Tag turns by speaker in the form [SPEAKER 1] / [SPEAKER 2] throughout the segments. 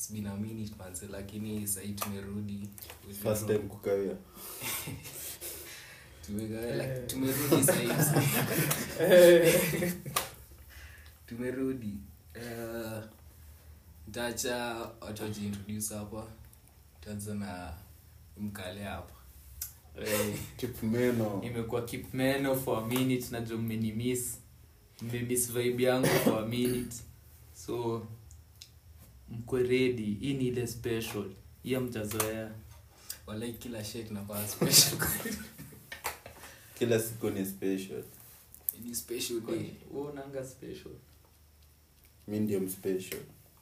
[SPEAKER 1] it's been a minute manze lakini sahii tumerudi
[SPEAKER 2] first time kukawia
[SPEAKER 1] Tumega- like, tumerudi sahii tumerudi uh, ntacha watu wajiintroduce hapa taanza na mkale hapa
[SPEAKER 3] Eh,
[SPEAKER 2] kipmeno
[SPEAKER 3] imekuwa kipmeno for a minute najua mmenimis mmemiss vibe yangu for a minute so mkwe ready hii ni ile special hiyo mjazoea
[SPEAKER 1] walai kila shit nafaa special
[SPEAKER 2] kila siku ni special
[SPEAKER 1] ni special day
[SPEAKER 3] Wewe unanga special
[SPEAKER 2] mi ndio mspecial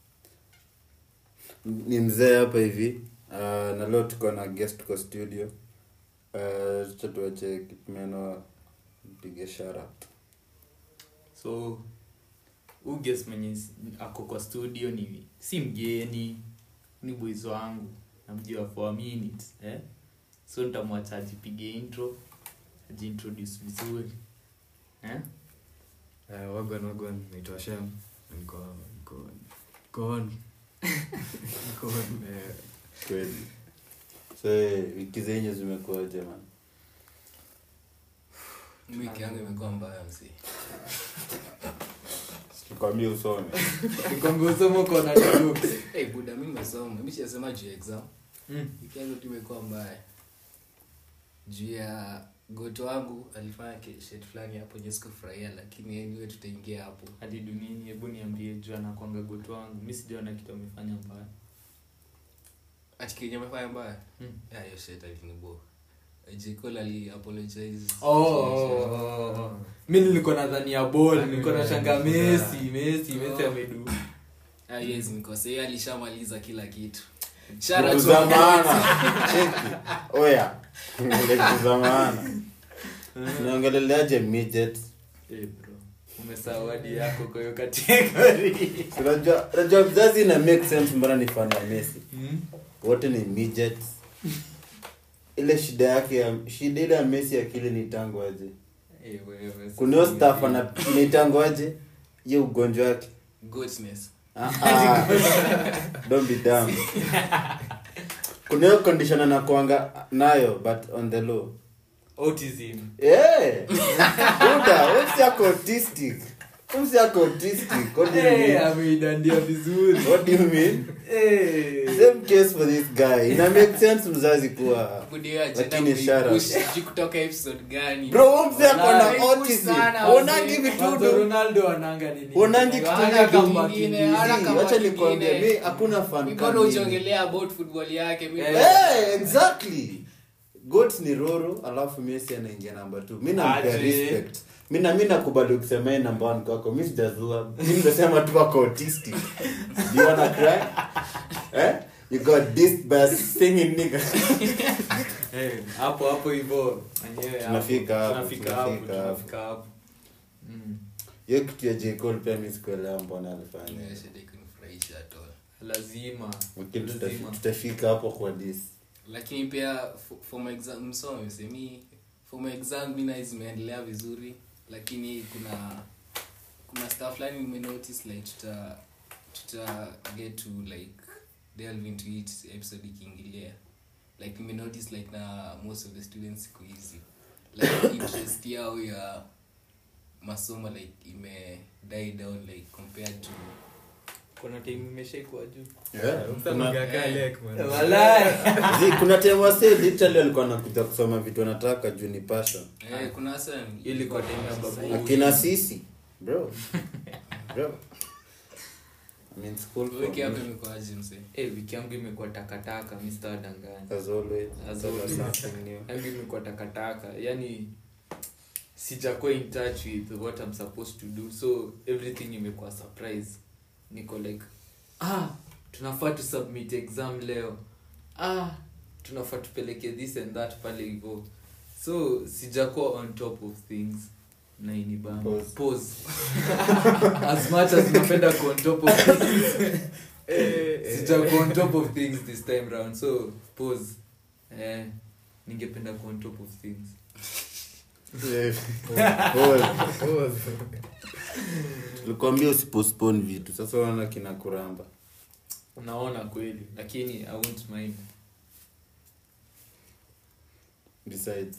[SPEAKER 2] ni mzee hapa hivi uh, na leo tuko na guest kwa studio uh, cha tuache kipmeno mpige shara
[SPEAKER 3] so uges mwenye s- ako kwa studio ni si mgeni ni boys wangu namjua for a minute eh? so nitamwacha ajipige intro ajiintroduce vizuri eh?
[SPEAKER 4] Eh, wagwan wagwan naitwa shem niko niko niko on niko on eh,
[SPEAKER 2] kweli so eh, wiki zenye zimekuaje man
[SPEAKER 1] wiki yangu imekuwa mbaya msi
[SPEAKER 2] tukwambia usome
[SPEAKER 3] nikwambia usoma uko na jokes.
[SPEAKER 1] hey, buda mi nimesoma mi sijasema juu ya exam
[SPEAKER 3] Mm.
[SPEAKER 1] wiki yangu tu imekuwa mbaya juu ya goto wangu alifanya ki- shit fulani hapo nye sikufurahia lakini anyway tutaingia hapo
[SPEAKER 3] hadi duniani hebu niambie juu anakwanga goto wangu mi sijaona kitu amefanya mbaya
[SPEAKER 1] ati kenye amefanya mbaya
[SPEAKER 3] Mm.
[SPEAKER 1] Ya, hiyo shit alinibo jikol ali apologize
[SPEAKER 3] Oh, oh, oh, oh. mi nilikuwa nadhani ya bol nilikuwa nashanga mesi mesi mesi amedu
[SPEAKER 1] Ah, yes nikose yeye alishamaliza kila kitu
[SPEAKER 2] Vitu
[SPEAKER 1] Shout
[SPEAKER 2] za
[SPEAKER 1] out to-
[SPEAKER 2] maana cheki oya vitu za maana naongeleleaje midget
[SPEAKER 3] Eh, bro umesahau hadi yako kwa hiyo kategori
[SPEAKER 2] unajua unajua mzazi ina make sense mbona ni fan wa messi wote ni midgets ile shida yake ya shida ile ya messi akili ni tango aje
[SPEAKER 3] Eh, wewe,
[SPEAKER 2] kuna hiyo staff ana ni tango aje hiyo ugonjwa wake
[SPEAKER 1] goatness
[SPEAKER 2] Ah, ah. don't be dumb kuna hiyo condition anakuanga nayo but on the low
[SPEAKER 3] autism
[SPEAKER 2] Eh, buda umsi ako autistic umsi ako autistic what do you
[SPEAKER 3] Eh,
[SPEAKER 2] mean
[SPEAKER 3] ameidandia vizuri
[SPEAKER 2] what do you mean
[SPEAKER 3] Eh.
[SPEAKER 2] same case for this guy ina make sense mzazi kuwa
[SPEAKER 1] Budio ya
[SPEAKER 2] Lakini
[SPEAKER 1] agenda
[SPEAKER 2] shout out.
[SPEAKER 1] kuipush, sijui kutoka episode gani
[SPEAKER 2] bro umsi ako na
[SPEAKER 1] Wallahi,
[SPEAKER 2] autism
[SPEAKER 1] sana,
[SPEAKER 2] uonangi
[SPEAKER 1] wazee.
[SPEAKER 3] Kwanza
[SPEAKER 2] vitudu
[SPEAKER 3] ronaldo ananga nini
[SPEAKER 2] uonangi kitu
[SPEAKER 1] Hana
[SPEAKER 2] nyake
[SPEAKER 1] kama
[SPEAKER 2] umba
[SPEAKER 1] kingine,
[SPEAKER 2] kimbizi.
[SPEAKER 1] hana kama
[SPEAKER 2] wacha nikwambie
[SPEAKER 1] kingine.
[SPEAKER 2] mi hakuna fan
[SPEAKER 1] mbona
[SPEAKER 2] kama mimi.
[SPEAKER 1] ujiongelea about football yake mi
[SPEAKER 3] Eh.
[SPEAKER 2] Eh, exactly got ni roro alafu messi anaingia namba t mi nampea
[SPEAKER 3] Aje.
[SPEAKER 2] respect mi na mi nakubali kusema yeye namba one kwako mi sijazua mi nimesema tu ako autistic do you wanna cry eh you got this by singing nigga
[SPEAKER 3] Eh, hapo hapo hivo Enyewe hapo.
[SPEAKER 2] Tunafika hapo,
[SPEAKER 3] tunafika hapo
[SPEAKER 2] tunafika hapo.
[SPEAKER 3] tunafika hapo Mm.
[SPEAKER 2] hiyo kitu ya J. Cole pia mi sikuelewa mbona alifanya
[SPEAKER 1] Yeah, shit ikunifurahisha at all.
[SPEAKER 3] lazima
[SPEAKER 2] lakini tuta-
[SPEAKER 3] lazima.
[SPEAKER 2] tutafika hapo kwa this
[SPEAKER 1] lakini pia for- for my exam msome semi for my exam mi nai zimeendelea vizuri lakini kuna kuna stuff fulani nimenotice like tuta tuta get to like delve into it episode ikiingilia like nimenotice like na most of the students siku hizi like interest yao ya masomo like ime die down like compared to
[SPEAKER 3] kuna time imeshaikuwa juu
[SPEAKER 2] yeah.
[SPEAKER 4] msa
[SPEAKER 2] kuna,
[SPEAKER 4] mgakaa lek, man.
[SPEAKER 3] Walai.
[SPEAKER 2] Zi, kuna time wase literally alikuwa nakuja kusoma vitu anataka juu ni passion
[SPEAKER 1] eh, kuna hasa
[SPEAKER 3] Ilikuwa time ya babu.
[SPEAKER 2] akina sisi bro bro I mean school for
[SPEAKER 1] wiki yako
[SPEAKER 2] me,
[SPEAKER 1] imekuwaje msee
[SPEAKER 3] Eh, wiki yangu imekuwa takataka mr wadanganya
[SPEAKER 2] as always
[SPEAKER 3] As
[SPEAKER 2] as always
[SPEAKER 3] always.
[SPEAKER 2] something new
[SPEAKER 3] yangu imekuwa takataka yani sijakuwa in touch with what i'm supposed to do so everything imekuwa surprise niko like ah tunafaa tu submit exam leo ah tunafaa tupeleke this and that pale hivo so sijakuwa on top of things na inibamba
[SPEAKER 2] Pause.
[SPEAKER 3] pause as much as napenda kuwa on top of things sijakuwa on top of things this time round so pause eh, ningependa kuwa on top of things
[SPEAKER 2] Pause. tulikwambia usipostpone vitu sasa unaona kina kuramba
[SPEAKER 3] naona kweli lakini i won't mind
[SPEAKER 2] besides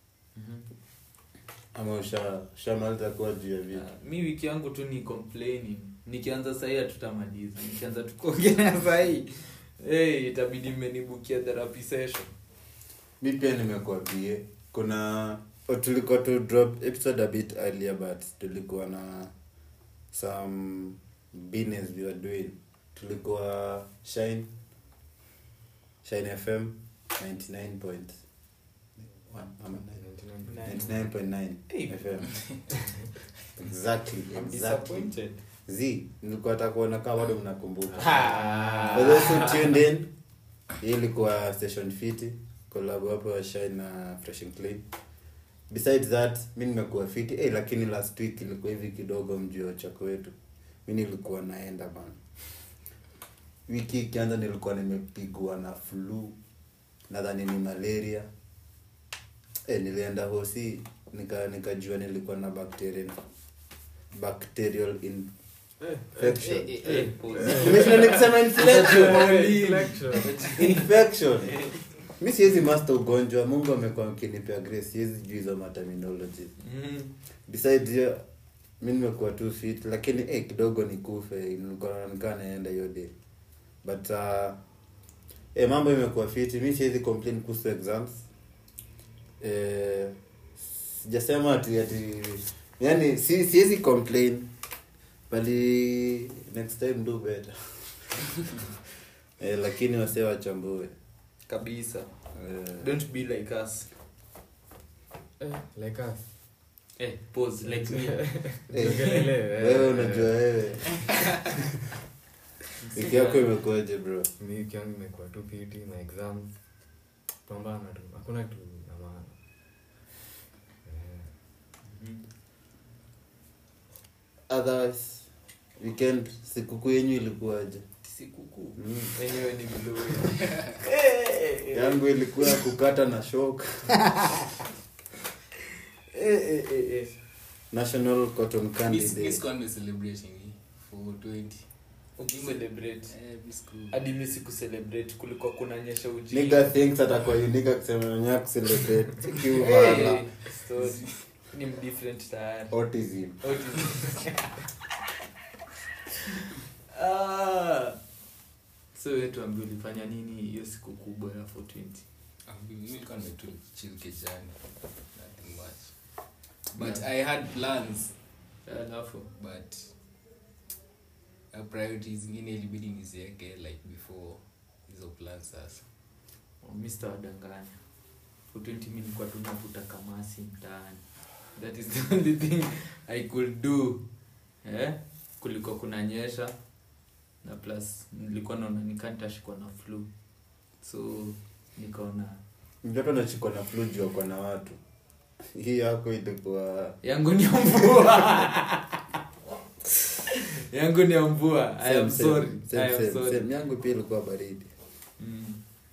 [SPEAKER 2] ama usha ushamaliza kuwa juu ya vitu
[SPEAKER 3] Uh, mi wiki yangu tu ni complaining nikianza sahii hatutamaliza nikianza tukuongelea sahii hey, itabidi mmenibukia therapy session
[SPEAKER 2] mi pia nimekuwa bie kuna oh, tulikuwa tu drop episode a bit earlier but tulikuwa na some business we were doing tulikuwa shine shine fm 99 point one, ama 99.9
[SPEAKER 3] Hey.
[SPEAKER 2] fm exactly
[SPEAKER 3] I'm
[SPEAKER 2] exactly
[SPEAKER 3] disappointed.
[SPEAKER 2] z nilikuwa hata kuona kama bado mnakumbuka
[SPEAKER 3] Ah.
[SPEAKER 2] For those who tuned in, hii ilikuwa station fiti collab hapo ya shine na fresh and clean besides that mi nimekuwa fiti hey, lakini last week ilikuwa hivi kidogo mji wa chako wetu mi nilikuwa naenda bana wiki ikianza nilikuwa nimepigwa na flu nadhani ni malaria hey, nilienda hosi nika nikajua nilikuwa na bacterial bacterial infection
[SPEAKER 3] Eh, eh, eh, pause.
[SPEAKER 2] Nimeshinda nikisema infection
[SPEAKER 4] Inflection.
[SPEAKER 2] infection mi siwezi master ugonjwa mungu amekuwa akinipea grace siwezi juu hizo materminology
[SPEAKER 3] Mm.
[SPEAKER 2] besides hiyo mi nimekuwa tu fit lakini eh, kidogo nikufe nilikuwa nikaa naenda hiyo day but uh, eh, mambo imekuwa fit mi siwezi complain kuhusu exams eh, sijasema ati ati yani si, siwezi complain bali next time do better eh, lakini wasee wachambue
[SPEAKER 3] kabisa
[SPEAKER 2] eh,
[SPEAKER 3] don't be like us
[SPEAKER 4] Eh, like us.
[SPEAKER 3] eh, pause like me
[SPEAKER 2] eh,
[SPEAKER 4] Tuongelele, eh,
[SPEAKER 2] wewe
[SPEAKER 4] eh.
[SPEAKER 2] unajua wewe wiki yako imekuaje bro
[SPEAKER 4] mi wiki yangu imekuwa tu piti na exam pambana tu hakuna kitu na maana Eh,
[SPEAKER 3] Mhm.
[SPEAKER 2] otherwise weekend sikukuu yenyu ilikuwaje
[SPEAKER 3] sikukuu
[SPEAKER 2] mm.
[SPEAKER 3] wenyewe ni vizuri
[SPEAKER 2] yangu ilikuwa ya kukata na shok national cotton candy
[SPEAKER 1] Miss-
[SPEAKER 2] day
[SPEAKER 1] Miss Conway celebration hii for 20
[SPEAKER 3] ukicelebrate
[SPEAKER 1] Eh, Miss Cool.
[SPEAKER 3] hadi mi sikucelebrate kulikuwa kunanyesha ujinga.
[SPEAKER 2] nigga thinks atakuwa unique akisema wenyewe kucelebrate
[SPEAKER 3] Hey,
[SPEAKER 2] kiuvala
[SPEAKER 3] story. ni mdifferent tayari
[SPEAKER 2] autism
[SPEAKER 3] Autism. Ah. so wewe tuambie ulifanya nini hiyo siku kubwa ya 420
[SPEAKER 1] Ah, mimi nilikuwa nimetu chill kijani nothing much but i had plans
[SPEAKER 3] alafu
[SPEAKER 1] but uh, priorities zingine ilibidi nizieke like before hizo plans sasa
[SPEAKER 3] oh, Mr. wadanganya 420 mi nilikuwa tu navuta kamasi mtaani that is the only thing i could do eh? kulikuwa kunanyesha na plus nilikuwa naona nikantashikwa na flu so nikaona
[SPEAKER 2] mtoto anachikwa na flu juu ako na watu hii yako ilikuwa
[SPEAKER 3] yangu ni ya mvua yangu ni ya mvua i am
[SPEAKER 2] Same, same,
[SPEAKER 3] sorry
[SPEAKER 2] same,
[SPEAKER 3] i am
[SPEAKER 2] same,
[SPEAKER 3] sorry
[SPEAKER 2] same. yangu pia ilikuwa baridi
[SPEAKER 3] Mm.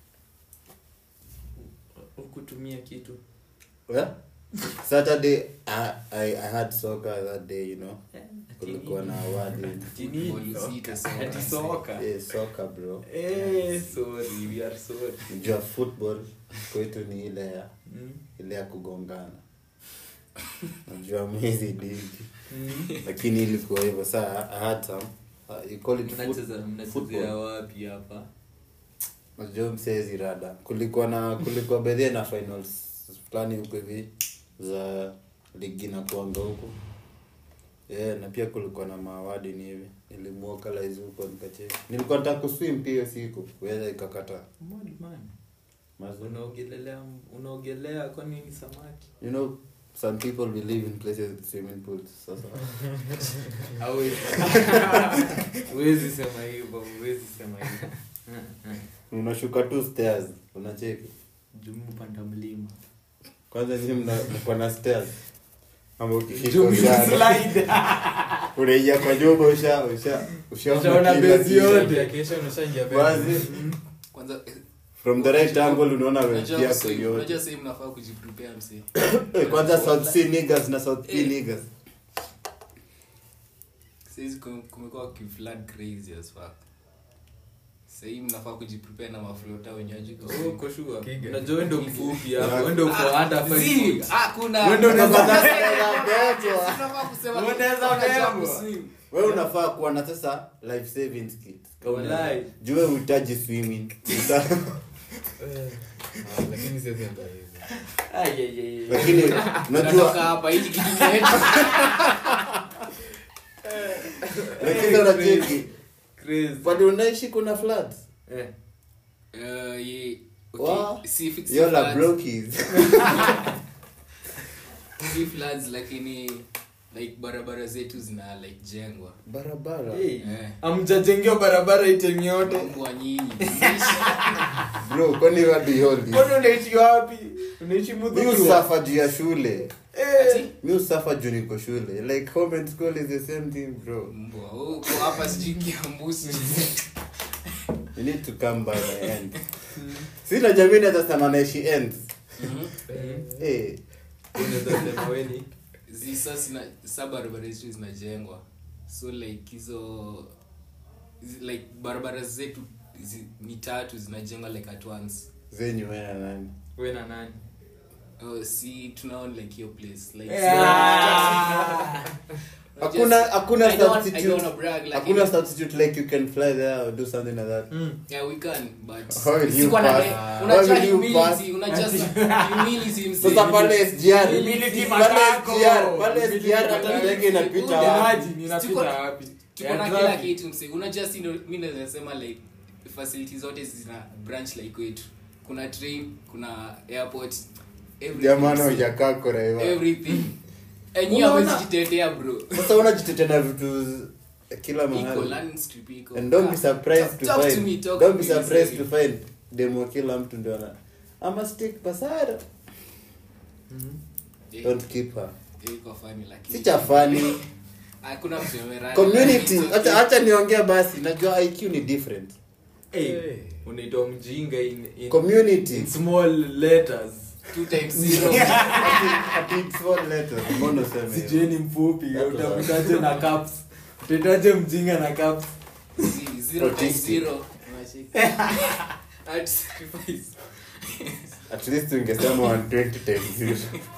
[SPEAKER 3] ukutumia kitu
[SPEAKER 2] well, saturday I, I, i had soccer that day you know
[SPEAKER 3] Eh,
[SPEAKER 2] kulikuwa na award
[SPEAKER 3] Tini-
[SPEAKER 1] Football zito soka.
[SPEAKER 3] Ati soka
[SPEAKER 2] yeah, soccer bro
[SPEAKER 3] Eh, sorry we are sorry
[SPEAKER 2] jua football kwetu ni ile ya
[SPEAKER 3] Mm.
[SPEAKER 2] ile ya kugongana najua mwezi ligi
[SPEAKER 3] Mm.
[SPEAKER 2] lakini ilikuwa hivyo saa I had some uh, you call it foot,
[SPEAKER 3] mnacheza mnachezea
[SPEAKER 2] football.
[SPEAKER 3] wapi hapa
[SPEAKER 2] najua msezi rada kulikuwa na kulikuwa bedhie na finals fulani huko hivi za ligi na kuanga huko yeah, na pia kulikuwa na maawadi ni hivi nilimuokalaizi huko nikacheza nilikuwa nataka kuswim pia hiyo siku weza ikakata
[SPEAKER 3] Mad man.
[SPEAKER 2] Mazo.
[SPEAKER 3] unaogelelea unaogelea kwa nini samaki
[SPEAKER 2] you know some people believe in places with swimming pools sasa
[SPEAKER 3] Hawezi. huwezi sema hivyo huwezi sema hivyo
[SPEAKER 2] unashuka tu stairs unacheki
[SPEAKER 3] jumu panda mlima
[SPEAKER 2] kwanza nyinyi mna mko na stairs ama ukifika
[SPEAKER 3] Jumu
[SPEAKER 2] ushaanza-
[SPEAKER 3] slide.
[SPEAKER 2] unaingia kwa nyumba usha usha ushaona
[SPEAKER 3] Ushaona
[SPEAKER 2] kila
[SPEAKER 3] base
[SPEAKER 2] kitu.
[SPEAKER 3] yote.
[SPEAKER 4] Ya kesho unashaingia bed.
[SPEAKER 2] Wazi.
[SPEAKER 1] kwanza eh,
[SPEAKER 2] from the right angle unaona
[SPEAKER 1] unajua
[SPEAKER 2] wenzia
[SPEAKER 1] sahii-
[SPEAKER 2] yote
[SPEAKER 1] unajua sahii mnafaa kujiprepare msee
[SPEAKER 2] Eh, kwanza south sea niggas na south sea
[SPEAKER 1] Eh.
[SPEAKER 2] niggas
[SPEAKER 1] sahizi kum- kumekuwa kiflood crazy as fuck sahii mnafaa kujiprepare na maflota wenyeji
[SPEAKER 3] Oh, uko sure?
[SPEAKER 4] Kiga.
[SPEAKER 3] unajua wewe ndio mfupi hapo wewe ndio uko under five
[SPEAKER 1] Zii,
[SPEAKER 3] foot.
[SPEAKER 1] ah, kuna-
[SPEAKER 3] Wewe ndio unaweza-
[SPEAKER 1] Unafaa kusema
[SPEAKER 3] Unaweza
[SPEAKER 1] unajua
[SPEAKER 3] bebwa.
[SPEAKER 1] kuswim.
[SPEAKER 2] we unafaa kuwa na sasa life savings kit Kama
[SPEAKER 3] Walai.
[SPEAKER 2] jue uhitaji swimming Uta-
[SPEAKER 4] Ah, lakini siwezi enda hivi
[SPEAKER 3] Ai, ai, ai, ai.
[SPEAKER 2] lakini
[SPEAKER 1] Tunatoka
[SPEAKER 2] unajua
[SPEAKER 1] hapa hili kitu kinaenda.
[SPEAKER 2] lakini unacheki
[SPEAKER 3] Crazy.
[SPEAKER 2] pale unaishi kuna floods
[SPEAKER 3] Eh.
[SPEAKER 1] Eh, ye- okay,
[SPEAKER 2] Wow.
[SPEAKER 1] si fix
[SPEAKER 2] yola
[SPEAKER 1] floods,
[SPEAKER 2] brokies
[SPEAKER 1] si floods, lakini like barabara zetu zina like jengwa
[SPEAKER 2] barabara
[SPEAKER 3] Hey,
[SPEAKER 1] Eh.
[SPEAKER 3] amjajengewa barabara itemi yote
[SPEAKER 1] mbwa nyinyi
[SPEAKER 2] bro kwani wadi holi
[SPEAKER 3] kwani unaishi wapi unaishi
[SPEAKER 2] mi
[SPEAKER 3] mudhuru
[SPEAKER 2] usafa juu ya shule
[SPEAKER 1] Ati?
[SPEAKER 2] mi usafa juu niko shule like home and school is the same thing bro
[SPEAKER 1] mbwa uko hapa sijui kiambusi
[SPEAKER 2] you need to come by my end sina jamii nazasema naishi ends hey.
[SPEAKER 3] unaweza sema weni
[SPEAKER 1] Zi- sa sina- sa barabara zetu zinajengwa so like hizo zi- like barabara zetu zi- ni tatu zinajengwa like at once
[SPEAKER 2] zenyu wena nani
[SPEAKER 3] we na nani
[SPEAKER 1] oh, si tunaona like hiyo place like
[SPEAKER 2] hakuna hakuna
[SPEAKER 1] I don't- I don't
[SPEAKER 2] substitute
[SPEAKER 1] wanna brag, like
[SPEAKER 2] hakuna
[SPEAKER 1] it-
[SPEAKER 2] substitute like you can fly there or do something like that
[SPEAKER 1] yeah we can but
[SPEAKER 2] How will you
[SPEAKER 1] sikuwa na-
[SPEAKER 2] pass?
[SPEAKER 1] unajua
[SPEAKER 2] How will you
[SPEAKER 1] humility unajua humility msee.
[SPEAKER 2] sasa pale SGR
[SPEAKER 3] Humility
[SPEAKER 2] pale
[SPEAKER 3] matako.
[SPEAKER 2] SGR pale
[SPEAKER 3] Humility
[SPEAKER 2] SGR hata
[SPEAKER 1] matako.
[SPEAKER 2] ndege inapita
[SPEAKER 1] Buda.
[SPEAKER 2] wapi?
[SPEAKER 3] Imagine, inapita
[SPEAKER 1] Tuko-
[SPEAKER 3] wapi
[SPEAKER 1] tuko
[SPEAKER 3] Ya
[SPEAKER 1] na
[SPEAKER 3] traffic.
[SPEAKER 1] kila kitu mse unajua si ndo- mi naweza sema like facility zote zina branch like kwetu kuna train kuna airport everything,
[SPEAKER 2] jamani
[SPEAKER 1] mse.
[SPEAKER 2] hujakaa Korea.
[SPEAKER 1] everything enyi
[SPEAKER 3] Unaona?
[SPEAKER 1] amezijitetea bro
[SPEAKER 2] sasa unajitetea na vitu z- kila
[SPEAKER 1] iko
[SPEAKER 2] mahali
[SPEAKER 1] learning script iko
[SPEAKER 2] and don't be surprised
[SPEAKER 1] Talk-
[SPEAKER 2] to
[SPEAKER 1] talk to
[SPEAKER 2] find
[SPEAKER 1] me, talk
[SPEAKER 2] don't
[SPEAKER 1] to
[SPEAKER 2] be
[SPEAKER 1] me,
[SPEAKER 2] surprised
[SPEAKER 1] mse.
[SPEAKER 2] to find demo kila mtu ndio ana ama stick pasara
[SPEAKER 1] Eh,
[SPEAKER 2] don't keep her
[SPEAKER 1] eh, iko funny lakini
[SPEAKER 2] si cha funny
[SPEAKER 1] hakuna mtu amerani,
[SPEAKER 2] community
[SPEAKER 1] lakini
[SPEAKER 2] acha acha niongee basi najua IQ ni different
[SPEAKER 3] Hey,
[SPEAKER 4] Hey.
[SPEAKER 3] unaitwa mjinga in, in,
[SPEAKER 2] community
[SPEAKER 3] in small letters
[SPEAKER 1] two times zero
[SPEAKER 2] Ati it's one letter mbona useme hivyo?
[SPEAKER 3] sijeni mfupi
[SPEAKER 2] That's
[SPEAKER 3] utamitaje na caps utaitaje mjinga na caps
[SPEAKER 1] Z- zero times
[SPEAKER 2] Autistic.
[SPEAKER 1] zero Unacheki? At sacrifice.
[SPEAKER 2] at least ungesema 120 times zero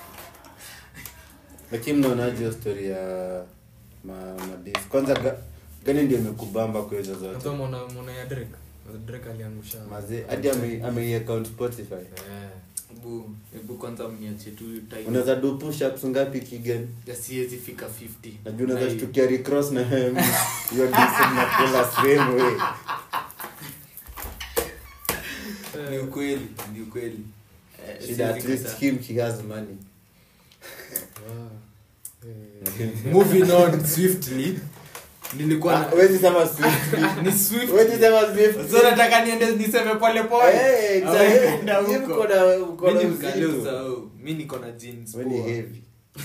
[SPEAKER 2] lakini mnaonaje hiyo story ya ma, madis kwanza ga, gani ndio imekubamba kwa hizo zote
[SPEAKER 4] Hata mwana mwana ya Drake Drake aliangusha
[SPEAKER 2] mazee hadi ame- ameiaccount spotify
[SPEAKER 4] Eh.
[SPEAKER 3] hebu hebu kwanza mniache tu time
[SPEAKER 2] unaweza do push ups ngapi kigen
[SPEAKER 3] ya siwezi fika 50
[SPEAKER 2] najua unaweza
[SPEAKER 3] Na-
[SPEAKER 2] shtukia recross na hem hiyo disi mnakula same way
[SPEAKER 3] ni ukweli ni ukweli Eh,
[SPEAKER 2] shida at
[SPEAKER 3] siwezi
[SPEAKER 2] least
[SPEAKER 3] kataa.
[SPEAKER 2] him he has money
[SPEAKER 4] Wow. Eh.
[SPEAKER 3] moving on swiftly nilikuwa
[SPEAKER 2] Ah,
[SPEAKER 3] na
[SPEAKER 2] huwezi sema swift
[SPEAKER 3] ni swift
[SPEAKER 2] huwezi sema swift
[SPEAKER 3] so nataka niende niseme pole pole
[SPEAKER 2] Eh, exactly.
[SPEAKER 3] Au enda
[SPEAKER 2] Nyinyi
[SPEAKER 3] huko.
[SPEAKER 2] mko na- mko na
[SPEAKER 3] Mimi ni mkale
[SPEAKER 2] uzito.
[SPEAKER 3] usahau. mi niko na jeans
[SPEAKER 2] Wewe ni
[SPEAKER 3] poa.
[SPEAKER 2] heavy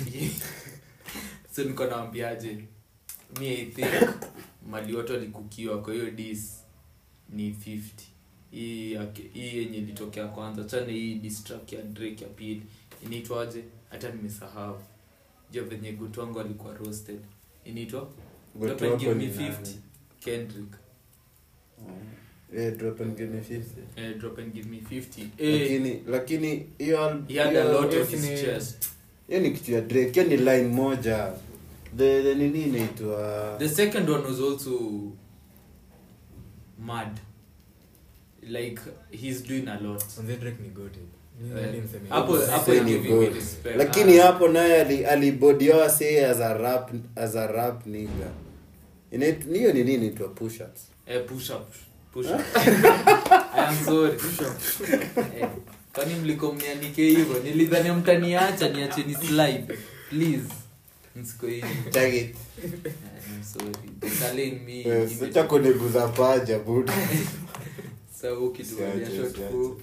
[SPEAKER 3] so niko nawambiaje mi i think mali watu walikukiwa kwa hiyo dis ni 50 hii yake- hii yenye ilitokea kwanza chane hii distrack ya drake ya pili inaitwaje hata nimesahau jo venye gutu wangu alikuwa roasted inaitwa
[SPEAKER 2] Gutu
[SPEAKER 3] Drop and
[SPEAKER 2] wako
[SPEAKER 3] give me
[SPEAKER 2] ni
[SPEAKER 3] 50
[SPEAKER 2] nani?
[SPEAKER 3] kendrick
[SPEAKER 2] Eh, drop and give me 50.
[SPEAKER 3] eh, drop and give me 50 eh,
[SPEAKER 2] lakini lakini hiyo al-
[SPEAKER 3] he had a
[SPEAKER 2] hiyo-
[SPEAKER 3] lot
[SPEAKER 4] hiyo
[SPEAKER 3] of his
[SPEAKER 4] ni-
[SPEAKER 3] chest
[SPEAKER 2] hiyo ni kitu ya drake hiyo ni line moja the, the nini inaitwa
[SPEAKER 3] The second one was also mad. Like he's doing a lot.
[SPEAKER 4] Manze Drake ni goated. Mimi
[SPEAKER 3] Eh,
[SPEAKER 4] hadi niseme
[SPEAKER 3] hapo-
[SPEAKER 4] hivyo.
[SPEAKER 3] hapo
[SPEAKER 2] Say
[SPEAKER 3] I
[SPEAKER 2] ni
[SPEAKER 3] give you
[SPEAKER 2] good.
[SPEAKER 3] respect.
[SPEAKER 2] lakini
[SPEAKER 3] Ah.
[SPEAKER 2] hapo naye ali- alibodioa say as a rap as a rap nigga Inait- hiyo ni nini inaitwa push ups
[SPEAKER 3] Eh, push up. Push up. I am sorry. Push up. Eh, kwani mliko mnianike hivyo nilidhani mtaniacha niache ni slide please msiko hivi
[SPEAKER 2] Tag it.
[SPEAKER 3] Eh, I'm sorry Kale in me
[SPEAKER 2] Eh, sicha kuniguza paja buda
[SPEAKER 3] Sasa ukituvalia
[SPEAKER 2] Siache,
[SPEAKER 3] short
[SPEAKER 2] siache.
[SPEAKER 3] fupi.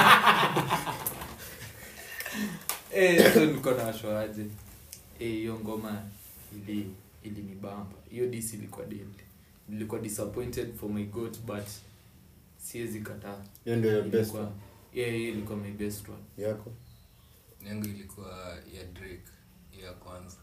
[SPEAKER 3] Eh, so niko na washoaje Eh, hiyo ngoma ili ilinibamba hiyo dis ilikuwa deadly nilikuwa disappointed for my goat but siwezi kataa
[SPEAKER 2] hiyo ndio your best
[SPEAKER 3] Ilikuwa- yeah, hiyo ilikuwa my best one
[SPEAKER 2] yako
[SPEAKER 1] yangu ilikuwa ya drake hiyo ya kwanza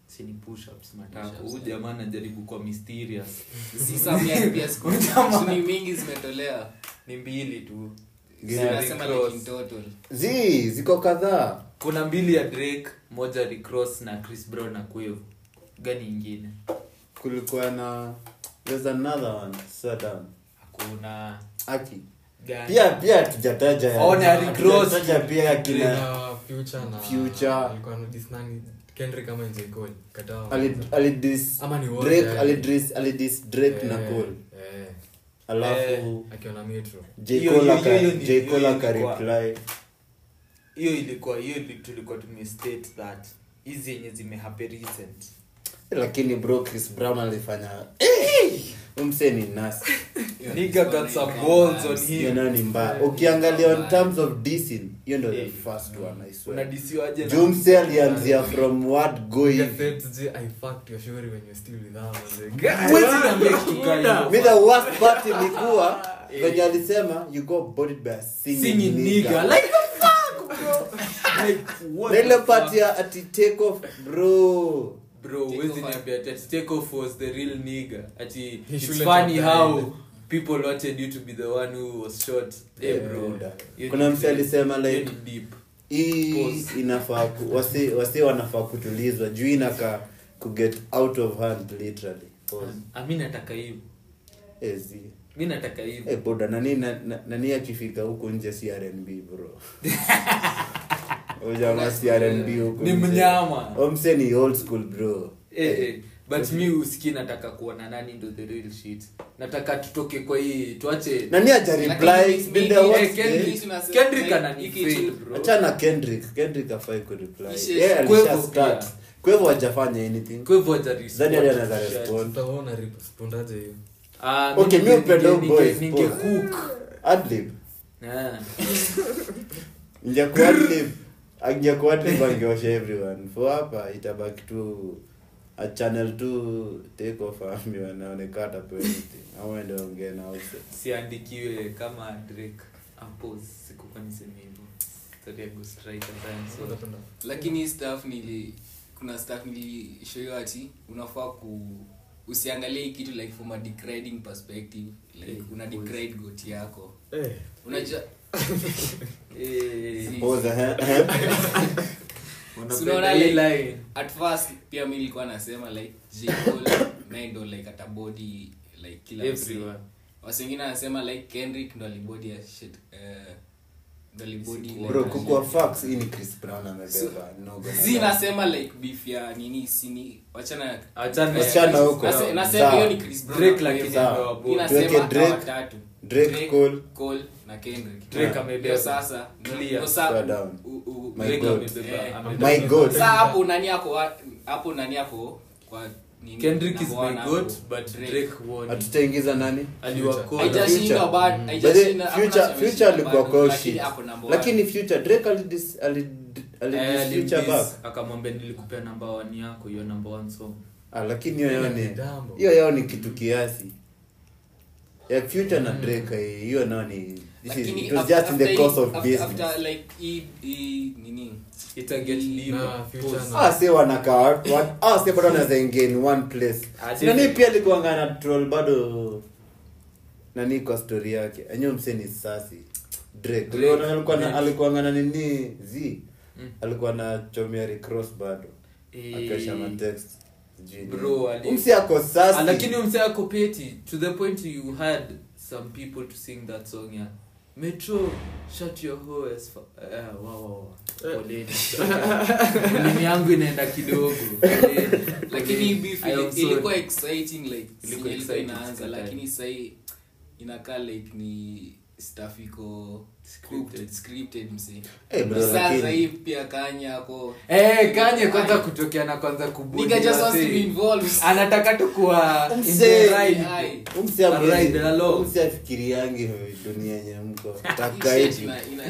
[SPEAKER 3] si ni push-ups matako
[SPEAKER 1] Push-ups,
[SPEAKER 3] huyu jamaa anajaribu kwa mysterious
[SPEAKER 1] si samia pia siku suni mingi zimetolewa
[SPEAKER 3] ni mbili tu
[SPEAKER 1] zinasema
[SPEAKER 3] Rick Ross.
[SPEAKER 1] like in total
[SPEAKER 2] zi ziko kadhaa
[SPEAKER 3] kuna mbili ya drake moja Rick Ross na chris brown na Quavo. gani ingine
[SPEAKER 2] kulikuwa na there's another one Saddam.
[SPEAKER 3] hakuna
[SPEAKER 2] aki
[SPEAKER 3] gani
[SPEAKER 2] pia pia tujataja ya-
[SPEAKER 3] Oh, na Rick Ross.
[SPEAKER 2] hatujataja pia kina
[SPEAKER 4] na future na
[SPEAKER 2] Future.
[SPEAKER 4] alikuwa na this nani Kendrick kama J Cole kataa
[SPEAKER 2] ali- alidis
[SPEAKER 4] Ama ni wote,
[SPEAKER 2] Drake
[SPEAKER 4] yani.
[SPEAKER 2] alidis alidis Drake na
[SPEAKER 4] Eh,
[SPEAKER 2] Cole
[SPEAKER 4] eh,
[SPEAKER 2] alafu
[SPEAKER 4] akiwa na metro
[SPEAKER 2] J
[SPEAKER 3] Hiyo-
[SPEAKER 2] Cole
[SPEAKER 3] hiyo-
[SPEAKER 2] aka-
[SPEAKER 3] hiyo ni-
[SPEAKER 2] J Cole
[SPEAKER 3] hiyo
[SPEAKER 2] akareply
[SPEAKER 3] hiyo ilikuwa hiyo ili- tulikuwa tumestate that hizi yenye zimehape recent
[SPEAKER 2] lakini bro Chris Brown alifanya umse ni nasi
[SPEAKER 3] nigga got some balls on
[SPEAKER 2] hiyo
[SPEAKER 3] him
[SPEAKER 2] nayo ni mbaya ukiangalia on terms of dissing hiyo ndo the
[SPEAKER 3] Eh.
[SPEAKER 2] first one I swear
[SPEAKER 3] unadisiwaje na-
[SPEAKER 2] jumse alianzia from word go
[SPEAKER 4] Nigga
[SPEAKER 2] hivi
[SPEAKER 4] said, "J, I fucked your shorty when you're still with her." I was like,
[SPEAKER 3] Huwezi niambia kitu kaa hiyo.
[SPEAKER 2] mi the worst part ilikuwa venye alisema you got bodied by a singing,
[SPEAKER 3] Singing nigga.
[SPEAKER 2] nigga.
[SPEAKER 3] Like the fuck, bro? Like, what
[SPEAKER 2] na ile
[SPEAKER 3] the
[SPEAKER 2] part
[SPEAKER 3] fuck?
[SPEAKER 2] ya ati take off bro
[SPEAKER 3] Bro,
[SPEAKER 1] Take
[SPEAKER 3] huwezi
[SPEAKER 1] off.
[SPEAKER 3] niambia ati ati take off was the real nigga. Ati,
[SPEAKER 4] He
[SPEAKER 3] it's
[SPEAKER 4] shouldn't
[SPEAKER 3] funny
[SPEAKER 4] have
[SPEAKER 3] how
[SPEAKER 4] died.
[SPEAKER 3] people wanted you to be the one who was shot. Eh,
[SPEAKER 2] Yeah,
[SPEAKER 3] bro.
[SPEAKER 2] buda.
[SPEAKER 3] Hiyo
[SPEAKER 2] kuna
[SPEAKER 3] ni
[SPEAKER 2] mse
[SPEAKER 3] very-
[SPEAKER 2] alisema
[SPEAKER 3] hiyo
[SPEAKER 2] like
[SPEAKER 3] ni deep.
[SPEAKER 2] hii
[SPEAKER 3] Pause.
[SPEAKER 2] inafaa ku- wasi wasi wanafaa kutulizwa juu inaka kuget out of hand literally Pause.
[SPEAKER 3] Ah, mi nataka hivyo
[SPEAKER 2] Eh, zi.
[SPEAKER 3] mi nataka hivyo
[SPEAKER 2] Eh, boda nani na- na- nani akifika huku nje si rnb bro ujama si rnb huku
[SPEAKER 3] Ni
[SPEAKER 2] nje.
[SPEAKER 3] mnyama.
[SPEAKER 2] omse ni old school bro
[SPEAKER 3] Eh, eh, but mi uski nataka kuona nani ndo the real shit nataka tutoke kwa hii tuache
[SPEAKER 2] nani aja reply
[SPEAKER 1] Lakini
[SPEAKER 2] Been the
[SPEAKER 1] mingi,
[SPEAKER 2] worst
[SPEAKER 1] eh, Kendrick
[SPEAKER 2] day.
[SPEAKER 1] tunasema,
[SPEAKER 3] Kendrick
[SPEAKER 1] like,
[SPEAKER 3] anani
[SPEAKER 1] hiki
[SPEAKER 3] fail,
[SPEAKER 1] tu-
[SPEAKER 3] bro.
[SPEAKER 2] achana kendrick kendrick afai kureply
[SPEAKER 1] Ishe-
[SPEAKER 2] yeah,
[SPEAKER 3] Quavo
[SPEAKER 2] alisha start
[SPEAKER 3] pia.
[SPEAKER 2] kwevo hajafanya anything
[SPEAKER 3] Kwa hivyo haja respond.
[SPEAKER 2] Zani hadi anaweza
[SPEAKER 3] Shit.
[SPEAKER 2] respond.
[SPEAKER 4] Sasa wewe unarespondaje hiyo?
[SPEAKER 3] Ah,
[SPEAKER 2] Okay,
[SPEAKER 3] mimi
[SPEAKER 2] mi
[SPEAKER 3] ninge-
[SPEAKER 2] upenda
[SPEAKER 3] ninge-
[SPEAKER 2] boys,
[SPEAKER 3] ninge
[SPEAKER 2] boys.
[SPEAKER 3] cook.
[SPEAKER 2] adlib
[SPEAKER 3] Ah.
[SPEAKER 2] ingekuwa adlib angekuwa adlib angeosha everyone for hapa itabaki tu a channel tu take off ambiwa naonekana atapewa anything ama ende ongee na also
[SPEAKER 3] siandikiwe kama drake Ampos, sikukuwa niseme hivyo Story ya ghostwriter time, so-
[SPEAKER 4] Unapenda?
[SPEAKER 1] lakini hii staff nili kuna staff nilishoyo ati unafaa ku usiangalie hii kitu like from a degrading perspective like
[SPEAKER 3] Eh,
[SPEAKER 1] una
[SPEAKER 3] boys.
[SPEAKER 1] degrade goti yako
[SPEAKER 4] Eh,
[SPEAKER 1] unajua
[SPEAKER 3] Eh,
[SPEAKER 2] Pause, eh, eh.
[SPEAKER 3] unapenda
[SPEAKER 1] Si unaona
[SPEAKER 3] hii
[SPEAKER 1] like-
[SPEAKER 3] line?
[SPEAKER 1] at first pia mi nilikuwa nasema like J. Cole naye ndo like atabody like kila msee.
[SPEAKER 3] Everyone.
[SPEAKER 1] wasi wengine anasema like kendrick ndo alibody ya shit eh, ndo alibody like,
[SPEAKER 2] bro
[SPEAKER 1] a
[SPEAKER 2] kukua
[SPEAKER 1] shit.
[SPEAKER 2] facts hii ni chris brown amebeba no gonna
[SPEAKER 1] zi
[SPEAKER 2] lie.
[SPEAKER 1] nasema like beef ya nini sini wachana
[SPEAKER 3] Achana-
[SPEAKER 2] Wachana huko.
[SPEAKER 1] Nase- nasema
[SPEAKER 2] Sawa.
[SPEAKER 1] hiyo ni Chris Brown
[SPEAKER 3] Drake
[SPEAKER 1] na
[SPEAKER 3] lakini
[SPEAKER 1] Quavo.
[SPEAKER 2] Sawa.
[SPEAKER 1] Mi
[SPEAKER 3] amewabody.
[SPEAKER 1] nasema
[SPEAKER 2] Tuweke
[SPEAKER 1] hawa
[SPEAKER 2] Drake,
[SPEAKER 1] watatu.
[SPEAKER 2] Drake, Cole.
[SPEAKER 1] Cole na Kendrick.
[SPEAKER 3] Drake
[SPEAKER 1] Ndio
[SPEAKER 3] amebeba.
[SPEAKER 1] sasa ndio-
[SPEAKER 3] Clear.
[SPEAKER 1] ndio sa-
[SPEAKER 2] Swear down.
[SPEAKER 1] u- u-
[SPEAKER 2] My
[SPEAKER 3] Drake
[SPEAKER 2] God.
[SPEAKER 3] amebeba-
[SPEAKER 1] Eh,
[SPEAKER 3] amebeba.
[SPEAKER 2] My God.
[SPEAKER 1] Sasa hapo nani yako wa- hapo nani yako kwa nini
[SPEAKER 3] Kendrick is
[SPEAKER 1] number one
[SPEAKER 3] my
[SPEAKER 1] hapo?
[SPEAKER 3] goat, but
[SPEAKER 1] Drake.
[SPEAKER 3] Drake won.
[SPEAKER 2] hatutaingiza nani
[SPEAKER 3] Aliwakoa.
[SPEAKER 1] Haijashindwa
[SPEAKER 2] Future.
[SPEAKER 1] bado,
[SPEAKER 2] But
[SPEAKER 1] haijashinda-
[SPEAKER 2] then
[SPEAKER 1] hakuna
[SPEAKER 2] future
[SPEAKER 1] sema
[SPEAKER 2] future
[SPEAKER 1] imeshinda
[SPEAKER 2] alikuwa
[SPEAKER 1] bado,
[SPEAKER 2] kwa
[SPEAKER 1] lakini
[SPEAKER 2] shit
[SPEAKER 1] hapo number one.
[SPEAKER 2] lakini future drake alidis alid alidis
[SPEAKER 3] Eh,
[SPEAKER 2] future
[SPEAKER 3] alimdiss,
[SPEAKER 2] back
[SPEAKER 3] akamwambia nilikupea namba one yako hiyo namba one song
[SPEAKER 2] ah lakini hiyo yao ni
[SPEAKER 4] Kitambo.
[SPEAKER 2] hiyo yao ni kitu kiasi ya future na drake eh, hiyo nao ni this is
[SPEAKER 1] Lakini
[SPEAKER 2] it was
[SPEAKER 1] after-
[SPEAKER 2] just in the
[SPEAKER 1] after
[SPEAKER 2] course
[SPEAKER 1] hii-
[SPEAKER 2] of
[SPEAKER 1] after-
[SPEAKER 2] business
[SPEAKER 1] after like hii hii nini
[SPEAKER 3] Ita get deeper.
[SPEAKER 4] Na future
[SPEAKER 3] Pause.
[SPEAKER 4] na-
[SPEAKER 2] ah si wanakaa wa- ah si bado wanaweza ingia in one place
[SPEAKER 3] Ah,
[SPEAKER 2] Si nani
[SPEAKER 3] definitely.
[SPEAKER 2] pia alikuwa ngana troll bado nani kwa story yake enyewe mseni sasi drake
[SPEAKER 3] Drake,
[SPEAKER 2] Uliona alikuwa na
[SPEAKER 3] Drake.
[SPEAKER 2] alikuwa ngana nini z
[SPEAKER 3] Mm.
[SPEAKER 2] alikuwa na chomia recross bado
[SPEAKER 3] Eh,
[SPEAKER 2] akasha matext sijui nini.
[SPEAKER 3] Bro, ali-
[SPEAKER 2] Umsi ako sasi
[SPEAKER 3] Ah, lakini umse ako peti to the point you had some people to sing that song ya metro shut your hoe as fa- eh, wow, wow, wow. Poleni. Ulimi yangu inaenda kidogo Poleni.
[SPEAKER 1] lakini hii beef
[SPEAKER 3] I am
[SPEAKER 1] ili-
[SPEAKER 3] sorry.
[SPEAKER 1] ilikuwa exciting like
[SPEAKER 3] Ilikuwa
[SPEAKER 1] ilikuwa
[SPEAKER 3] exciting,
[SPEAKER 1] inaanza
[SPEAKER 3] sikatai.
[SPEAKER 1] lakini sahii inakaa like ni stuff iko scripted scripted msi
[SPEAKER 2] Eh, bro,
[SPEAKER 1] sasa
[SPEAKER 2] lakini-
[SPEAKER 1] hii pia kanya ako
[SPEAKER 3] Eh, kanye kwanza kutokea na kwanza kubudi
[SPEAKER 1] nigga just wants to
[SPEAKER 3] wase.
[SPEAKER 1] be involved
[SPEAKER 3] anataka tu kuwa in
[SPEAKER 2] Umse-
[SPEAKER 3] the ride.
[SPEAKER 1] Aye.
[SPEAKER 2] umsi
[SPEAKER 3] Alright, hello.
[SPEAKER 2] umsi afikiriangi dunia yenye mko
[SPEAKER 1] Hii shit
[SPEAKER 2] takaiti
[SPEAKER 1] ina- ina-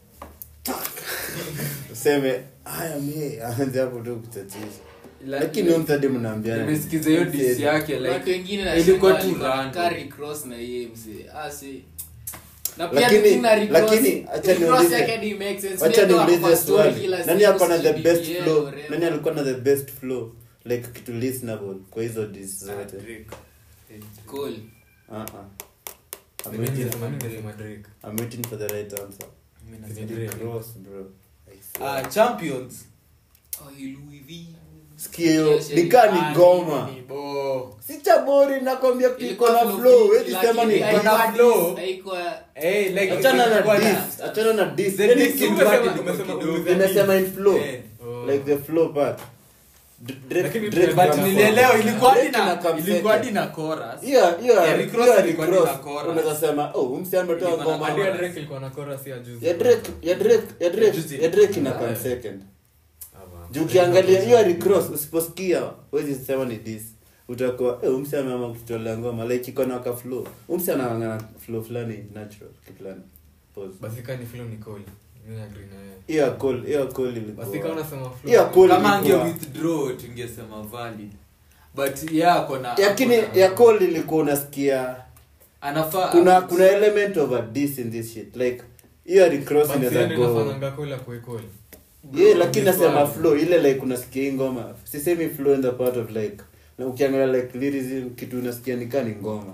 [SPEAKER 2] useme haya me aanze hapo tu kuchatisha
[SPEAKER 3] La-
[SPEAKER 2] lakini umsadi mnaambiana
[SPEAKER 3] nimesikiza hiyo disi yake
[SPEAKER 1] watu
[SPEAKER 3] like
[SPEAKER 1] wengine na
[SPEAKER 3] ilikuwa
[SPEAKER 1] shida
[SPEAKER 3] tu
[SPEAKER 1] walikuwa
[SPEAKER 3] random.
[SPEAKER 1] carry cross na yeye msi ah si na pia
[SPEAKER 2] Lakini-
[SPEAKER 1] tukina recross-
[SPEAKER 2] lakini, acha
[SPEAKER 1] recross
[SPEAKER 2] niulize-
[SPEAKER 1] yake hadi make sense.
[SPEAKER 2] wacha
[SPEAKER 1] Mimi ndo
[SPEAKER 2] niulize
[SPEAKER 1] hapa story
[SPEAKER 2] swali
[SPEAKER 1] kila
[SPEAKER 2] nani
[SPEAKER 1] siku,
[SPEAKER 2] ako na the
[SPEAKER 1] sijui
[SPEAKER 2] best
[SPEAKER 1] BBL,
[SPEAKER 2] flow
[SPEAKER 1] whatever.
[SPEAKER 2] nani alikuwa na the best flow like kitu listenable kwa hizo dis
[SPEAKER 3] Ah,
[SPEAKER 2] zote
[SPEAKER 3] Drake. Eh,
[SPEAKER 1] Cole.
[SPEAKER 2] uh-uh. I'm
[SPEAKER 4] Mimi
[SPEAKER 2] waiting,
[SPEAKER 4] nimesema- mimi nimesema Drake.
[SPEAKER 2] I'm waiting for the right answer
[SPEAKER 3] mimi
[SPEAKER 4] Ni
[SPEAKER 3] nasema-
[SPEAKER 4] Drake.
[SPEAKER 2] Cross, bro I
[SPEAKER 3] Ah,
[SPEAKER 2] swear.
[SPEAKER 3] champions
[SPEAKER 1] Oh, Louis V.
[SPEAKER 2] sikia hiyo
[SPEAKER 1] Yes,
[SPEAKER 2] nikaa
[SPEAKER 3] Ah,
[SPEAKER 2] ni goma
[SPEAKER 3] ni bo.
[SPEAKER 2] si chabori nakwambia iko
[SPEAKER 1] Ilikuwa
[SPEAKER 2] na
[SPEAKER 1] flow
[SPEAKER 2] flow
[SPEAKER 1] fit,
[SPEAKER 2] wezi sema
[SPEAKER 1] lakini
[SPEAKER 2] ni
[SPEAKER 3] iko na
[SPEAKER 1] haikuwa
[SPEAKER 3] flow.
[SPEAKER 1] dis- haikuwa-
[SPEAKER 3] Eh, like,
[SPEAKER 2] achana na
[SPEAKER 3] ilikuwa
[SPEAKER 2] dis achana na dis
[SPEAKER 3] The
[SPEAKER 2] Yaani
[SPEAKER 3] diss
[SPEAKER 2] si-
[SPEAKER 3] ilikuwa
[SPEAKER 4] umesema-
[SPEAKER 3] kidogo
[SPEAKER 4] umesema-
[SPEAKER 3] kidogo.
[SPEAKER 4] umesema-
[SPEAKER 2] nimesema in flow
[SPEAKER 3] Eh.
[SPEAKER 4] Oh.
[SPEAKER 2] like the flow part D- Drake-
[SPEAKER 4] Lakini
[SPEAKER 2] Drake
[SPEAKER 4] Drake
[SPEAKER 3] but
[SPEAKER 2] comes
[SPEAKER 3] nilielewa
[SPEAKER 2] first.
[SPEAKER 3] ilikuwa hadi
[SPEAKER 2] Drake ina
[SPEAKER 3] na
[SPEAKER 2] come
[SPEAKER 3] ilikuwa hadi
[SPEAKER 2] second.
[SPEAKER 3] na chorus
[SPEAKER 2] Hiyo- hiyo-
[SPEAKER 3] Yeah, Rick Ross
[SPEAKER 2] hiyo
[SPEAKER 3] ilikuwa
[SPEAKER 2] Rick
[SPEAKER 3] ni na
[SPEAKER 2] Ross.
[SPEAKER 3] chorus.
[SPEAKER 2] unaweza sema oh huyu msee ametoa
[SPEAKER 3] Ilikuwa na
[SPEAKER 2] ngoma
[SPEAKER 4] Hadi ya
[SPEAKER 3] chorus.
[SPEAKER 4] Drake ilikuwa na chorus ya juzi.
[SPEAKER 2] ya Drake ya Drake ya Drake
[SPEAKER 3] Juzi.
[SPEAKER 2] ya Drake ina come
[SPEAKER 4] Yeah.
[SPEAKER 2] second
[SPEAKER 4] Ah,
[SPEAKER 2] juu ukiangalia hiyo Rick Ross usiposikia huwezi sema ni this utakuwa eh umse ameama kutolea ngoma like iko na ka flow umse anangana flow fulani natural kiplani pause
[SPEAKER 4] Basi kama ni flow ni Cole. Mimi agree na yeye.
[SPEAKER 2] hiyo ya Cole hiyo ya Cole
[SPEAKER 4] Basi kama
[SPEAKER 2] ilikuwa
[SPEAKER 4] unasema flow.
[SPEAKER 2] hiyo ya Cole
[SPEAKER 3] kama ange
[SPEAKER 2] ilikuwa
[SPEAKER 3] withdraw tungesema valid but yeah kona
[SPEAKER 2] lakini ya Cole ilikuwa unasikia
[SPEAKER 3] anafaa
[SPEAKER 2] kuna kuna element of a diss in this shit like hiyo ya Rick Ross
[SPEAKER 4] Basi
[SPEAKER 2] inaweza
[SPEAKER 4] yeye ndio
[SPEAKER 2] go
[SPEAKER 4] inafanyanga Cole akuwe Cole.
[SPEAKER 2] yeah lakini
[SPEAKER 3] This
[SPEAKER 2] nasema
[SPEAKER 3] one.
[SPEAKER 2] flow ile like unasikia hii ngoma sisemi flow in the part of like na ukiangalia like lyricism kitu unasikia nikaa ni ngoma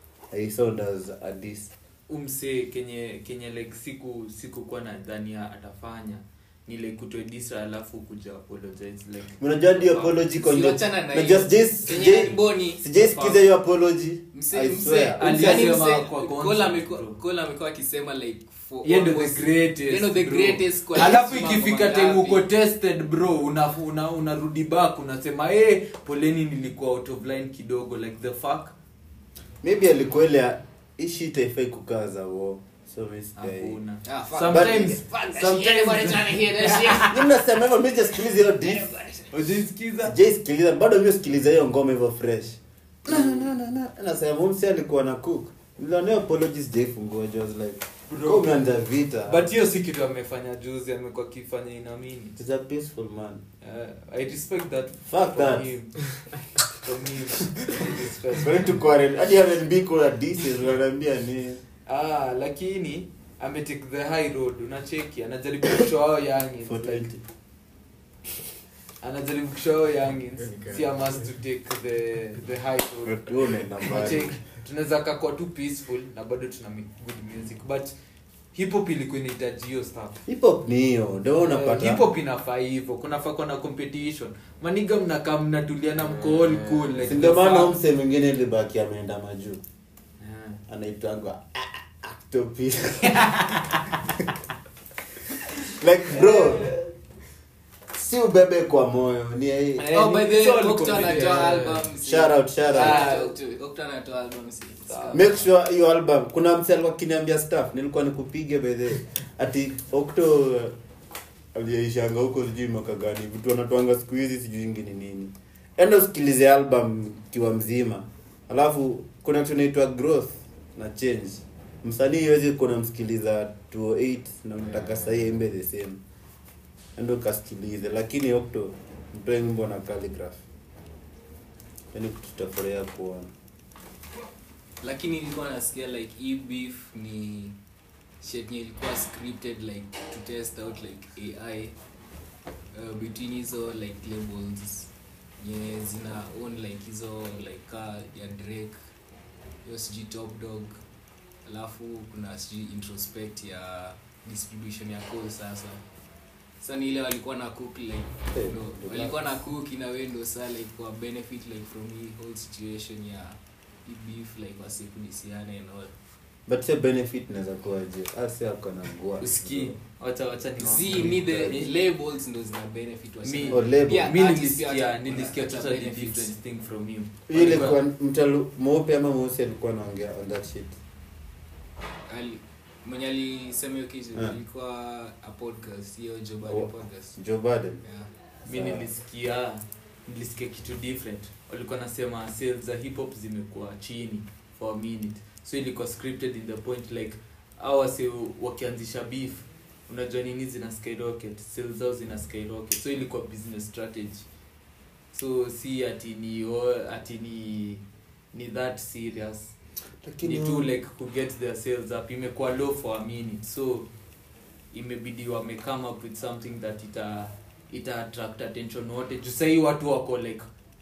[SPEAKER 2] i sound as a diss
[SPEAKER 3] umse kenye kenye like siku sikukuwa nadhania atafanya ni like kutoe disa alafu kuja apologize like
[SPEAKER 2] unajua hadi apology kwa
[SPEAKER 1] Si
[SPEAKER 2] ndio
[SPEAKER 1] wachana na
[SPEAKER 2] na
[SPEAKER 1] hiyo.
[SPEAKER 2] just just
[SPEAKER 1] Kenye
[SPEAKER 2] sijai-
[SPEAKER 1] Boni-
[SPEAKER 2] sijaisikiza hiyo apology
[SPEAKER 1] Mse-
[SPEAKER 2] i
[SPEAKER 1] mse-
[SPEAKER 2] swear
[SPEAKER 3] Ali-
[SPEAKER 1] yaani
[SPEAKER 3] alisema
[SPEAKER 1] mse-
[SPEAKER 3] kwa concert,
[SPEAKER 1] Cole amekuwa-
[SPEAKER 3] bro.
[SPEAKER 1] Cole amekuwa akisema like for
[SPEAKER 3] Yeye ndo the
[SPEAKER 1] almost-
[SPEAKER 3] greatest,
[SPEAKER 1] yeye ndo the
[SPEAKER 3] bro.
[SPEAKER 1] greatest kwa
[SPEAKER 3] alafu
[SPEAKER 1] hizi
[SPEAKER 3] ikifika
[SPEAKER 1] mambo
[SPEAKER 3] time
[SPEAKER 1] mangapi.
[SPEAKER 3] uko tested bro unarudi una, unarudi back unasema hey, poleni nilikuwa out of line kidogo like the fuck
[SPEAKER 2] maybe alikuwa ile ya, hii shit haifai kukaa za wo so mi sijai
[SPEAKER 3] hakuna
[SPEAKER 1] Ah, fuck.
[SPEAKER 3] sometimes
[SPEAKER 1] Fuck that shit.
[SPEAKER 3] sometimes
[SPEAKER 1] Everybody trying to hear that shit.
[SPEAKER 2] Mimi nasema hivyo mimi sijasikiliza hiyo diss
[SPEAKER 3] ujaisikiza
[SPEAKER 2] sijaisikiliza bado mimi sikiliza hiyo ngoma hivyo fresh na na na na nasema mumsi alikuwa na cook niliona hiyo apology sijaifungua I was like
[SPEAKER 3] Bro.
[SPEAKER 2] bro umeanza vita
[SPEAKER 3] but hiyo si kitu amefanya juzi amekuwa akifanya inamini
[SPEAKER 2] He's a peaceful man
[SPEAKER 3] uh, i respect that
[SPEAKER 2] Fuck
[SPEAKER 3] from
[SPEAKER 2] that.
[SPEAKER 3] him. from him I respect.
[SPEAKER 2] Going to quarrel hadi R&B kuna disses wananiambia ni
[SPEAKER 3] ah lakini ametake the high road unacheki anajaribu kushow hao youngins
[SPEAKER 2] 420
[SPEAKER 3] like, anajaribu kushow hao youngins
[SPEAKER 4] Very good.
[SPEAKER 3] si a must to take the the high road
[SPEAKER 2] Wewe unaenda mbali.
[SPEAKER 3] unacheki tunaweza kakua tu peaceful na bado tuna make good music but hip hop ilikuwa inahitaji hiyo stuff
[SPEAKER 2] hip hop ni hiyo ndio
[SPEAKER 3] Eh,
[SPEAKER 2] unapata
[SPEAKER 3] hip hop inafaa hivyo kunafaa kuwa na competition maniga mnakaa mnatuliana mko all cool like
[SPEAKER 2] Si ndio
[SPEAKER 3] the
[SPEAKER 2] maana
[SPEAKER 3] fuck.
[SPEAKER 2] huyu msee mwingine libaki ameenda majuu
[SPEAKER 3] Eh.
[SPEAKER 2] anaitangwa Octopus. like bro si ubebe kwa moyo ni hii
[SPEAKER 3] Eh,
[SPEAKER 1] Oh, by the
[SPEAKER 3] it's
[SPEAKER 1] way,
[SPEAKER 3] all
[SPEAKER 1] Okta
[SPEAKER 3] comedy.
[SPEAKER 1] anatoa
[SPEAKER 4] Yeah.
[SPEAKER 1] album, si-
[SPEAKER 2] Shout out, shout out.
[SPEAKER 1] Ah, Okta- Okta anatoa album, si-
[SPEAKER 3] Sawa.
[SPEAKER 2] make sure hiyo album kuna mse alikuwa kiniambia staff nilikuwa nikupige bedhe ati okto aliyeishanga huko sijui mwaka gani vitu wanatwanga siku hizi sijui ingi ni nini enda usikilize album kiwa mzima alafu kuna kitu inaitwa growth na change msanii iwezi kuna msikiliza 208 na mtaka sahii imbe the same enda ukasikilize lakini okto mtoe ngimbo na calligraph yani tutafurahia kuona
[SPEAKER 1] lakini nilikuwa nasikia like hii beef ni shit yenye ilikuwa scripted like to test out like ai uh, between hizo like labels yenye zina own like hizo like ka ya drake hiyo sijui top dog alafu kuna sijui introspect ya distribution ya call sasa sasa ni ile walikuwa na cook like
[SPEAKER 2] Eh,
[SPEAKER 1] ndo, walikuwa na cook in a way ndo saa like kwa benefit like from hii whole situation ya hii beef like wasikudisiane and all
[SPEAKER 2] but say benefit naweza kuwaje asi ako na ngua
[SPEAKER 3] usikii wacha wacha ni
[SPEAKER 1] z ni the labels ndo zina benefit wasi-
[SPEAKER 3] Mi-
[SPEAKER 2] Oh, label.
[SPEAKER 1] Pia
[SPEAKER 3] mi
[SPEAKER 1] artists pia
[SPEAKER 3] nilisikia
[SPEAKER 1] wata-
[SPEAKER 3] nilisikia
[SPEAKER 1] wata
[SPEAKER 3] totally
[SPEAKER 1] benefits.
[SPEAKER 3] different thing from him
[SPEAKER 2] Hiyo ilikuwa mtalu mweupe ama mweusi alikuwa anaongea on that shit
[SPEAKER 1] Ali- mwenye alisema hiyo kitu
[SPEAKER 2] Yeah.
[SPEAKER 1] ilikuwa a podcast hiyo Joe Budden
[SPEAKER 2] Oh.
[SPEAKER 1] podcast
[SPEAKER 2] joe biden
[SPEAKER 1] yeah
[SPEAKER 3] mi
[SPEAKER 2] Sawa.
[SPEAKER 3] nilisikia nilisikia kitu different walikuwa nasema sales za hip hop zimekuwa chini for a minute so ilikuwa scripted in the point like au wase wakianzisha beef unajua nini zina skyrocket sales zao zina skyrocket so ilikuwa business strategy so si ati ni oh, ati ni ni that serious ni tu like ku get their sales up imekuwa low for a minute so imebidi wame come up with something that ita ita attract attention wote juu sahii watu wako like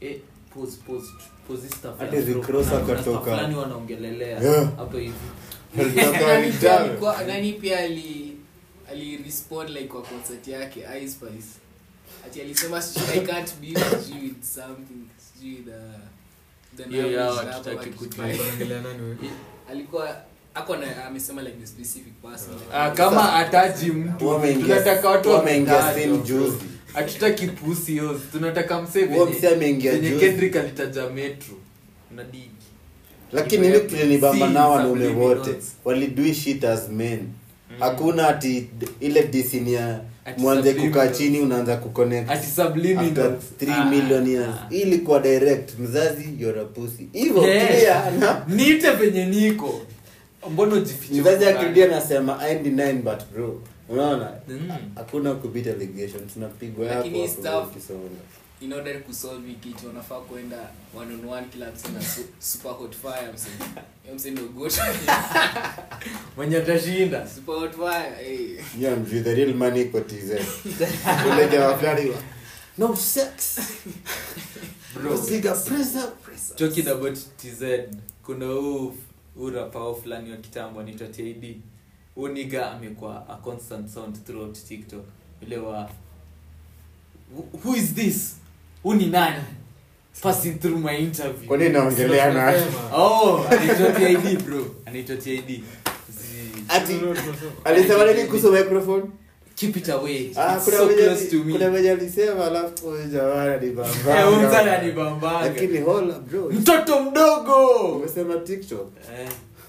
[SPEAKER 3] eh, pause, pause, pause hii stuff
[SPEAKER 2] Hadi
[SPEAKER 3] ya
[SPEAKER 2] Rick
[SPEAKER 3] bro.
[SPEAKER 2] Ross
[SPEAKER 3] Kuna- kuna
[SPEAKER 2] akatoka.
[SPEAKER 3] stuff fulani wanaongelelea
[SPEAKER 2] Yeah.
[SPEAKER 3] hapa hivi
[SPEAKER 2] Alitoka
[SPEAKER 1] Nani pia
[SPEAKER 2] Walitano.
[SPEAKER 1] alikuwa- nani pia ali alirespond like kwa concert yake Ice Spice ati alisema sijui i can't be sijui with something sijui the the
[SPEAKER 3] Hiyo
[SPEAKER 1] numbers
[SPEAKER 3] yao
[SPEAKER 1] hapo
[SPEAKER 3] hatutaki
[SPEAKER 1] waki-
[SPEAKER 3] kujua.
[SPEAKER 4] Alikuwa anaongelea nani wewe?
[SPEAKER 1] alikuwa ako na amesema like the specific person like,
[SPEAKER 3] Ah, kama ataji mtu
[SPEAKER 2] Wameingia-
[SPEAKER 3] tunataka watu
[SPEAKER 2] wameingia
[SPEAKER 3] wametajwa,
[SPEAKER 2] scene
[SPEAKER 3] bro.
[SPEAKER 2] juzi.
[SPEAKER 3] hatutaki pusi yote tunataka msee
[SPEAKER 2] Huo
[SPEAKER 3] venye-
[SPEAKER 2] msee ameingia
[SPEAKER 3] venye
[SPEAKER 2] juzi.
[SPEAKER 3] kendrick alitaja metro na digi
[SPEAKER 2] lakini mimi kilinibamba
[SPEAKER 3] Si
[SPEAKER 2] nao wanaume
[SPEAKER 3] subliminals.
[SPEAKER 2] wote walidui shit as men hakuna ati d- ile disini ya
[SPEAKER 3] Ati
[SPEAKER 2] mwanze kukaa
[SPEAKER 3] subliminals.
[SPEAKER 2] chini unaanza kuconnect
[SPEAKER 3] ati
[SPEAKER 2] after
[SPEAKER 3] subliminals
[SPEAKER 2] 3
[SPEAKER 3] Ah,
[SPEAKER 2] million years
[SPEAKER 3] ah.
[SPEAKER 2] hii ilikuwa direct mzazi you're a pussy hivyo
[SPEAKER 3] Yeah.
[SPEAKER 2] clear na
[SPEAKER 3] niite venye niko mbona ujifiche
[SPEAKER 2] mzazi
[SPEAKER 3] huko
[SPEAKER 2] akirudia
[SPEAKER 3] ndani?
[SPEAKER 2] anasema I'm denying but bro unaona
[SPEAKER 3] Mm.
[SPEAKER 2] hakuna kubit allegation tunapigwa yako
[SPEAKER 1] Lakini
[SPEAKER 2] hapo
[SPEAKER 1] stuff-
[SPEAKER 2] ukisonga.
[SPEAKER 1] in order kusolve hii kitu wanafaa kwenda one on one kila mse na su- super hot fire mse Hiyo mse ndio goat
[SPEAKER 3] mwenye atashinda
[SPEAKER 1] super hot fire eh
[SPEAKER 2] Yeah, mjui, the real money iko TZ. Ule jamaa fulani wa, no sex
[SPEAKER 3] Bro.
[SPEAKER 2] Siga, press up.
[SPEAKER 3] talking about tz kuna huu huu rapao fulani wa kitambo anaitwa tid huu niga amekuwa a constant sound throughout tiktok ule wa "Who- who is this huu ni nani passing through my interview
[SPEAKER 2] Kwa nini naongelea na
[SPEAKER 4] Tunasema.
[SPEAKER 3] oh anaitwa tid bro anaitwa tid Zi-
[SPEAKER 2] ati alisema nini kuhusu microphone
[SPEAKER 3] keep it away
[SPEAKER 2] ah
[SPEAKER 3] It's
[SPEAKER 2] kuna
[SPEAKER 3] so
[SPEAKER 2] venye
[SPEAKER 3] close to
[SPEAKER 2] ali-
[SPEAKER 3] me
[SPEAKER 2] kuna venye alisema alafu huyu jamaa
[SPEAKER 3] Eh,
[SPEAKER 2] ananibambanga.
[SPEAKER 3] huyu mtu ananibambanga.
[SPEAKER 2] lakini hola bro
[SPEAKER 3] mtoto mdogo
[SPEAKER 2] umesema tiktok
[SPEAKER 3] Eh,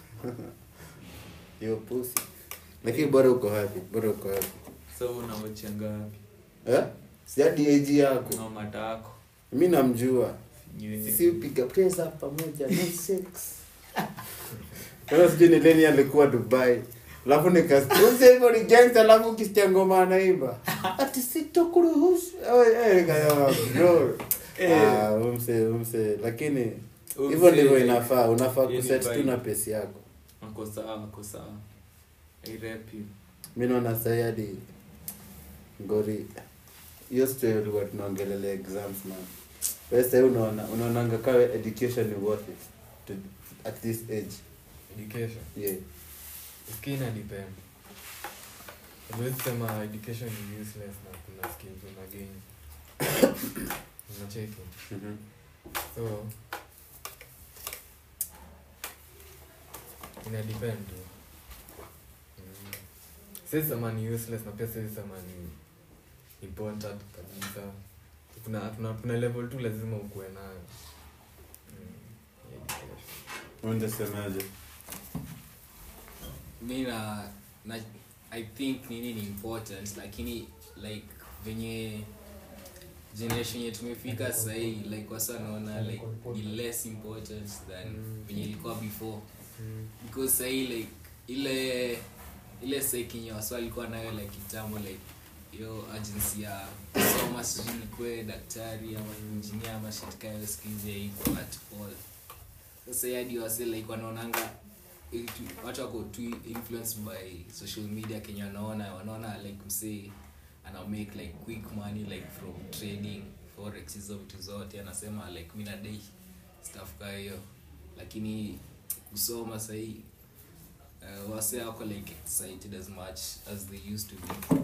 [SPEAKER 2] hiyo pussy lakini bora uko happy bora uko happy
[SPEAKER 3] so unawachanga wapi
[SPEAKER 2] eh siadi age yako
[SPEAKER 3] na matako
[SPEAKER 2] mi namjua
[SPEAKER 3] Nyewe.
[SPEAKER 2] sisi upiga press up pamoja no sex Sasa sijui ni leni alikuwa dubai alafu nikasikia hivyo ni gangster alafu ukisikia ngoma anaimba ati sitokuruhusu Eh, eh, kaya, bro
[SPEAKER 3] Eh.
[SPEAKER 2] Ah, umse umse lakini
[SPEAKER 3] Umse-
[SPEAKER 2] hivyo ndivyo inafaa unafaa
[SPEAKER 3] Yeye ni
[SPEAKER 2] kuset tu
[SPEAKER 3] vibe.
[SPEAKER 2] na pesi yako
[SPEAKER 3] Ako sawa, ako sawa. I rap you.
[SPEAKER 2] mi naona sahi hadi ngori hiyo story ulikuwa tunaongelelea exams man wewe sahi unaona unaonanga kawe education ni worth it to, at this age
[SPEAKER 4] Education.
[SPEAKER 2] yeah
[SPEAKER 4] Skill ina depend. Huwezi sema education ni useless na kuna skills una gain. Unacheki.
[SPEAKER 2] Mhm.
[SPEAKER 4] So ina depend tu. Mm. Siwezi sema ni useless na pia siwezi sema ni important kabisa. Kuna kuna kuna level tu lazima ukuwe nayo. Mm. Education.
[SPEAKER 2] unasemaje
[SPEAKER 1] mi na, na i think nini ni important lakini like venye generation yetu tumefika sahii like wasa naona like ni less important than
[SPEAKER 4] Mm.
[SPEAKER 1] venye ilikuwa before
[SPEAKER 4] Mm.
[SPEAKER 1] because sahii like ile ile sekinye wasa alikuwa nayo like kitambo like hiyo agency ya kusoma sijui nikuwe daktari ama injinia ama shatikayo skizi yaiko at all sasa hii hadi wase like wanaonanga eh, tu- watu wako tu influenced by social media kenya wanaona wanaona like msee ana make like quick money like from trading forex hizo vitu zote anasema like mi nadai stuff kaa hiyo lakini kusoma sahii uh, wase wako like excited as much as they used to be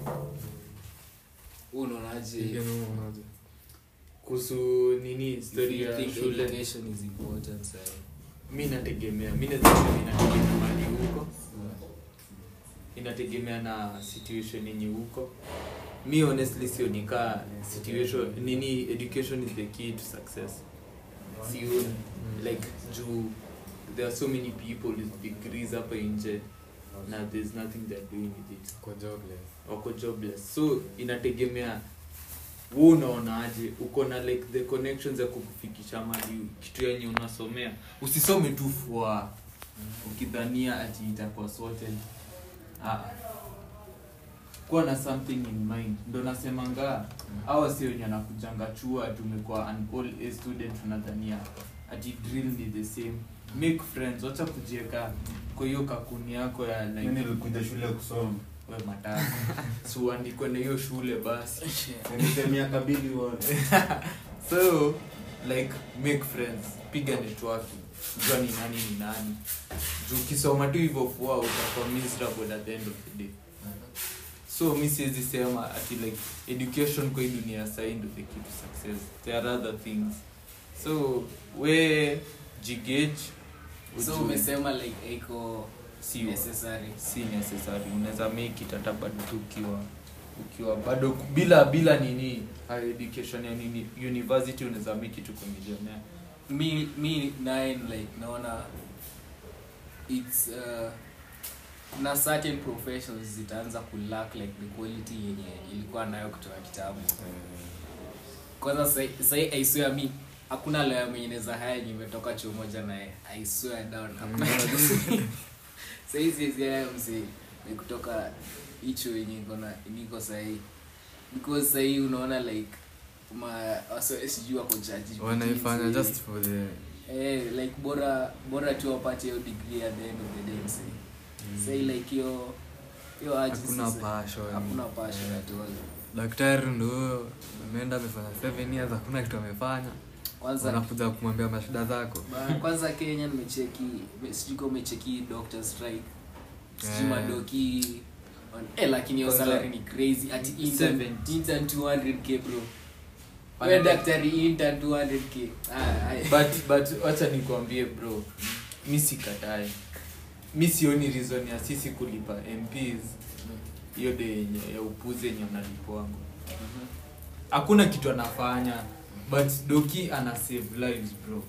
[SPEAKER 1] Wewe unaonaje
[SPEAKER 4] Hiyo ni unaje?
[SPEAKER 3] kuhusu nini
[SPEAKER 1] if
[SPEAKER 3] story
[SPEAKER 1] you
[SPEAKER 3] ya
[SPEAKER 1] think
[SPEAKER 3] shule
[SPEAKER 1] education is important sahii
[SPEAKER 3] mi nategemea mi nazasema inategemea mali huko inategemea na situation yenye huko mi honestly sionikaa situation nini education is the key to success sioni like juu there are so many people with degrees hapa nje na there's nothing they're doing with it
[SPEAKER 4] Kwa jobless.
[SPEAKER 3] wako jobless so inategemea wu unaonaje uko na like the connections ya kukufikisha mali kitu yenye unasomea usisome tu fua ukidhania ati itakuwa sorted ah. kuwa na something in mind ndo nasemanga awa si wenye anakujanga chua tumekuwa an all a student unadhania ati drill ni the same make friends wacha kujieka kwa hiyo kakuni yako ya like,
[SPEAKER 2] nilikuja shule kusoma
[SPEAKER 3] we matatu so uandikwe na hiyo shule basi
[SPEAKER 2] nisemia kabili uone
[SPEAKER 3] so like make friends piga networking jua ni nani ni nani juu ukisoma tu hivyo fua utakuwa miserable at the end of the day so mi siwezi sema ati like education kwa hii dunia sahii ndo the key to success there are other things so we jigage
[SPEAKER 1] so
[SPEAKER 3] ujue
[SPEAKER 1] umesema like iko
[SPEAKER 3] si
[SPEAKER 1] necessary
[SPEAKER 3] si necessary unaweza make it hata bado tu ukiwa ukiwa bado ku- bila bila nini higher education ya nini university unaweza make it uko millionaire
[SPEAKER 1] mi mi naye like naona its uh, kuna certain professions zitaanza kulack like the quality yenye ilikuwa nayo kutoka kitabu kwanza sai- sai i swear mi hakuna lawyer mwenye naweza haya yenye imetoka chuo moja naye i swear down hakuna sai siwezi haya msi ni kutoka hicho yenye iko na niko sahii because sahii unaona like ma waso- sijui wako jaji
[SPEAKER 4] wanaifanya just for the
[SPEAKER 1] eh, like bora bora tu wapate hiyo degree at the end of the day msi say like hiyo hiyo aji
[SPEAKER 4] hakuna
[SPEAKER 1] sasa-
[SPEAKER 4] passion
[SPEAKER 1] hakuna passion at all
[SPEAKER 4] daktari ndo huyo ameenda amefanya seven years hakuna kitu amefanya
[SPEAKER 1] kwanza
[SPEAKER 4] wanakuja kumwambia mashida zako
[SPEAKER 1] ba- kwanza kenya nimecheki me- sijui kama umecheki doctor strike sijui
[SPEAKER 4] Eh.
[SPEAKER 1] madoki on- eh, lakini hiyo
[SPEAKER 3] Kwanza-
[SPEAKER 1] salary ni crazy ati intern,
[SPEAKER 3] 70.
[SPEAKER 1] intern 200k bro
[SPEAKER 3] Wana-
[SPEAKER 1] we daktari intern 200k ah, ai.
[SPEAKER 3] but but wacha nikwambie bro mi sikatae mi sioni reason ya sisi kulipa mps hiyo de yenye ya upuzi yenye mnalipwangu hakuna kitu anafanya but doki ana save lives bro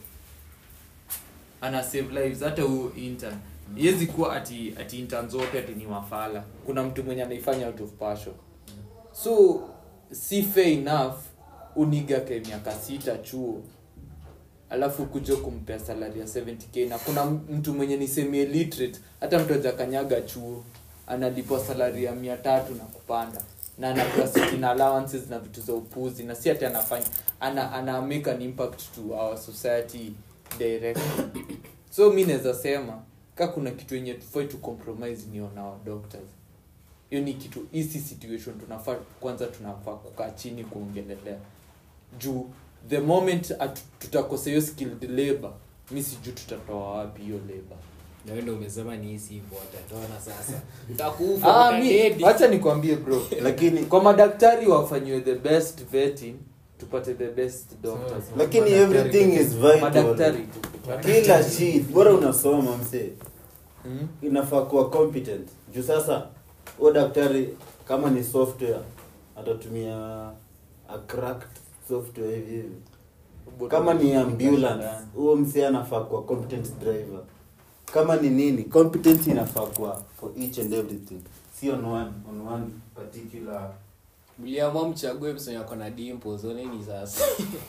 [SPEAKER 3] ana save lives hata huu intern iwezi kuwa ati ati intern zote ati ni wafala kuna mtu mwenye anaifanya out of passion so si fair enough unigake miaka sita chuo alafu kuja kumpea salari ya 70k na kuna m- mtu mwenye ni semi illiterate hata mtu ajakanyaga chuo analipwa salari ya mia tatu na kupanda na anapewa sitting allowances na vitu za upuzi na si ati anafanya ana, ana make an impact to our society directly so mi naweza sema ka kuna kitu yenye tufai tu compromise ni on our doctors hiyo ni kitu hisi situation tunafaa kwanza tunafaa kukaa chini kuongelelea juu the moment atu- tutakosa hiyo skilled labor mi sijuu tutatoa wapi hiyo labor
[SPEAKER 5] na wewe ndio umesema ni hisi hivyo watatoana sasa utakufa
[SPEAKER 3] Ah, mi-
[SPEAKER 5] utadedi.
[SPEAKER 3] wacha nikwambie bro
[SPEAKER 2] lakini
[SPEAKER 3] kwa madaktari wafanyiwe the best vetting tupate the best doctors
[SPEAKER 4] So-
[SPEAKER 2] lakini everything is vital
[SPEAKER 3] madaktari
[SPEAKER 2] kila shit bora unasoma msee
[SPEAKER 3] mm?
[SPEAKER 2] inafaa kuwa competent juu sasa huo daktari kama ni software atatumia a cracked software hivi hivi kama ni ambulance huo msee anafaa kuwa competent driver kama ni nini competence inafaa kuwa for each and everything si on one on one particular
[SPEAKER 1] mliamua mchague msonyo ako na dimples oneni sasa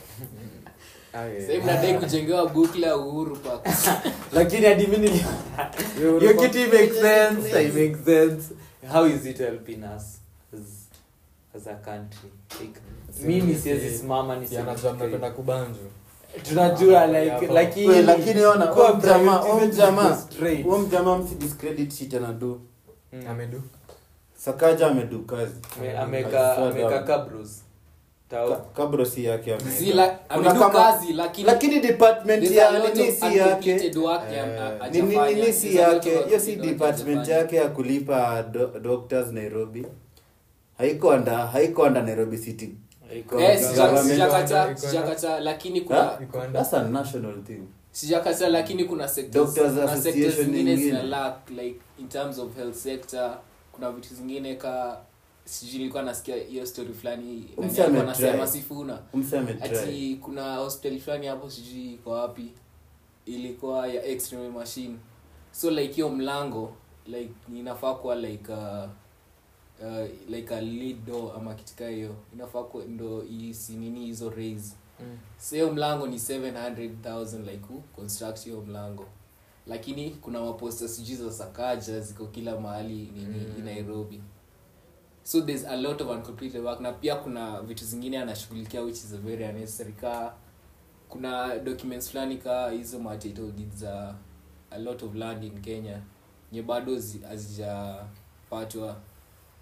[SPEAKER 3] Ah, yeah.
[SPEAKER 1] sahii mnadai kujengewa bukla ya uhuru park
[SPEAKER 3] lakini hadi mi nili- hiyo kitu it makes sense it makes sense how is it helping us as, as a country like, mimi siwezi simama
[SPEAKER 4] anajua mnapenda
[SPEAKER 3] niseme
[SPEAKER 4] kubanjwa
[SPEAKER 3] tunajua like
[SPEAKER 4] Hapa.
[SPEAKER 3] lakini
[SPEAKER 2] We, lakini ona
[SPEAKER 3] kuwa
[SPEAKER 2] huo mjamaa
[SPEAKER 3] priority
[SPEAKER 2] huo
[SPEAKER 3] zetu
[SPEAKER 2] mjamaa
[SPEAKER 3] ziko straight.
[SPEAKER 2] huo mjamaa msidiscredit shit anadu
[SPEAKER 3] Mm.
[SPEAKER 4] amedu
[SPEAKER 2] sakaja amedu kazi
[SPEAKER 3] Ame- ameka ameka kabros
[SPEAKER 2] Ka-
[SPEAKER 3] tao
[SPEAKER 2] kabro si yake ame-
[SPEAKER 1] Si la-
[SPEAKER 2] Kuna
[SPEAKER 1] amedu
[SPEAKER 2] kama-
[SPEAKER 1] kazi lakini
[SPEAKER 2] lakini department
[SPEAKER 1] there's
[SPEAKER 2] ya
[SPEAKER 1] a lot
[SPEAKER 2] nini
[SPEAKER 1] of
[SPEAKER 2] si yake
[SPEAKER 1] uncompleted work ya-
[SPEAKER 4] Eh,
[SPEAKER 1] a-
[SPEAKER 2] Ni- ni-
[SPEAKER 1] hajafanya.
[SPEAKER 2] nini si
[SPEAKER 1] There's a lot of
[SPEAKER 2] yake hiyo si
[SPEAKER 1] uncompleted work
[SPEAKER 2] department
[SPEAKER 1] hajafanya.
[SPEAKER 2] yake ya kulipa do, doctors nairobi haiko anda haiko anda nairobi city
[SPEAKER 3] Iko-
[SPEAKER 1] Eh, sija-
[SPEAKER 2] Government-
[SPEAKER 1] sijakataa
[SPEAKER 4] Iko-
[SPEAKER 1] sijakataa lakini
[SPEAKER 2] Ha?
[SPEAKER 1] kuna
[SPEAKER 4] iko under
[SPEAKER 2] that's a national thing
[SPEAKER 1] sijakataa lakini kuna sectors
[SPEAKER 2] Doctors
[SPEAKER 1] kuna
[SPEAKER 2] Association
[SPEAKER 1] sectors zingine
[SPEAKER 2] ingine.
[SPEAKER 1] zina lack like in terms of health sector kuna vitu zingine ka sijui nilikuwa nasikia hiyo story fulani nani
[SPEAKER 2] Umse
[SPEAKER 1] alikuwa
[SPEAKER 2] ametry.
[SPEAKER 1] anasema sifuna
[SPEAKER 2] umseme try
[SPEAKER 1] ati kuna hospitali fulani hapo sijui iko wapi ilikuwa ya x-ray machine so like hiyo mlango like inafaa kuwa like uh, uh, like a lead door ama kitika hiyo inafaa kuwa ndo isi nini hizo raise
[SPEAKER 3] Mm.
[SPEAKER 1] so hiyo mlango ni 700000 like ku construct hiyo mlango lakini kuna maposta sijui za sakaja ziko kila mahali nini
[SPEAKER 3] Mm.
[SPEAKER 1] nairobi so there's a lot of uncompleted work na pia kuna vitu zingine anashughulikia which is a very unnecessary ka kuna documents fulani ka hizo ma title deeds za a lot of land in kenya nye bado zi- hazijapatwa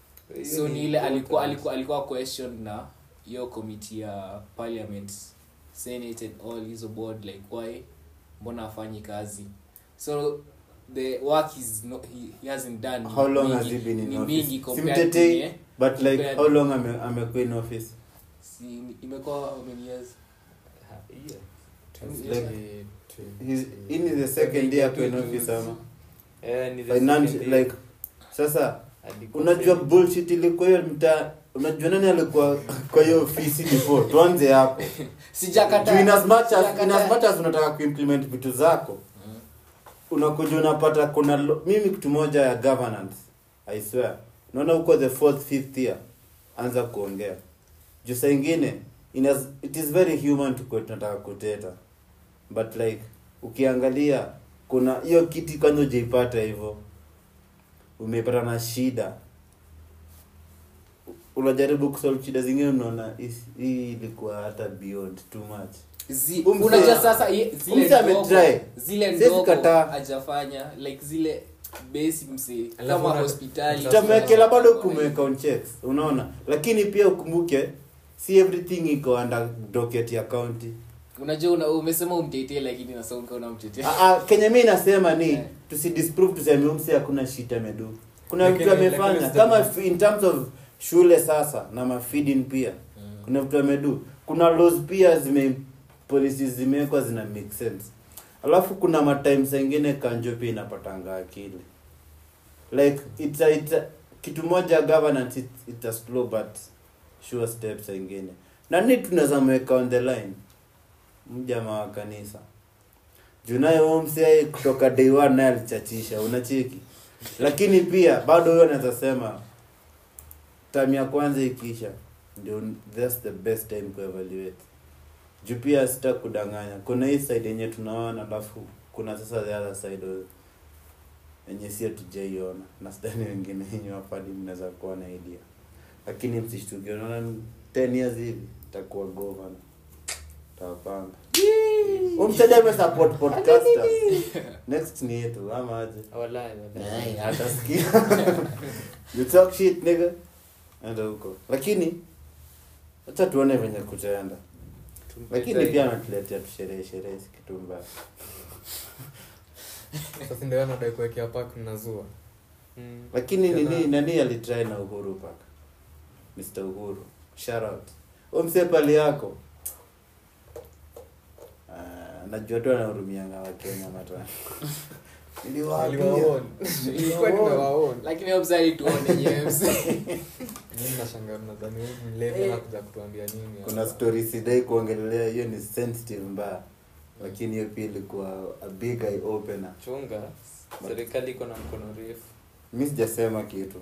[SPEAKER 1] so ni ile alikuwa alikuwa alikuwa question na hiyo committee ya parliament senate and all hizo board like why mbona afanyi kazi so the work is no, he, he hasn't done ni
[SPEAKER 2] how long
[SPEAKER 1] mingi-
[SPEAKER 2] has he been in
[SPEAKER 1] ni
[SPEAKER 2] office
[SPEAKER 1] mingi compared to
[SPEAKER 2] simtetei
[SPEAKER 1] nye-
[SPEAKER 2] but like
[SPEAKER 1] compared-
[SPEAKER 2] how long ame- amekuwa in office
[SPEAKER 1] si imekuwa how many years
[SPEAKER 2] Like, He's in the second year kwa in office ama
[SPEAKER 3] Eh, ni the
[SPEAKER 2] Finance,
[SPEAKER 3] second year.
[SPEAKER 2] like sasa
[SPEAKER 3] Alikuwa
[SPEAKER 2] unajua
[SPEAKER 3] second.
[SPEAKER 2] bullshit ilikuwa hiyo mtaa unajua nani alikuwa kwa hiyo ofisi before tuanze hapo
[SPEAKER 1] sijakataa
[SPEAKER 2] Juu in as much as,
[SPEAKER 1] Sijakataa.
[SPEAKER 2] in as much as unataka kuimplement vitu zako
[SPEAKER 1] Mm.
[SPEAKER 2] unakuja unapata kuna lo- mimi kitu moja ya governance i swear unaona huko the fourth fifth year anza kuongea juu saa ingine in as, it is very human to kuwa tunataka kuteta but like ukiangalia kuna hiyo kiti kwanza ujaipata hivyo umepata na shida unajaribu kusolve shida zingine unaona "Is- hii ilikuwa hata beyond too much
[SPEAKER 1] Zi-
[SPEAKER 2] Umse-
[SPEAKER 1] unajua sasa ye-
[SPEAKER 2] umse
[SPEAKER 1] zile ndogo
[SPEAKER 2] ametry.
[SPEAKER 1] zile
[SPEAKER 2] Siwezi
[SPEAKER 1] ndogo
[SPEAKER 2] kataa.
[SPEAKER 1] hajafanya like zile basic msi
[SPEAKER 4] Alafu
[SPEAKER 1] kama
[SPEAKER 4] una-
[SPEAKER 1] hospitali
[SPEAKER 2] tutamwekela bado kumweka on checks unaona lakini pia ukumbuke si everything iko under docket ya county
[SPEAKER 1] unajua una, umesema umtetee lakini nasonga unamtetea
[SPEAKER 2] Ah, ah, kenye mi nasema ni
[SPEAKER 1] Yeah.
[SPEAKER 2] tusidisprove tuseme umse hakuna shit amedu kuna
[SPEAKER 4] Lakini-
[SPEAKER 2] vitu amefanya
[SPEAKER 4] lakini
[SPEAKER 2] kama
[SPEAKER 4] sita-
[SPEAKER 2] f- in terms of shule sasa na mafeeding pia kuna vitu amedu kuna laws pia zime policies zimewekwa zina make sense alafu kuna matime ingine kanjo pia inapatanga akili like it's a, it's a, kitu moja governance it, it's a slow but sure steps ingine nani tunaweza mweka on the line mjama wa kanisa junaye huyo msee kutoka day one naye alichachisha unacheki lakini pia bado huyo anaweza sema time ya kwanza ikiisha ndio that's the best time kuevaluate juu pia sita kudanganya kuna hii side yenye tunaona alafu kuna sasa the other side of- yenye si hatujaiona na sidhani wengine yenye wapadi mnaweza kuwa na idea lakini msishtuki unaona 10 years hivi takuwa governor tawapanga umsaja amesupport podcasters next ni yetu ama aje
[SPEAKER 3] Walai, walai.
[SPEAKER 2] Ay, atasikia you talk shit nigga enda huko lakini acha tuone venye kutaenda lakini
[SPEAKER 3] Tumpetai.
[SPEAKER 2] pia anatuletea tusherehe sherehe si kitu mbaya
[SPEAKER 4] sasa ndio anadai kuwekea park mnazua
[SPEAKER 3] Mm.
[SPEAKER 2] lakini
[SPEAKER 4] Tena-
[SPEAKER 2] nini nani alitry na uhuru park mr uhuru shout out umse pali yako Ah, najua tu anahurumianga wakenya matwana Niliwaambia.
[SPEAKER 4] Aliwaona. Ilikuwa nimewaona.
[SPEAKER 1] lakini obsali tuone nyewe
[SPEAKER 4] Mimi nashangaa mnadhani huyu mlevi anakuja kutuambia nini
[SPEAKER 2] kuna
[SPEAKER 4] hapa.
[SPEAKER 2] story sidai kuongelelea hiyo ni sensitive mbaya lakini hiyo pia ilikuwa a big eye opener
[SPEAKER 3] chunga serikali iko na mkono refu
[SPEAKER 2] mi sijasema kitu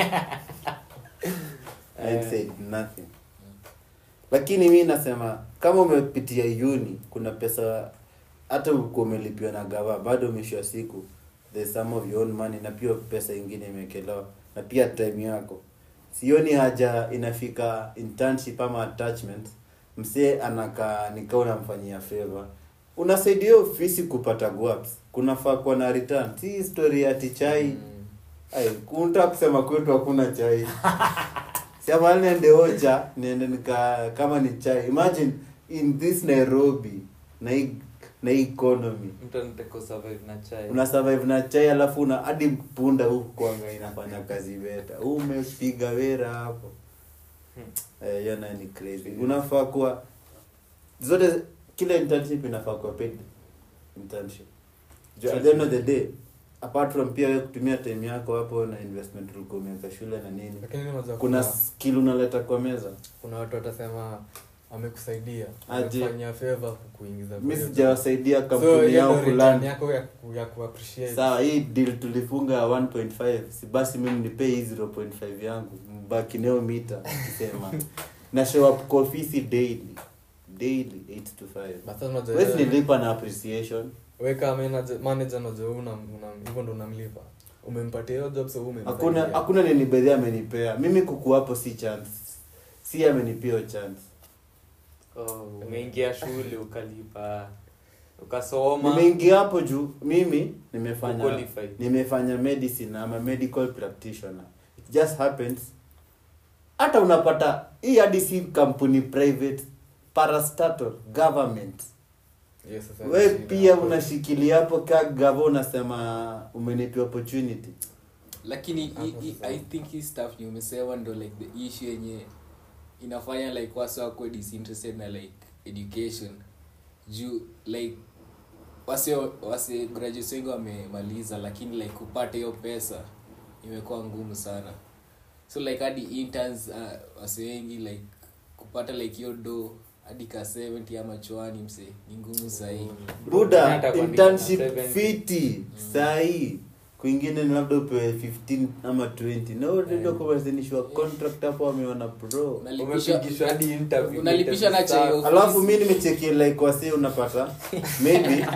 [SPEAKER 2] I
[SPEAKER 3] Eh.
[SPEAKER 2] said nothing lakini mi nasema kama umepitia uni kuna pesa hata uko umelipiwa na gava bado mwisho wa siku there's some of your own money na pia pesa ingine imewekelewa na pia time yako sioni haja inafika internship ama attachment msee anakaa nikaa unamfanyia favor unasaidia hiyo ofisi kupata guaps kunafaa kuwa na return si story ati chai
[SPEAKER 4] Mm.
[SPEAKER 2] Ai, kunta kusema kwetu hakuna chai siamali niende ocha niende nika kama ni chai imagine in this nairobi na hii na hii economy
[SPEAKER 3] mtu anataka survive na chai
[SPEAKER 2] una survive na chai alafu una hadi punda huku kwanga inafanya kazi beta umepiga wera hapo Eh, hiyo nayo ni crazy unafaa kuwa zote kila internship inafaa kuwa paid internship Ju- at the end of the day apart from pia wewe kutumia time yako hapo na investment ulikuwa umeweka shule na nini
[SPEAKER 4] lakini unajua
[SPEAKER 2] kuna
[SPEAKER 4] kuna,
[SPEAKER 2] skill unaleta kwa meza
[SPEAKER 4] kuna watu watasema amekusaidia
[SPEAKER 2] Aje.
[SPEAKER 4] amefanyia favor kukuingiza
[SPEAKER 2] mi
[SPEAKER 4] kwenye-
[SPEAKER 2] sijawasaidia
[SPEAKER 4] So,
[SPEAKER 2] kampuni
[SPEAKER 4] hiyo
[SPEAKER 2] yao
[SPEAKER 4] ndio return
[SPEAKER 2] fulani
[SPEAKER 4] yako ya ku- ya kuappreciate
[SPEAKER 2] sawa hii deal tulifunga 1.5 si basi mimi nipe hii 0.5 yangu mbaki nayo mita kisema na show up kwa ofisi daily daily 8 to 5
[SPEAKER 4] But sasa unajua
[SPEAKER 2] wesi
[SPEAKER 4] wewe-
[SPEAKER 2] nilipa na appreciation
[SPEAKER 4] weka manager manager unajua una una- hivyo ndo unamlipa umempatia hiyo job so wewe
[SPEAKER 2] hakuna
[SPEAKER 4] umemsaidia.
[SPEAKER 2] hakuna nenibedhi amenipea mimi kuku hapo si chance si amenipea hiyo chance
[SPEAKER 3] oh, umeingia shule ukalipa ukasoma
[SPEAKER 2] nimeingia hapo juu mimi nimefanya
[SPEAKER 3] Qualified.
[SPEAKER 2] nimefanya medicine ama medical practitioner it just happens hata unapata hii hadi si kampuni private parastatal government
[SPEAKER 4] Yes, sasa
[SPEAKER 2] we
[SPEAKER 4] shida
[SPEAKER 2] pia
[SPEAKER 4] hapo.
[SPEAKER 2] unashikilia hapo ka gava unasema umenipa opportunity
[SPEAKER 1] lakini
[SPEAKER 4] Hapo
[SPEAKER 1] i, i,
[SPEAKER 4] sasa.
[SPEAKER 1] i think hii stuff ni umesema ndo like the issue yenye inafanya like wasi wako disinterested na like education juu like wasi wasi graduates wengi wamemaliza lakini like kupata hiyo pesa imekuwa ngumu sana so like hadi interns uh, wasi wengi like kupata like hiyo do hadi ka 70 ama chwani mse ni ngumu sahii
[SPEAKER 2] buda
[SPEAKER 3] Hata kwa
[SPEAKER 2] internship
[SPEAKER 3] nini na 70?
[SPEAKER 2] fiti sahii kwingine ni labda upewe 15 ama 20 na ndio kuwazinishwa contract hapo wameona pro
[SPEAKER 1] Unalipisha-
[SPEAKER 3] umepigishwa hadi interview
[SPEAKER 1] unalipisha na
[SPEAKER 3] interview
[SPEAKER 1] chai
[SPEAKER 3] staff.
[SPEAKER 2] alafu mi nimechekia like wasi unapata maybe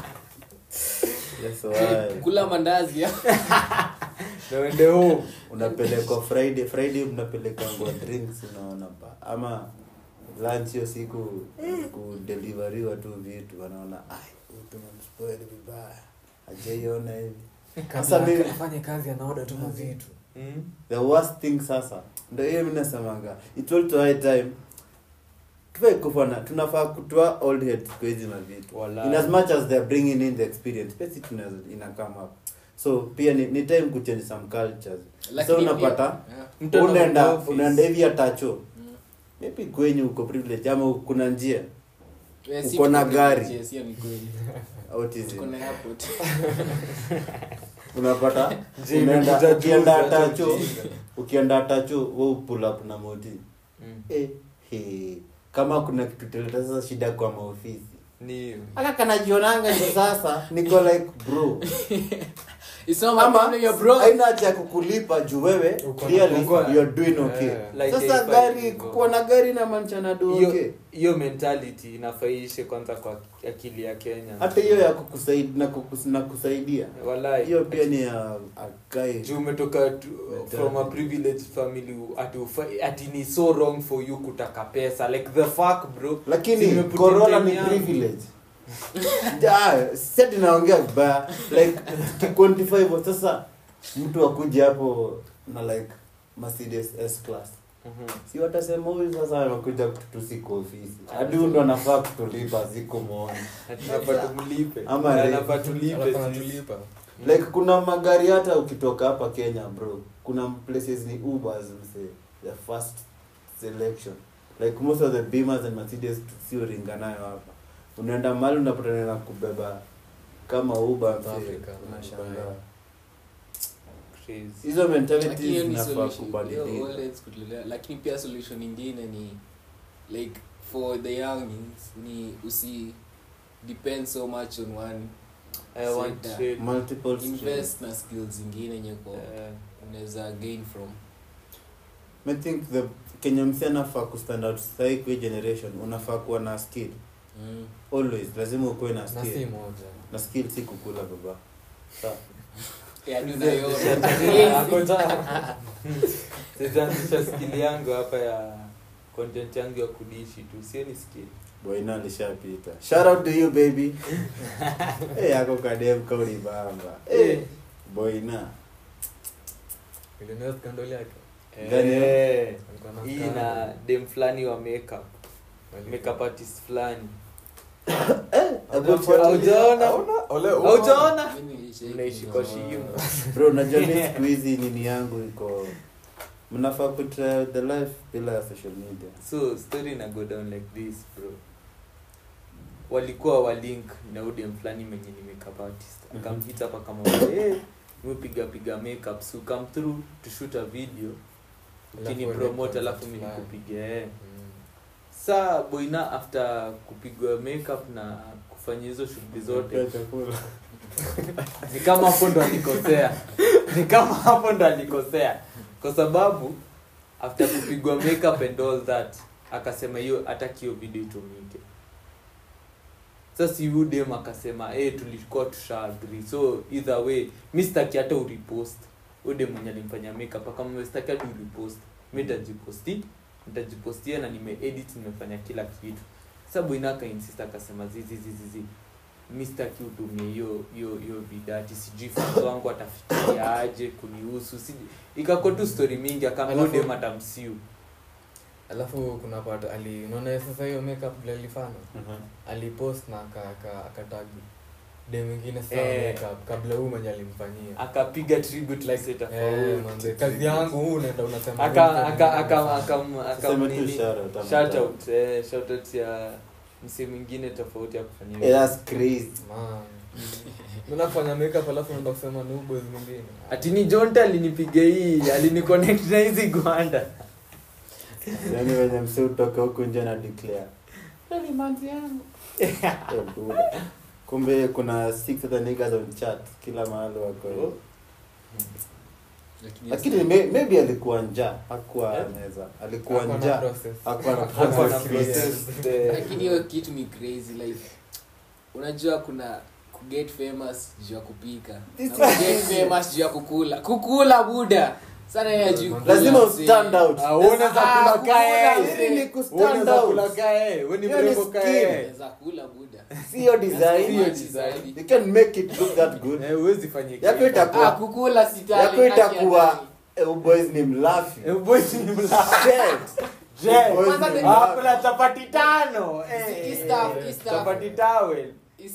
[SPEAKER 2] yes, why?
[SPEAKER 1] kula mandazi ya
[SPEAKER 3] na uende home
[SPEAKER 2] unapelekwa friday friday mnapelekangwa drinks unaona ba ama lunch hiyo siku kudeliveriwa tu vitu wanaona "Ai, huyu tumemspoil vibaya ajaiona hivi sasa
[SPEAKER 4] Kabla
[SPEAKER 2] mimi
[SPEAKER 4] afanye kazi anaoda tu mavitu
[SPEAKER 3] Mm.
[SPEAKER 2] the worst thing sasa ndo hiyo mi nasemanga it's all to high time tufai kufana tunafaa kutoa old heads kwa hizi mavitu
[SPEAKER 3] Walai.
[SPEAKER 2] in as much as they're bringing in the experience pia si tunaweza ina come up so pia ni, ni time kuchange some cultures so
[SPEAKER 1] Lakini
[SPEAKER 2] unapata
[SPEAKER 1] pia-
[SPEAKER 3] Mtu ana
[SPEAKER 2] unaenda
[SPEAKER 3] office.
[SPEAKER 2] unaenda hivi atacho
[SPEAKER 1] Mm.
[SPEAKER 2] maybe kwenye uko privilege ama kuna njia
[SPEAKER 1] Eh, si
[SPEAKER 2] Uko na
[SPEAKER 1] tuko
[SPEAKER 2] gari.
[SPEAKER 1] privileges, hiyo ni kweli.
[SPEAKER 2] autism
[SPEAKER 1] Tuko na airport.
[SPEAKER 2] unapata
[SPEAKER 3] Je,
[SPEAKER 2] unaenda
[SPEAKER 3] imekuja
[SPEAKER 2] ukienda
[SPEAKER 3] juzi, hata
[SPEAKER 2] atacho
[SPEAKER 3] ujinga.
[SPEAKER 2] ukienda atacho we pull up na moti
[SPEAKER 3] Mm.
[SPEAKER 2] eh, he. kama kuna kitu teleta sasa shida kwa maofisi
[SPEAKER 3] Ni hiyo.
[SPEAKER 2] aka kanajionanga ni sasa niko like bro
[SPEAKER 1] It's not my
[SPEAKER 2] ama
[SPEAKER 1] problem, you're broke.
[SPEAKER 2] haina haja ya kukulipa juu wewe
[SPEAKER 4] Uko na
[SPEAKER 2] clearly
[SPEAKER 3] uko-
[SPEAKER 2] you're doing okay
[SPEAKER 4] Eh.
[SPEAKER 3] Like
[SPEAKER 2] sasa
[SPEAKER 3] A5
[SPEAKER 2] gari
[SPEAKER 3] hivyo.
[SPEAKER 2] kukuwa na gari na manchana do
[SPEAKER 3] hiyo
[SPEAKER 2] okay
[SPEAKER 3] hiyo mentality inafaishe kwanza kwa akili ya kenya
[SPEAKER 2] hata hiyo ya kukusaidia na, kukus, na kusaidia
[SPEAKER 3] Walai.
[SPEAKER 2] hiyo pia ni ya akae
[SPEAKER 3] juu umetoka tu- from a privileged family ati, ufa- ati ni so wrong for you kutaka pesa like the fuck bro
[SPEAKER 2] lakini
[SPEAKER 3] Nimeput
[SPEAKER 2] corona
[SPEAKER 3] time
[SPEAKER 2] ni
[SPEAKER 3] yangu.
[SPEAKER 2] privilege Ja, sasa naongea vibaya like tuquantify hivyo sasa mtu akuja hapo na like mercedes s class
[SPEAKER 3] Mhm.
[SPEAKER 2] si watasema huyu sasa anakuja kututusi kwa ofisi hadi huyu ndo anafaa kutulipa siku moja
[SPEAKER 3] Ati tunafaa tumlipe
[SPEAKER 2] Ama
[SPEAKER 3] Na
[SPEAKER 2] re-
[SPEAKER 3] anafaa tulipe
[SPEAKER 4] alafu
[SPEAKER 3] sisi.
[SPEAKER 4] anatulipa
[SPEAKER 2] like kuna magari hata ukitoka hapa kenya bro kuna places ni ubers mse the first selection like most of the beamers and mercedes sio ringa nayo hapa unaenda mali unapatana na kubeba kama uber
[SPEAKER 4] South
[SPEAKER 2] mse
[SPEAKER 4] Africa,
[SPEAKER 2] unashangaa
[SPEAKER 4] Dubai.
[SPEAKER 3] Crazy.
[SPEAKER 2] hizo
[SPEAKER 1] Lakini
[SPEAKER 2] mentalities
[SPEAKER 1] hiyo ni
[SPEAKER 2] zinafaa
[SPEAKER 1] solution. Hiyo
[SPEAKER 2] kubadilika
[SPEAKER 1] always kutolea. lakini pia solution ingine ni like for the youngins ni usi depend so much on one
[SPEAKER 3] I want
[SPEAKER 1] Sector.
[SPEAKER 3] trade.
[SPEAKER 2] multiple streams.
[SPEAKER 1] invest na skills zingine yenye kwa
[SPEAKER 3] Eh,
[SPEAKER 1] unaweza gain from
[SPEAKER 2] I think the kenya msi anafaa kustand out sahii kwa hii generation unafaa kuwa na skill
[SPEAKER 1] mm.
[SPEAKER 2] always lazima ukuwe na
[SPEAKER 4] na si
[SPEAKER 2] skill
[SPEAKER 4] moja
[SPEAKER 2] na skill si kukula baba sawa
[SPEAKER 1] yani
[SPEAKER 3] Mzee,
[SPEAKER 1] unayo
[SPEAKER 3] ako njaa. Sitaanzisha skill yangu hapa ya content yangu ya kudishi tu sio ni skill
[SPEAKER 2] boina alishapita shout out to you baby hey, yako kadem kauli bamba hey, boina
[SPEAKER 4] Millionaire scandal yake
[SPEAKER 2] Gani hiyo?
[SPEAKER 3] Eh,
[SPEAKER 4] alikuwa na
[SPEAKER 3] hii
[SPEAKER 4] scandal.
[SPEAKER 3] na dem fulani wa makeup
[SPEAKER 4] Walikuwa-
[SPEAKER 3] makeup artist fulani
[SPEAKER 2] Haujafuatilia?
[SPEAKER 3] Haujaona?
[SPEAKER 2] Hauna?
[SPEAKER 4] Ole,
[SPEAKER 3] haujaona
[SPEAKER 1] Mimi nilicheki.
[SPEAKER 3] mnaishi kwa shimo
[SPEAKER 2] bro najua mi siku hizi nini yangu iko mnafaa kutry the life bila ya social media
[SPEAKER 3] so story na go down like this bro walikuwa walink na udem fulani menye ni makeup artist
[SPEAKER 2] Mhm.
[SPEAKER 3] akamhit hapa kama hey, mipiga piga makeup so come through to shoot a video
[SPEAKER 4] Alafu
[SPEAKER 3] ukini
[SPEAKER 4] uende
[SPEAKER 3] promote
[SPEAKER 4] concert
[SPEAKER 3] alafu mi
[SPEAKER 4] fulani.
[SPEAKER 3] nikupiga eh.
[SPEAKER 4] Mm.
[SPEAKER 3] saa boina after kupigwa makeup na kufanya hizo shughuli zote
[SPEAKER 2] Pia chakula
[SPEAKER 3] ni kama hapo ndo alikosea ni kama hapo ndo alikosea kwa sababu after kupigwa makeup and all that akasema hiyo hataki hiyo video itumike sasa yu dem akasema hey, tulikuwa tusha agree so either way mi sitaki hata urepost ude mwenye alimfanya makeup akamwambia sitaki hadi urepost mi nitajiposti nitajipostia na nimeedit nimefanya kila kitu sasa boina akainsist akasema zizi zizi zizi mi sitaki utumie hiyo hiyo hiyo vidati sijui fans wangu atafikiria aje kunihusu sijui ikakuwa tu story mingi
[SPEAKER 4] Alafu-
[SPEAKER 3] akaambia dem atamsiu
[SPEAKER 4] alafu kuna part ali unaona sasa hiyo makeup vile alifanya
[SPEAKER 2] Mhm.
[SPEAKER 4] alipost na aka- aka- akatag de mwingine saa
[SPEAKER 3] Eh.
[SPEAKER 4] makeup kabla huu mwenye alimfanyia
[SPEAKER 3] akapiga tribute like
[SPEAKER 4] Eh,
[SPEAKER 3] tofauti
[SPEAKER 4] manze, kazi yangu huu unaenda unasema
[SPEAKER 3] aka aka aka aka
[SPEAKER 2] Tuseme tu shout out, ama
[SPEAKER 3] shout
[SPEAKER 2] shout.
[SPEAKER 3] out eh shout out ya msee mwingine tofauti ya kufanyia
[SPEAKER 2] Eh, that's crazy.
[SPEAKER 4] Man. Mimi nafanya makeup alafu naenda kusema ni boys mwingine
[SPEAKER 3] ati ni jonta alinipiga hii aliniconnect na hizi gwanda
[SPEAKER 2] Yaani wenye msee utoka huku nje na declare. Eh, buda. kumbe kuna six other niggas on chat kila mahali wako
[SPEAKER 3] Oh.
[SPEAKER 2] lakini may- maybe alikuwa njaa hakuwa
[SPEAKER 3] Eh?
[SPEAKER 2] anaweza alikuwa
[SPEAKER 4] Hakuwa na
[SPEAKER 2] njaa
[SPEAKER 4] process.
[SPEAKER 2] hakuwa na
[SPEAKER 3] Hakuwa na
[SPEAKER 2] process.
[SPEAKER 3] process the-
[SPEAKER 1] lakini hiyo kitu ni crazy like unajua kuna kuget famous juu ya kupika na kuget famous juu ya kukula kukula buda sana ya juu kula,
[SPEAKER 2] lazima
[SPEAKER 1] mzee.
[SPEAKER 2] ustand out
[SPEAKER 3] Ah, uone za
[SPEAKER 1] Ah,
[SPEAKER 3] kula
[SPEAKER 1] kukula,
[SPEAKER 3] kae.
[SPEAKER 1] mzee.
[SPEAKER 2] Ili ni kustand
[SPEAKER 3] Uone za
[SPEAKER 2] out.
[SPEAKER 3] kula kae. We ni
[SPEAKER 2] Hiyo ni
[SPEAKER 3] mrembo
[SPEAKER 2] skill.
[SPEAKER 3] kae.
[SPEAKER 1] Unaweza kula buda
[SPEAKER 2] sio design
[SPEAKER 3] Sio design.
[SPEAKER 2] you can make it look that good
[SPEAKER 3] Eh, huwezi fanya
[SPEAKER 2] Yako
[SPEAKER 3] kitu.
[SPEAKER 2] itakuwa-
[SPEAKER 1] ah kukula sitali
[SPEAKER 2] yako itakuwa eh, boys ni mlafi
[SPEAKER 3] Eh, boys ni mla-
[SPEAKER 2] Shit.
[SPEAKER 3] Je,
[SPEAKER 2] Boys
[SPEAKER 1] kwanza
[SPEAKER 2] ni
[SPEAKER 1] the-
[SPEAKER 3] ah,
[SPEAKER 2] mlafi.
[SPEAKER 3] kuna chapati tano. Eh,
[SPEAKER 1] Hii stuff, hii stuff.
[SPEAKER 3] chapati towel.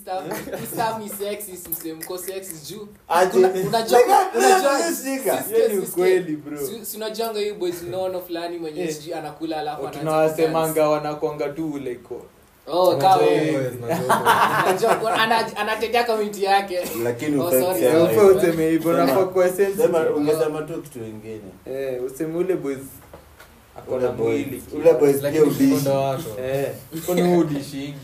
[SPEAKER 1] Istam ni sexist msee mko sexist juu
[SPEAKER 2] Aje.
[SPEAKER 1] Kuna- unajua
[SPEAKER 2] Nigga,
[SPEAKER 1] unajua
[SPEAKER 2] nigga, nigga.
[SPEAKER 1] Sis-
[SPEAKER 3] Hiyo ni
[SPEAKER 1] sis-
[SPEAKER 3] ukweli, bro.
[SPEAKER 1] si- si unajuanga hii boys unaona fulani mwenye
[SPEAKER 3] Eh.
[SPEAKER 1] sijui anakula alafu anaanza
[SPEAKER 3] tunawasemanga wanakwanga tu like
[SPEAKER 1] kudance. oh kawa
[SPEAKER 4] Unajua
[SPEAKER 1] wewe.
[SPEAKER 4] boys, madogo.
[SPEAKER 1] Unajua, ana- anatetea community yake
[SPEAKER 2] lakini
[SPEAKER 1] Oh,
[SPEAKER 2] ufai
[SPEAKER 1] sorry.
[SPEAKER 2] kusema
[SPEAKER 1] Eh,
[SPEAKER 2] hivyo.
[SPEAKER 3] Unafaa useme hivyo
[SPEAKER 2] Sema-
[SPEAKER 3] unafaa kuwa sensitive.
[SPEAKER 2] Sema- ungesema tu kitu ingine
[SPEAKER 3] Eh, useme ule boys ako
[SPEAKER 2] ule
[SPEAKER 3] na
[SPEAKER 2] boys
[SPEAKER 3] mwili
[SPEAKER 2] ule boys pia
[SPEAKER 4] Lakini
[SPEAKER 2] udishi
[SPEAKER 4] mkondo wako.
[SPEAKER 3] Eh, kwani wewe udishingi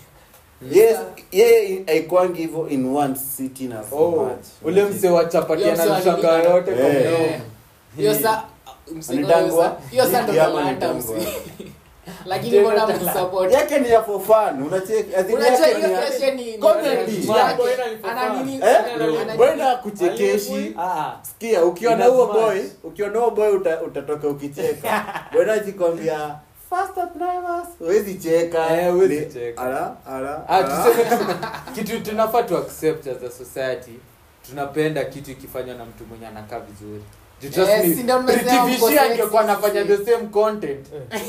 [SPEAKER 2] yes yeye haikwangi hivyo in one sitting na so
[SPEAKER 3] oh
[SPEAKER 2] much
[SPEAKER 3] ule mse wa chapati
[SPEAKER 1] Hiyo mse wa
[SPEAKER 3] anashanga
[SPEAKER 1] nini?
[SPEAKER 3] yote kwa
[SPEAKER 2] Eh.
[SPEAKER 3] mdomo.
[SPEAKER 1] Eh, hiyo sa msee
[SPEAKER 2] Anitangwa?
[SPEAKER 1] hiyo sa- hiyo sa ndo
[SPEAKER 2] Hiki ama
[SPEAKER 1] talanta
[SPEAKER 2] anitangwa?
[SPEAKER 1] msee lakini
[SPEAKER 3] Tena
[SPEAKER 1] mbona
[SPEAKER 3] talanta.
[SPEAKER 1] msupport
[SPEAKER 2] yake ni ya for fun unacheki as in
[SPEAKER 1] unajua
[SPEAKER 2] yake
[SPEAKER 1] hiyo
[SPEAKER 2] ni ya-
[SPEAKER 1] question ni ni-
[SPEAKER 2] Comedy.
[SPEAKER 1] ni-
[SPEAKER 3] Man,
[SPEAKER 1] yake.
[SPEAKER 4] boy, ni for
[SPEAKER 1] Ana
[SPEAKER 4] fun.
[SPEAKER 1] nini-
[SPEAKER 2] Eh?
[SPEAKER 1] ana-
[SPEAKER 2] Mbona kuchekeshi
[SPEAKER 3] Ah,
[SPEAKER 2] sikia ukiwa na
[SPEAKER 3] Ina
[SPEAKER 2] huo
[SPEAKER 3] smash.
[SPEAKER 2] boy ukiwa na huo boy uta, utatoka ukicheka bwana jikwambia faster drivers huwezi cheka
[SPEAKER 3] Eh, huwezi
[SPEAKER 2] Ni-
[SPEAKER 3] cheka.
[SPEAKER 2] ala ala
[SPEAKER 3] ah,
[SPEAKER 2] ala.
[SPEAKER 3] tuseme tu kitu tunafaa tu accept as a society tunapenda kitu ikifanywa na mtu mwenye anakaa vizuri Ju- trust
[SPEAKER 1] Eh,
[SPEAKER 3] me,
[SPEAKER 1] si ndio mmesema
[SPEAKER 3] Pretty
[SPEAKER 1] mko
[SPEAKER 3] Vishia angekuwa
[SPEAKER 1] sexist.
[SPEAKER 3] anafanya the same content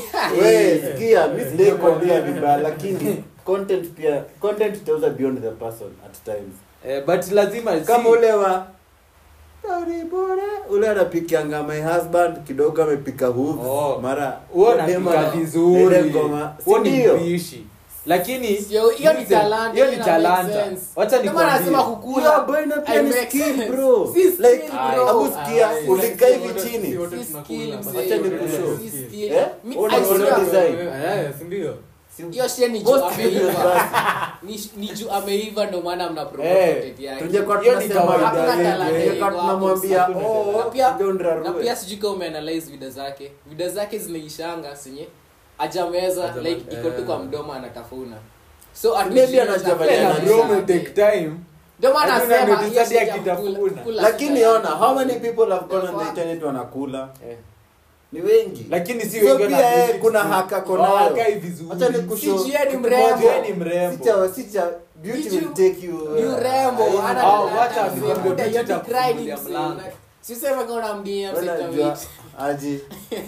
[SPEAKER 2] we sikia mi sijakwambia vibaya lakini content pia content itauza beyond the person at times
[SPEAKER 3] eh, but lazima
[SPEAKER 2] kama
[SPEAKER 3] si-
[SPEAKER 2] ule wa "Sorry, bora." ule anapikianga my husband kidogo amepika hooves
[SPEAKER 3] Oh.
[SPEAKER 2] mara
[SPEAKER 3] huo
[SPEAKER 2] Dema
[SPEAKER 3] anapika
[SPEAKER 2] na-
[SPEAKER 3] vizuri
[SPEAKER 2] ile ngoma
[SPEAKER 3] huo ni
[SPEAKER 2] sindio
[SPEAKER 3] mpishi lakini
[SPEAKER 1] Sio- hiyo ni
[SPEAKER 3] listen,
[SPEAKER 1] talanta,
[SPEAKER 3] hiyo ni
[SPEAKER 1] ina make
[SPEAKER 3] talanta
[SPEAKER 1] sense.
[SPEAKER 3] wacha
[SPEAKER 1] Ndio maana nasema
[SPEAKER 3] nikwambie
[SPEAKER 1] kukula
[SPEAKER 2] Yo, boy, na pia
[SPEAKER 1] I
[SPEAKER 2] ni
[SPEAKER 1] make
[SPEAKER 2] skill,
[SPEAKER 1] sense.
[SPEAKER 2] bro.
[SPEAKER 1] Si skill,
[SPEAKER 2] Like,
[SPEAKER 1] bro.
[SPEAKER 2] abu sikia,
[SPEAKER 1] Aye.
[SPEAKER 2] ulikaa hivi
[SPEAKER 4] Si
[SPEAKER 2] chini
[SPEAKER 4] wote
[SPEAKER 1] Si
[SPEAKER 4] tunakula,
[SPEAKER 1] skill,
[SPEAKER 4] basi.
[SPEAKER 1] mzee.
[SPEAKER 2] Acha nikushow.
[SPEAKER 1] Si skill.
[SPEAKER 2] Eh?
[SPEAKER 1] Mi-
[SPEAKER 2] Una-
[SPEAKER 1] I
[SPEAKER 2] una
[SPEAKER 1] swear.
[SPEAKER 2] design.
[SPEAKER 4] Eh, si ndio?
[SPEAKER 1] hiyo shie ni juu
[SPEAKER 2] Most videos
[SPEAKER 1] ameiva
[SPEAKER 2] basi.
[SPEAKER 1] ni, ni juu ameiva ndo maana mna
[SPEAKER 3] Eh,
[SPEAKER 1] promote content yake
[SPEAKER 2] Tungekuwa
[SPEAKER 3] Hiyo ni
[SPEAKER 2] tunasema
[SPEAKER 3] kawaida
[SPEAKER 2] idea
[SPEAKER 1] yetu,
[SPEAKER 2] yetu,
[SPEAKER 1] eh.
[SPEAKER 2] tungekuwa tunamwambia
[SPEAKER 3] Hakuna
[SPEAKER 2] oh,
[SPEAKER 1] Na pia-
[SPEAKER 2] don't
[SPEAKER 1] na
[SPEAKER 2] rarue.
[SPEAKER 1] pia sijui kama umeanalyze video zake video zake zinaishanga senye ajameza
[SPEAKER 4] Ajama-
[SPEAKER 1] like iko tu
[SPEAKER 4] eh.
[SPEAKER 1] kwa mdomo anatafuna so
[SPEAKER 2] Maybe
[SPEAKER 1] hatujui
[SPEAKER 2] anajua
[SPEAKER 1] chakula
[SPEAKER 2] vile
[SPEAKER 3] na
[SPEAKER 1] yake.
[SPEAKER 2] anajua.
[SPEAKER 3] bro may take time
[SPEAKER 1] ndio maana
[SPEAKER 3] Hatuna
[SPEAKER 1] nasema
[SPEAKER 3] notice
[SPEAKER 1] hiyo
[SPEAKER 3] hadi
[SPEAKER 1] shit ya
[SPEAKER 3] akitafuna.
[SPEAKER 1] kukula- kukula
[SPEAKER 2] lakini
[SPEAKER 1] sita
[SPEAKER 2] ona
[SPEAKER 1] yangu.
[SPEAKER 2] how many people have gone on the
[SPEAKER 1] Fuck.
[SPEAKER 2] internet wanakula
[SPEAKER 3] eh.
[SPEAKER 2] ni wengi
[SPEAKER 3] lakini si
[SPEAKER 2] So
[SPEAKER 3] wengi
[SPEAKER 2] pia
[SPEAKER 3] wana-
[SPEAKER 2] yeye kuna haka ako nayo.
[SPEAKER 3] Hawakai vizuri.
[SPEAKER 2] Acha nikushow.
[SPEAKER 1] Si Jie ni
[SPEAKER 2] Kitu
[SPEAKER 1] mrembo.
[SPEAKER 2] moja.
[SPEAKER 3] Jie ni mrembo.
[SPEAKER 2] Sicha- sicha, beauty
[SPEAKER 1] Ni
[SPEAKER 2] will
[SPEAKER 1] juu-
[SPEAKER 2] take you,
[SPEAKER 1] ni
[SPEAKER 2] uh,
[SPEAKER 1] urembo
[SPEAKER 2] uh,
[SPEAKER 1] ana
[SPEAKER 3] Ah,
[SPEAKER 1] talanta,
[SPEAKER 3] wacha
[SPEAKER 1] mzee.
[SPEAKER 3] nikwambie
[SPEAKER 1] Buda,
[SPEAKER 3] vitu
[SPEAKER 1] you're
[SPEAKER 3] cha
[SPEAKER 1] declining,
[SPEAKER 3] kufungulia
[SPEAKER 1] mzee.
[SPEAKER 3] mlango.
[SPEAKER 1] Siseme kama unamdia mzee
[SPEAKER 2] Unajua,
[SPEAKER 1] Kamiti.
[SPEAKER 2] aje.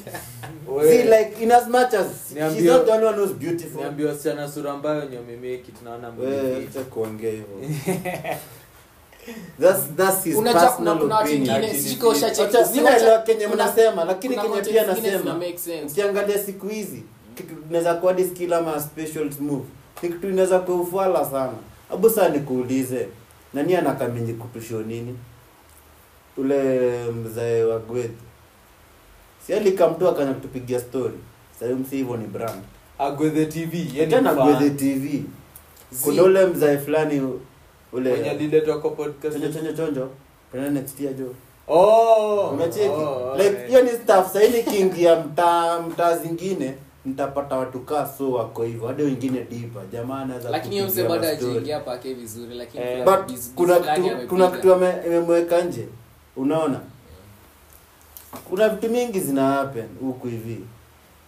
[SPEAKER 3] Wewe,
[SPEAKER 2] See, like, in as much as she's
[SPEAKER 3] Niambie-
[SPEAKER 2] not the only one who's beautiful.
[SPEAKER 3] niambie wasichana sura ambayo wenye wamemeki tunaona
[SPEAKER 2] Wewe,
[SPEAKER 3] mwili
[SPEAKER 2] acha kuongea hivyo. That's- that's his
[SPEAKER 1] Unajua kuna
[SPEAKER 2] personal
[SPEAKER 1] kuna watu
[SPEAKER 2] opinion.
[SPEAKER 1] wengine sijui kama ushacheki.
[SPEAKER 2] Acha-
[SPEAKER 1] Zile
[SPEAKER 2] sinaelewa
[SPEAKER 1] cha-
[SPEAKER 2] kenye
[SPEAKER 1] kuna-
[SPEAKER 2] mnasema lakini
[SPEAKER 1] kuna
[SPEAKER 2] kenye
[SPEAKER 1] content
[SPEAKER 2] pia
[SPEAKER 1] zingine zina
[SPEAKER 2] nasema
[SPEAKER 1] make sense.
[SPEAKER 2] ukiangalia siku hizi kitu inaweza kuwa hadi skill ama special move ni kitu inaweza kuwa ufala sana abu saa nikuulize nani anakamenyi kutusho nini ule mzae wa gweth si alikamtu akanya kutupigia story sahii msi hivyo ni brand
[SPEAKER 3] agwethe tv yeye ni
[SPEAKER 2] tena
[SPEAKER 3] fan.
[SPEAKER 2] gwethe tv kuna ule mzae fulani
[SPEAKER 3] mwenye
[SPEAKER 2] ule
[SPEAKER 3] aliletwa kwa podcast
[SPEAKER 2] chonjo chonjo chonjo tena next year jo
[SPEAKER 3] oh
[SPEAKER 2] unacheki
[SPEAKER 3] oh,
[SPEAKER 2] like
[SPEAKER 3] okay.
[SPEAKER 2] hiyo ni staff sahii nikiingia mtaa mtaa zingine nitapata watu kaa so wako hivyo hadi wengine dipa jamaa anaweza
[SPEAKER 1] lakini hiyo mse
[SPEAKER 2] kupigia
[SPEAKER 1] bado
[SPEAKER 2] mastori.
[SPEAKER 1] ajaingia pake vizuri lakini
[SPEAKER 3] Eh,
[SPEAKER 1] kuna
[SPEAKER 2] but
[SPEAKER 1] biz- biz
[SPEAKER 2] kuna
[SPEAKER 1] fulani
[SPEAKER 2] kitu
[SPEAKER 1] amepiga.
[SPEAKER 2] kuna kitu ame- imemweka nje unaona kuna vitu mingi zina happen huku hivi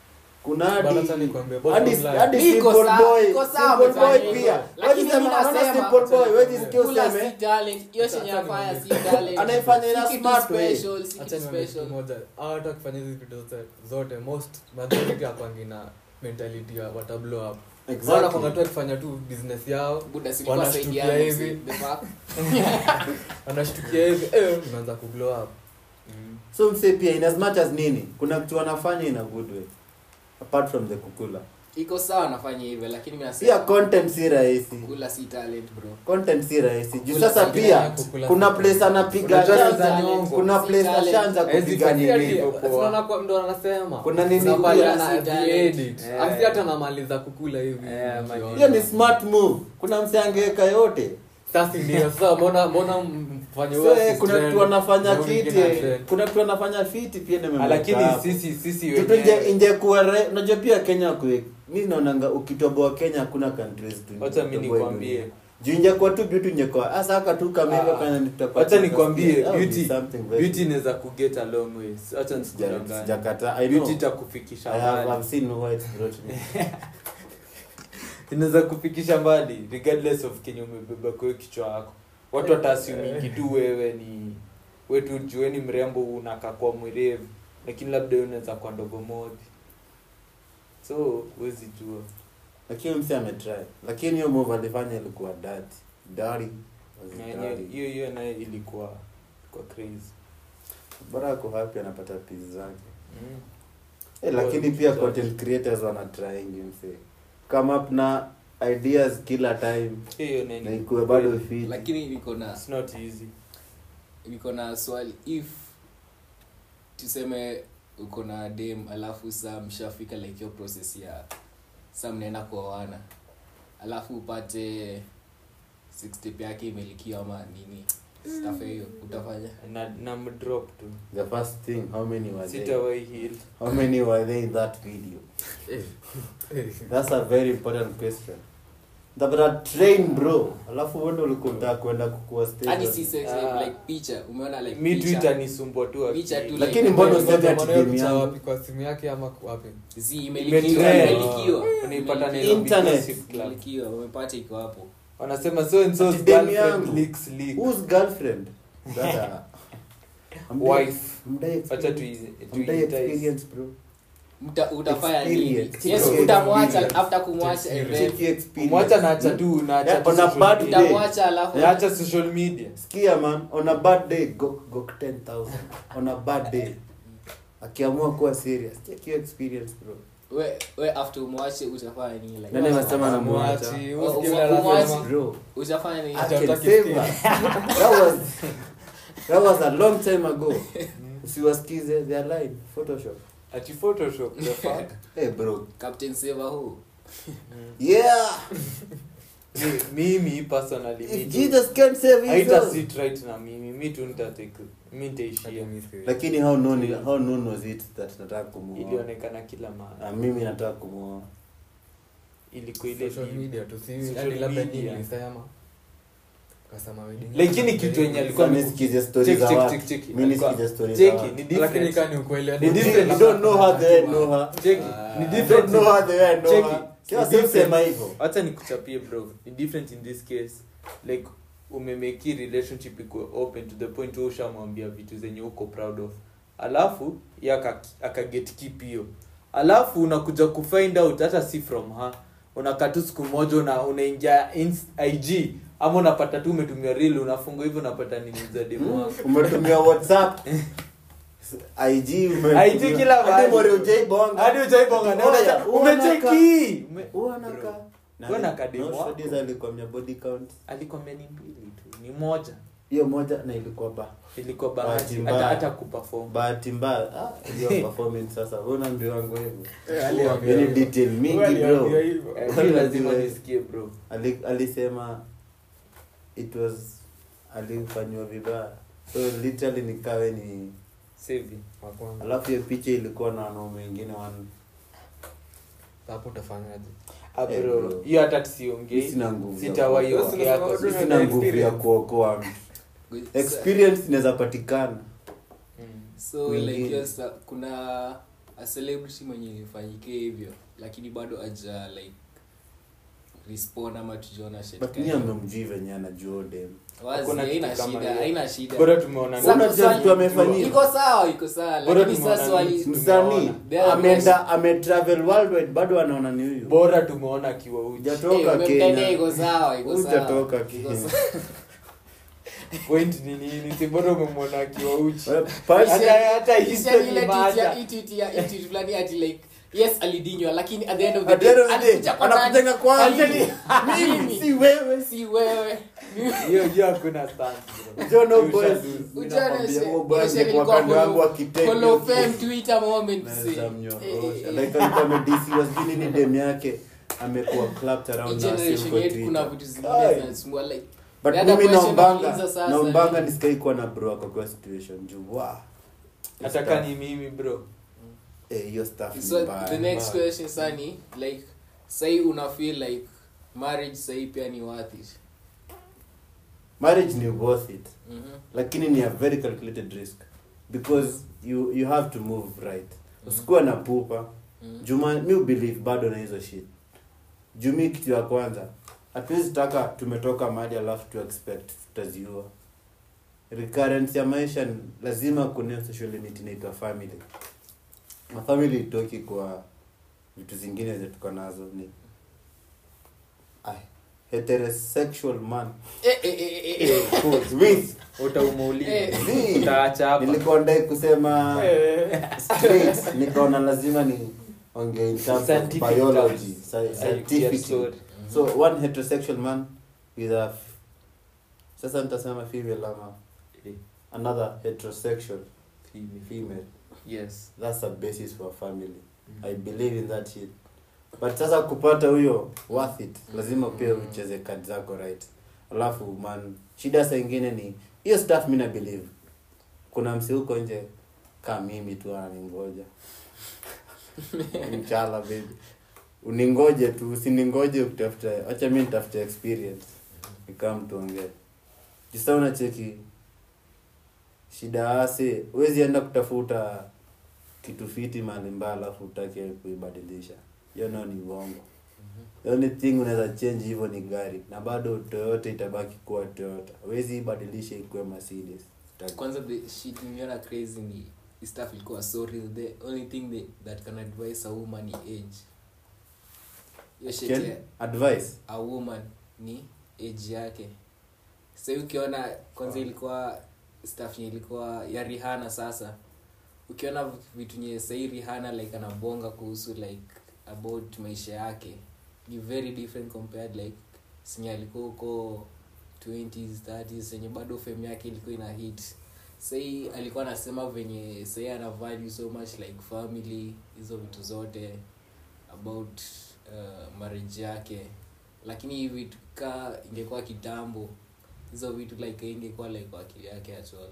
[SPEAKER 2] kuna
[SPEAKER 4] Bana, acha
[SPEAKER 2] hadi
[SPEAKER 4] nikwambie, bottom
[SPEAKER 2] hadi
[SPEAKER 4] line.
[SPEAKER 2] hadi
[SPEAKER 1] Iko
[SPEAKER 2] simple
[SPEAKER 1] sawa-
[SPEAKER 2] boy
[SPEAKER 1] iko sawa
[SPEAKER 2] simple boy
[SPEAKER 1] amefanya
[SPEAKER 2] pia
[SPEAKER 1] hivyo. Lakini
[SPEAKER 2] Wewe
[SPEAKER 1] mimi
[SPEAKER 2] sema,
[SPEAKER 1] nasema-
[SPEAKER 2] simple boy wewe jisikie
[SPEAKER 1] Kula
[SPEAKER 2] useme
[SPEAKER 1] si talent, hiyo chenye
[SPEAKER 4] Acha
[SPEAKER 1] afanya
[SPEAKER 4] nikwambie.
[SPEAKER 1] si talent.
[SPEAKER 2] Anaifanya in a
[SPEAKER 1] Si kitu
[SPEAKER 2] smart way.
[SPEAKER 1] special, si kitu
[SPEAKER 4] Acha niambie kitu
[SPEAKER 1] special.
[SPEAKER 4] moja Hawa watu wakifanya hizi vitu zote zote most majority akwangi na mentality ya wata blow up
[SPEAKER 2] Exactly.
[SPEAKER 4] wanakwanga tu akifanya tu business yao
[SPEAKER 1] Buda si ilikuwa
[SPEAKER 4] Wanashtukia
[SPEAKER 1] saidiana,
[SPEAKER 4] hivi.
[SPEAKER 1] si- the fuck?
[SPEAKER 4] wanashtukia hivi eh, unaanza kublow up
[SPEAKER 2] so mse pia in as much as nini kuna kitu wanafanya in a good way apart from the kukula
[SPEAKER 1] iko sawa nafanya hivyo lakini mimi
[SPEAKER 2] pia
[SPEAKER 1] nasema
[SPEAKER 2] content si rahisi
[SPEAKER 1] kula si talent bro
[SPEAKER 2] content si rahisi juu
[SPEAKER 1] Kula
[SPEAKER 2] sasa
[SPEAKER 1] si
[SPEAKER 2] pia
[SPEAKER 4] talent, kukula
[SPEAKER 2] kuna
[SPEAKER 4] si
[SPEAKER 2] place anapiga
[SPEAKER 3] Unajua
[SPEAKER 2] shanza,
[SPEAKER 3] za nyongo.
[SPEAKER 2] kuna
[SPEAKER 1] Si
[SPEAKER 2] place
[SPEAKER 1] talent.
[SPEAKER 2] ashaanza
[SPEAKER 3] Hawezi
[SPEAKER 2] kupiga
[SPEAKER 3] fanya
[SPEAKER 2] nini
[SPEAKER 3] hivyo. poa.
[SPEAKER 4] Unaona kwa- ndo anasema
[SPEAKER 2] Kuna nini
[SPEAKER 4] Unavalia
[SPEAKER 1] kula
[SPEAKER 4] na
[SPEAKER 1] si talent.
[SPEAKER 4] edit.
[SPEAKER 3] Eh.
[SPEAKER 4] Asi hata namaliza kukula hivi
[SPEAKER 3] Eh, man.
[SPEAKER 4] ukiona.
[SPEAKER 2] hiyo ni smart move kuna mse angeweka yote
[SPEAKER 4] sasa ndio sasa mbona mbona mfanye
[SPEAKER 2] So,
[SPEAKER 4] huo
[SPEAKER 2] eh,
[SPEAKER 4] assist
[SPEAKER 2] kuna
[SPEAKER 4] trend,
[SPEAKER 2] mtu anafanya
[SPEAKER 4] na mwingine
[SPEAKER 2] kiti eh,
[SPEAKER 4] trend.
[SPEAKER 2] kuna mtu anafanya fiti pia
[SPEAKER 3] Ah,
[SPEAKER 2] nimemweka
[SPEAKER 3] lakini
[SPEAKER 2] hapo.
[SPEAKER 3] sisi sisi
[SPEAKER 2] Kitu
[SPEAKER 3] wenyewe
[SPEAKER 2] inje- ingekuwa re- unajua pia kenya kwe mi naonanga ukitoboa kenya hakuna countries tu
[SPEAKER 3] wacha mi
[SPEAKER 2] toboa
[SPEAKER 3] nikwambie
[SPEAKER 2] dunia. juu ingekuwa tu beauty ingekuwa hasa haka tu kama hivyo
[SPEAKER 3] Ah,
[SPEAKER 2] kana nitapata
[SPEAKER 3] wacha nikwambie
[SPEAKER 2] That would be
[SPEAKER 3] beauty
[SPEAKER 2] something very-
[SPEAKER 3] beauty inaweza kuget a long way wacha
[SPEAKER 2] Sija-
[SPEAKER 3] nisikudanganye
[SPEAKER 2] sijakataa. I know.
[SPEAKER 3] beauty itakufikisha
[SPEAKER 2] I have,
[SPEAKER 3] mbali
[SPEAKER 2] I've seen why it's brought me.
[SPEAKER 3] inaweza kufikisha mbali regardless of kenye umebeba kwa hiyo kichwa yako watu wataasiumingi tu wewe ni wetu jueni mrembo unakaa kwa mwerevu lakini labda wewe unaweza kwa ndogo modi so huwezi jua
[SPEAKER 2] lakini mse ametry lakini hiyo move alifanya ilikuwa dirty dirty was
[SPEAKER 3] Na yenyewe-
[SPEAKER 2] dirty.
[SPEAKER 3] hiyo hiyo naye ilikuwa kwa crazy
[SPEAKER 2] bora ako happy anapata peace zake
[SPEAKER 3] mm.
[SPEAKER 2] Eh, lakini pia content creators wanatryingi mse come up na ideas kila time
[SPEAKER 3] hiyo naye
[SPEAKER 2] na
[SPEAKER 3] ni
[SPEAKER 2] ikuwe bado
[SPEAKER 3] kweli.
[SPEAKER 2] fit
[SPEAKER 1] lakini niko na
[SPEAKER 3] It's not easy
[SPEAKER 1] niko na swali if tuseme uko na dem alafu saa mshafika like hiyo process ya saa mnaenda kuoana alafu upate 60 yake imelikiwa ama nini staff hiyo utafanya
[SPEAKER 3] na, na mdrop tu
[SPEAKER 2] the first thing how many were they
[SPEAKER 3] sitawai heal
[SPEAKER 2] how many were they in that video
[SPEAKER 4] Eh, eh.
[SPEAKER 2] that's a very important question tabata train bro alafu wendo ulikuta kwenda kukua stage
[SPEAKER 1] hadi si sex
[SPEAKER 3] Ah.
[SPEAKER 1] like picha umeona like
[SPEAKER 3] mi tu
[SPEAKER 1] picha
[SPEAKER 3] itanisumbua tu akili.
[SPEAKER 1] Picha tu
[SPEAKER 2] Lakini
[SPEAKER 1] like-
[SPEAKER 2] mbona
[SPEAKER 4] Ngoja,
[SPEAKER 2] useme ati
[SPEAKER 4] mbona hiyo
[SPEAKER 2] game
[SPEAKER 4] picha
[SPEAKER 2] yangu?
[SPEAKER 4] wapi kwa simu yake ama wapi
[SPEAKER 1] zi imelikiwa
[SPEAKER 3] Imetrend.
[SPEAKER 1] imelikiwa
[SPEAKER 3] Unaipata
[SPEAKER 1] Imelikiwa.
[SPEAKER 3] Nairobi
[SPEAKER 2] Internet.
[SPEAKER 3] Gossip Club.
[SPEAKER 1] imelikiwa umepata iko hapo
[SPEAKER 3] wanasema so and so's
[SPEAKER 2] Ati demu
[SPEAKER 3] girlfriend
[SPEAKER 2] yangu.
[SPEAKER 3] leaks leak
[SPEAKER 2] whose girlfriend Brother, hamdai-
[SPEAKER 3] wife
[SPEAKER 2] hamdai
[SPEAKER 3] acha
[SPEAKER 2] experience.
[SPEAKER 3] tu
[SPEAKER 2] Hamdai experience bro
[SPEAKER 1] Mta, utafanya nini
[SPEAKER 2] Experience.
[SPEAKER 1] yes
[SPEAKER 2] Bro,
[SPEAKER 1] utamwacha
[SPEAKER 2] experience.
[SPEAKER 1] after kumwacha and then
[SPEAKER 2] Check your experience.
[SPEAKER 3] kumwacha naacha tu naacha
[SPEAKER 2] Yeah,
[SPEAKER 3] tu
[SPEAKER 2] on a
[SPEAKER 3] social
[SPEAKER 2] bad
[SPEAKER 3] media.
[SPEAKER 2] day.
[SPEAKER 1] utamwacha alafu
[SPEAKER 3] naacha social media
[SPEAKER 2] sikia man on a bad day go, go 10000 on a bad day akiamua kuwa serious check your experience bro
[SPEAKER 1] we we after umwache utafanya nini like
[SPEAKER 2] Nani amesema namwacha?
[SPEAKER 4] Mwachi,
[SPEAKER 1] Oh,
[SPEAKER 4] usikie
[SPEAKER 1] oh,
[SPEAKER 4] vile
[SPEAKER 1] mwachi.
[SPEAKER 4] anasema.
[SPEAKER 2] bro
[SPEAKER 1] utafanya nini
[SPEAKER 2] I can
[SPEAKER 4] Hataki
[SPEAKER 2] save
[SPEAKER 4] sikia.
[SPEAKER 2] her. that was that was a long time ago usiwasikize their line photoshop
[SPEAKER 3] ati photoshop the fuck
[SPEAKER 2] hey bro
[SPEAKER 1] captain saver who
[SPEAKER 2] yeah
[SPEAKER 3] Mi- mimi personally mi
[SPEAKER 2] if
[SPEAKER 3] tu-
[SPEAKER 2] jesus can save
[SPEAKER 3] haita
[SPEAKER 2] his
[SPEAKER 3] sit right na mimi mi tu nitatake mi nitaishia
[SPEAKER 2] lakini how known how known was it that nataka kumuoa
[SPEAKER 3] ilionekana kila mahali
[SPEAKER 2] Ah, mimi nataka kumuoa
[SPEAKER 3] ilikuwa ile
[SPEAKER 4] Social
[SPEAKER 3] deep.
[SPEAKER 4] media tu, si-
[SPEAKER 3] Social
[SPEAKER 4] hadi labda
[SPEAKER 3] media.
[SPEAKER 4] nyinyi mlisema. Kasema wedding.
[SPEAKER 3] lakini kitu yenye alikuwa
[SPEAKER 2] Sasa
[SPEAKER 3] ni-
[SPEAKER 2] nisikize stories
[SPEAKER 3] Check,
[SPEAKER 2] za
[SPEAKER 3] check,
[SPEAKER 2] watu.
[SPEAKER 3] check, check.
[SPEAKER 2] Mimi
[SPEAKER 3] Alikuwa-
[SPEAKER 2] nisikize stories za
[SPEAKER 3] cheki,
[SPEAKER 2] watu.
[SPEAKER 3] ni
[SPEAKER 4] lakini
[SPEAKER 3] different.
[SPEAKER 4] kaa ni ukweli hadi
[SPEAKER 3] Ni
[SPEAKER 4] mtu
[SPEAKER 3] different.
[SPEAKER 2] You
[SPEAKER 4] labda-
[SPEAKER 2] don't know her the way I know her.
[SPEAKER 3] Cheki,
[SPEAKER 1] Ah.
[SPEAKER 3] ni
[SPEAKER 2] You
[SPEAKER 3] different
[SPEAKER 2] don't know her the way I know
[SPEAKER 3] Cheki,
[SPEAKER 2] her.
[SPEAKER 3] ni
[SPEAKER 2] Sasa
[SPEAKER 3] different.
[SPEAKER 2] sema hivyo.
[SPEAKER 3] Acha nikuchapie bro ni different in this case like umemeki relationship ikuwe open to the point wewe ushamwambia vitu zenye uko proud of alafu ye aka- akaget keep hiyo alafu unakuja kufind out hata si from her unakaa tu siku moja una unaingia ins- ig ama unapata tu umetumia reel unafungua hivyo unapata nini za demo wako
[SPEAKER 2] umetumia whatsapp ig ume-
[SPEAKER 3] IG kila
[SPEAKER 2] Hadi
[SPEAKER 3] mahali.
[SPEAKER 2] mori hujaibonga.
[SPEAKER 3] hadi ujaibonga na
[SPEAKER 2] Oya,
[SPEAKER 3] unacha-
[SPEAKER 2] huwa
[SPEAKER 3] umecheki
[SPEAKER 2] naka-
[SPEAKER 3] Ume-
[SPEAKER 2] huwa naka-
[SPEAKER 3] Bro.
[SPEAKER 2] Na
[SPEAKER 3] Huwa
[SPEAKER 2] ni-
[SPEAKER 3] naka demo
[SPEAKER 2] no,
[SPEAKER 3] wako.
[SPEAKER 2] studies alikwambia body count
[SPEAKER 3] alikwambia ni mbili tu ni moja
[SPEAKER 2] hiyo moja na ilikuwa ba
[SPEAKER 3] ilikuwa
[SPEAKER 2] Bahati
[SPEAKER 3] bahati
[SPEAKER 2] mbaya.
[SPEAKER 3] hata hata kuperform
[SPEAKER 2] bahati mbaya ah, hiyo performance sasa una mbio wangu hivyo
[SPEAKER 4] Eh, aliambia
[SPEAKER 2] Yaani
[SPEAKER 4] hivyo.
[SPEAKER 2] detail mingi
[SPEAKER 4] Wewe
[SPEAKER 2] bro
[SPEAKER 4] aliambia hivyo.
[SPEAKER 3] Eh, hii lazima nisikie bro
[SPEAKER 2] Ali, alisema it was alifanywa vibaya so literally nikawe ni
[SPEAKER 3] Save.
[SPEAKER 4] Wa kwanza.
[SPEAKER 2] alafu hiyo picha ilikuwa na wanaume wengine wan
[SPEAKER 4] hapo utafanyaje
[SPEAKER 3] Ah,
[SPEAKER 2] Eh,
[SPEAKER 3] bro
[SPEAKER 2] bro.
[SPEAKER 3] hiyo hata
[SPEAKER 2] Mi
[SPEAKER 3] siongei
[SPEAKER 2] sina nguvu ya
[SPEAKER 3] sitawahi
[SPEAKER 4] kuokoa.
[SPEAKER 3] ongea kwa
[SPEAKER 4] Sina
[SPEAKER 3] sisi.
[SPEAKER 2] sina nguvu ya
[SPEAKER 4] experience.
[SPEAKER 2] kuokoa mtu experience inaweza patikana
[SPEAKER 3] Mm.
[SPEAKER 1] so like
[SPEAKER 2] Wengine.
[SPEAKER 1] yes, uh, kuna a celebrity mwenye ifanyikie hivyo lakini bado aja like respond ama tujaona shit
[SPEAKER 2] but
[SPEAKER 1] kali.
[SPEAKER 2] mi amemjui venye anajua dem
[SPEAKER 1] Wazi,
[SPEAKER 3] Hakuna
[SPEAKER 1] haina
[SPEAKER 3] kitu kama
[SPEAKER 1] shida
[SPEAKER 3] hiyo.
[SPEAKER 1] haina shida
[SPEAKER 3] bora tumeona
[SPEAKER 1] Sasa
[SPEAKER 2] Unajua
[SPEAKER 1] swali-
[SPEAKER 2] vitu amefanyia.
[SPEAKER 1] iko sawa iko sawa
[SPEAKER 3] Bora
[SPEAKER 1] lakini
[SPEAKER 3] tumeona
[SPEAKER 1] sasa wali
[SPEAKER 3] nini?
[SPEAKER 2] msanii
[SPEAKER 1] There are
[SPEAKER 2] ameenda ametravel worldwide bado anaona ni huyu
[SPEAKER 3] bora tumeona akiwa uji
[SPEAKER 2] hujatoka
[SPEAKER 1] Eh, umemtendea
[SPEAKER 2] kenya
[SPEAKER 1] iko sawa iko sawa
[SPEAKER 2] hujatoka
[SPEAKER 1] Iko
[SPEAKER 2] kenya
[SPEAKER 1] sawa.
[SPEAKER 3] point ni nini si bora umemwona akiwa uchi
[SPEAKER 2] But-
[SPEAKER 3] Hata- hata
[SPEAKER 1] Kisha
[SPEAKER 3] history
[SPEAKER 1] ile tweet
[SPEAKER 3] imeacha.
[SPEAKER 1] ya- hii tweet ya- hii tweet fulani ati like yes alidinywa lakini at the end of the
[SPEAKER 2] At the end
[SPEAKER 1] day
[SPEAKER 2] of the day,
[SPEAKER 1] alikuja kwa nani?
[SPEAKER 2] anakujenga kwanza.
[SPEAKER 1] Mimi.
[SPEAKER 2] mimi
[SPEAKER 1] Mimi.
[SPEAKER 2] si wewe
[SPEAKER 1] si wewe
[SPEAKER 3] hiyo hiyo hakuna stance, bro.
[SPEAKER 2] John
[SPEAKER 3] You
[SPEAKER 2] Boys,
[SPEAKER 3] shall lose.
[SPEAKER 2] mimi
[SPEAKER 1] Ujana
[SPEAKER 2] nakwambia,
[SPEAKER 1] she-
[SPEAKER 2] huo boys
[SPEAKER 1] she
[SPEAKER 2] ni kwa
[SPEAKER 1] ilikuwa
[SPEAKER 2] kando yangu
[SPEAKER 1] holo-
[SPEAKER 2] akitake
[SPEAKER 1] Hall
[SPEAKER 2] hiyo
[SPEAKER 1] of Fame
[SPEAKER 2] kitu.
[SPEAKER 1] Twitter moment
[SPEAKER 2] Naweza
[SPEAKER 1] see.
[SPEAKER 2] mnyorosha.
[SPEAKER 1] Eh, eh,
[SPEAKER 2] Like alikuwa amedisiwa, sijui nini dem yake amekuwa clapped
[SPEAKER 1] hii
[SPEAKER 2] around na
[SPEAKER 1] generation
[SPEAKER 2] simu kwa
[SPEAKER 1] yetu kuna
[SPEAKER 2] Twitter.
[SPEAKER 1] vitu zingine
[SPEAKER 2] Ai.
[SPEAKER 1] zinasumbua like
[SPEAKER 2] but
[SPEAKER 1] The other
[SPEAKER 2] mimi
[SPEAKER 1] question
[SPEAKER 2] naombanga
[SPEAKER 1] nauliza sasa
[SPEAKER 2] naombanga
[SPEAKER 1] ni-
[SPEAKER 2] nisikai kuwa na bro ako kwa situation juu wa
[SPEAKER 3] hata ka ni mimi bro
[SPEAKER 2] Eh, hiyo stuff ni
[SPEAKER 1] so
[SPEAKER 2] mbaya.
[SPEAKER 1] the next
[SPEAKER 3] mbaya.
[SPEAKER 1] question sani like sai una feel like marriage sai pia ni worth it
[SPEAKER 2] marriage ni worth it
[SPEAKER 1] Mhm.
[SPEAKER 2] lakini ni a very calculated risk because you you have to move right usikuwa na pupa
[SPEAKER 1] Mhm.
[SPEAKER 2] juma mi ubelieve bado na hizo shit jumi kitu ya kwanza hatuwezi taka tumetoka mahali alafu tu expect tutaziua recurrence ya maisha ni- lazima kuna social limit inaitwa family na family itoki kwa vitu zingine zenye tuko nazo ni Ai, heterosexual man
[SPEAKER 1] Eh, eh, eh, eh, eh.
[SPEAKER 2] with
[SPEAKER 3] utaumauliza
[SPEAKER 1] Eh.
[SPEAKER 2] Zii.
[SPEAKER 3] utaacha hapa
[SPEAKER 2] nilikuwa ndai kusema
[SPEAKER 3] Eh.
[SPEAKER 2] straight nikaona lazima ni ongea in terms of
[SPEAKER 3] Scientific
[SPEAKER 2] biology
[SPEAKER 3] terms.
[SPEAKER 2] sci-
[SPEAKER 3] Ai,
[SPEAKER 2] scientific
[SPEAKER 3] yeah, sorry.
[SPEAKER 2] so one heterosexual man with a f- sasa nitasema female ama
[SPEAKER 3] Eh,
[SPEAKER 2] another heterosexual
[SPEAKER 3] female.
[SPEAKER 2] female
[SPEAKER 3] yes
[SPEAKER 2] that's a basis for a family i believe in that shit but sasa kupata huyo worth it lazima pia ucheze kadi zako right alafu man shida saa ingine ni hiyo stuff mi na believe kuna msi huko nje kaa mimi tu ananingoja mchala baby uningoje tu usiningoje kutafuta acha mi nitafuta experience nikaa mtu ongee jisa unacheki shida ase huwezi enda kutafuta kitu fiti mahali mbaya alafu utake kuibadilisha hiyo nao ni uongo the only thing unaweza change hivyo ni gari na bado toyota itabaki kuwa toyota huwezi ibadilisha ikuwe mercedes Utaki-
[SPEAKER 1] kwanza the shit niliona crazy ni hii stuff ilikuwa so real the only thing that, that can advise a woman ni age hiyo shit
[SPEAKER 2] Ken,
[SPEAKER 1] ya
[SPEAKER 2] advice
[SPEAKER 1] a woman ni age yake sasa ukiona kwanza ilikuwa stuff yenye ilikuwa ya rihana sasa ukiona vitu nye sahii rihana like anabonga kuhusu like about maisha yake ni very different compared like sinye alikuwa huko 20s 30s senye bado fame yake ilikuwa ina hit sahii alikuwa anasema venye sahii ana value so much like family hizo vitu zote about uh, marriage yake lakini hivi tukaa ingekuwa kitambo hizo vitu like ingekuwa like kwa akili yake at all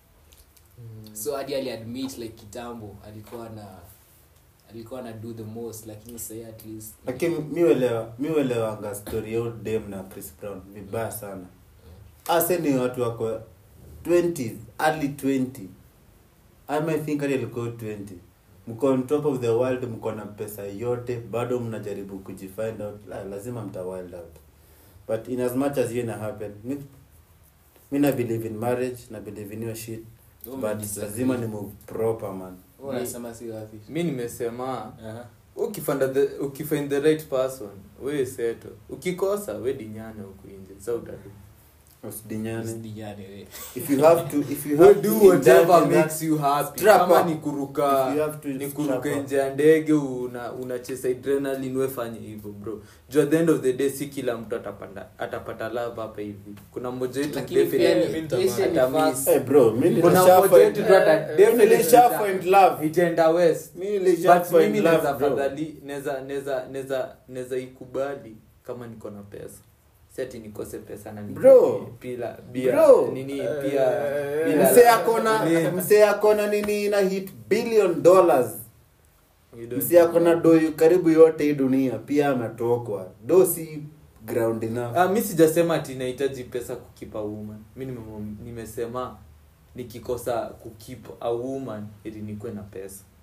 [SPEAKER 1] so hadi aliadmit like kitambo alikuwa na alikuwa na do the most lakini sahii at least
[SPEAKER 2] lakini miuelewa miuelewanga story ya huyu dem na chris brown vibaya sana ase ni watu wako 20 early 20 I might think hadi alikuwa 20 mko on top of the world mko na pesa yote bado mnajaribu kujifind out la, lazima mta wild out but in as much as hiyo ina happen mi, mi na believe in marriage na believe in hiyo shit
[SPEAKER 1] Wewe
[SPEAKER 2] but
[SPEAKER 1] umedisagree.
[SPEAKER 2] lazima ni move proper man
[SPEAKER 1] Wewe unasema si wapi
[SPEAKER 3] mi nimesema
[SPEAKER 1] Aha.
[SPEAKER 3] ukifanda the, ukifind the right person we seto ukikosa we dinyane huku nje sa utadu
[SPEAKER 2] usidinyane
[SPEAKER 1] Usidinyane, we.
[SPEAKER 2] if you have to if you
[SPEAKER 3] we
[SPEAKER 2] have
[SPEAKER 3] do
[SPEAKER 2] to indulge
[SPEAKER 3] whatever
[SPEAKER 2] in that-
[SPEAKER 3] makes you happy
[SPEAKER 2] Strap
[SPEAKER 3] kama
[SPEAKER 2] up.
[SPEAKER 3] ni kuruka
[SPEAKER 2] If you have to
[SPEAKER 3] ni
[SPEAKER 2] strap
[SPEAKER 3] kuruka
[SPEAKER 2] up.
[SPEAKER 3] nje ya ndege una unacheza adrenaline we fanye hivyo bro juu at the end of the day si kila mtu atapanda atapata love hapa hivi kuna mmoja wetu
[SPEAKER 1] Lakini pia
[SPEAKER 3] definitely
[SPEAKER 1] ni-
[SPEAKER 4] Mimi
[SPEAKER 1] Asian ni
[SPEAKER 3] atamiss.
[SPEAKER 1] fast.
[SPEAKER 2] Eh, bro mi
[SPEAKER 3] kuna
[SPEAKER 2] nilisha
[SPEAKER 3] mmoja wetu
[SPEAKER 2] find-
[SPEAKER 3] tu ata
[SPEAKER 2] mi
[SPEAKER 3] definitely
[SPEAKER 2] nilisha
[SPEAKER 3] ita-
[SPEAKER 2] find love
[SPEAKER 3] itaenda west
[SPEAKER 2] mi nilisha
[SPEAKER 3] but mimi
[SPEAKER 2] find
[SPEAKER 3] naweza
[SPEAKER 2] love bro
[SPEAKER 3] fadhali naweza naweza naweza naweza ikubali kama niko na pesa si ati nikose pesa na ni
[SPEAKER 2] Bro.
[SPEAKER 3] pila bia
[SPEAKER 2] Bro.
[SPEAKER 3] nini pia
[SPEAKER 4] Eh,
[SPEAKER 3] bila-
[SPEAKER 2] msee akona
[SPEAKER 3] nini.
[SPEAKER 2] msee akona nini ina hit billion dollars
[SPEAKER 3] We don't
[SPEAKER 2] msee akona do karibu yote hii dunia pia ametokwa do si ground enough
[SPEAKER 3] Ah, mi sijasema ati nahitaji pesa kukipa woman mi nime- nimesema nikikosa kukip a woman ili nikuwe na pesa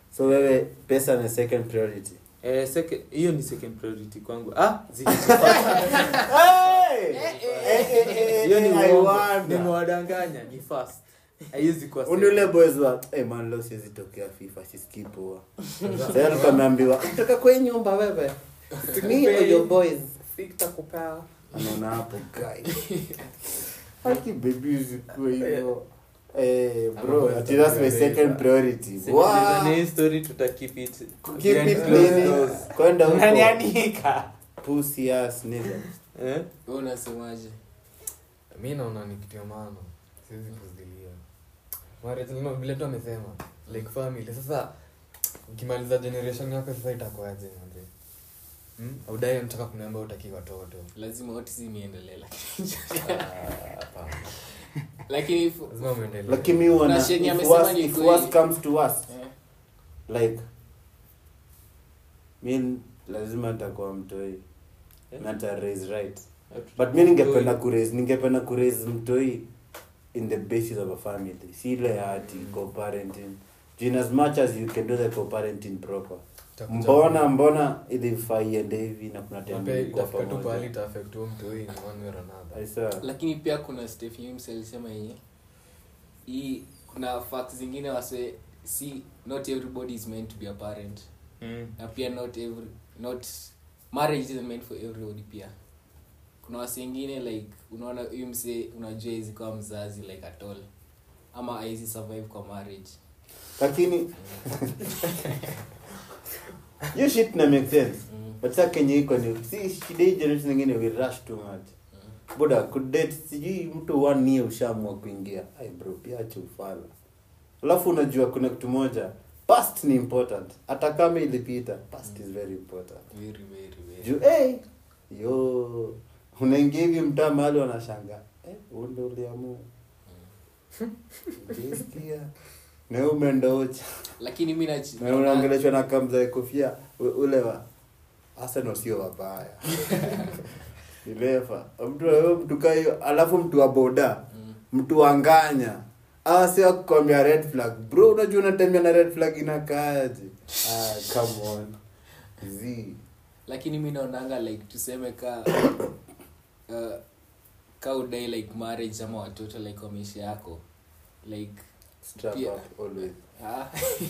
[SPEAKER 2] so wewe pesa ni second priority
[SPEAKER 3] Eh, second- hiyo ni second priority kwangu ah zili-
[SPEAKER 2] Hey! Eh, eh, eh,
[SPEAKER 3] hiyo ni
[SPEAKER 2] I
[SPEAKER 3] uongo.
[SPEAKER 2] wonder.
[SPEAKER 3] nimewadanganya ni fast haiwezi kuwa
[SPEAKER 2] Uni ule boys wa hey man leo siwezi tokea FIFA sisikii poa. Sasa alikuwa ameambiwa toka kwa hii nyumba wewe. Me or your boys. Anaona hapo guy. Haki baby usikue hivyo. Eh bro, ati that's my second priority. Wow.
[SPEAKER 3] Sikilizani hii story tuta keep it
[SPEAKER 2] Keep
[SPEAKER 3] behind
[SPEAKER 2] it
[SPEAKER 3] closed
[SPEAKER 2] nini?
[SPEAKER 3] doors.
[SPEAKER 2] Kwenda huko.
[SPEAKER 5] unanianika
[SPEAKER 2] Pussy ass nigga.
[SPEAKER 3] Eh?
[SPEAKER 1] Wewe unasemaje
[SPEAKER 4] mi naona ni kitu ya maana siwezi kuzidilia marriage no, vile tu amesema like family sasa ukimaliza generation yako sasa itakuaje manze hmm? audai mtaka kuniambia utaki watoto
[SPEAKER 1] lazima autism iendelee lakini
[SPEAKER 4] Ah, hapana.
[SPEAKER 1] lakini if-
[SPEAKER 4] lazima muendelee
[SPEAKER 2] Lakini mi wana
[SPEAKER 1] Na Sheni
[SPEAKER 2] if
[SPEAKER 1] amesema
[SPEAKER 2] worst-
[SPEAKER 1] ni
[SPEAKER 2] if
[SPEAKER 1] kweli.
[SPEAKER 2] worst comes to worst
[SPEAKER 1] eh,
[SPEAKER 2] like mi lazima nitakuwa mtoi
[SPEAKER 3] Eh?
[SPEAKER 2] na nita raise right but mi ningependa kuraise ningependa kuraise mtoi in the basis of a family si ile ya ati co-parenting Juu in as much as you can do the co-parenting proper
[SPEAKER 4] Itakuja
[SPEAKER 2] mbona
[SPEAKER 4] ku-
[SPEAKER 2] mbona ilifaa iende hivi na kuna
[SPEAKER 4] na
[SPEAKER 2] time
[SPEAKER 4] pia
[SPEAKER 2] ilikuwa
[SPEAKER 4] itafika tu pahali
[SPEAKER 2] pamoja
[SPEAKER 4] itaafect huyo mtu huyu in one way or another
[SPEAKER 2] I saw.
[SPEAKER 1] lakini pia kuna Stephen James alisema yenye hii kuna facts zingine wase si not everybody is meant to be a parent
[SPEAKER 3] Mm.
[SPEAKER 1] na pia not every not marriage isn't meant for everybody pia kuna wasi wengine like unaona huyu msee unajua hizi kwa mzazi like at all ama haizi survive kwa marriage
[SPEAKER 2] lakini hiyo shit na make sense
[SPEAKER 1] mm.
[SPEAKER 2] but sa kenye iko ni si shida hii generation nyingine we rush too much buda kudate sijui mtu one year ushaamua kuingia ai bro pia acha ufala alafu unajua kuna kitu moja past ni important hata kama ilipita past is very important
[SPEAKER 1] very very very
[SPEAKER 2] juu hey, yo unaingia hivi mtaa mahali wanashanga eh, unde uliamua Ukisikia, na wewe umeenda ocha
[SPEAKER 1] lakini mi nachi-
[SPEAKER 2] na unaongeleshwa na kamza kofia u- ule wa Arsenal sio wabaya ilefa mtu wewe mtu kaa hiyo alafu mtu wa boda
[SPEAKER 1] Mm.
[SPEAKER 2] mtu wa nganya awa si wakukwambia red flag bro unajua unatembea na red flag inakaaje ah, come on z
[SPEAKER 1] lakini mi naonanga like tuseme ka uh, ka udai like marriage ama watoto like kwa maisha yako like
[SPEAKER 2] strap
[SPEAKER 1] Pia-
[SPEAKER 2] up always
[SPEAKER 1] ah,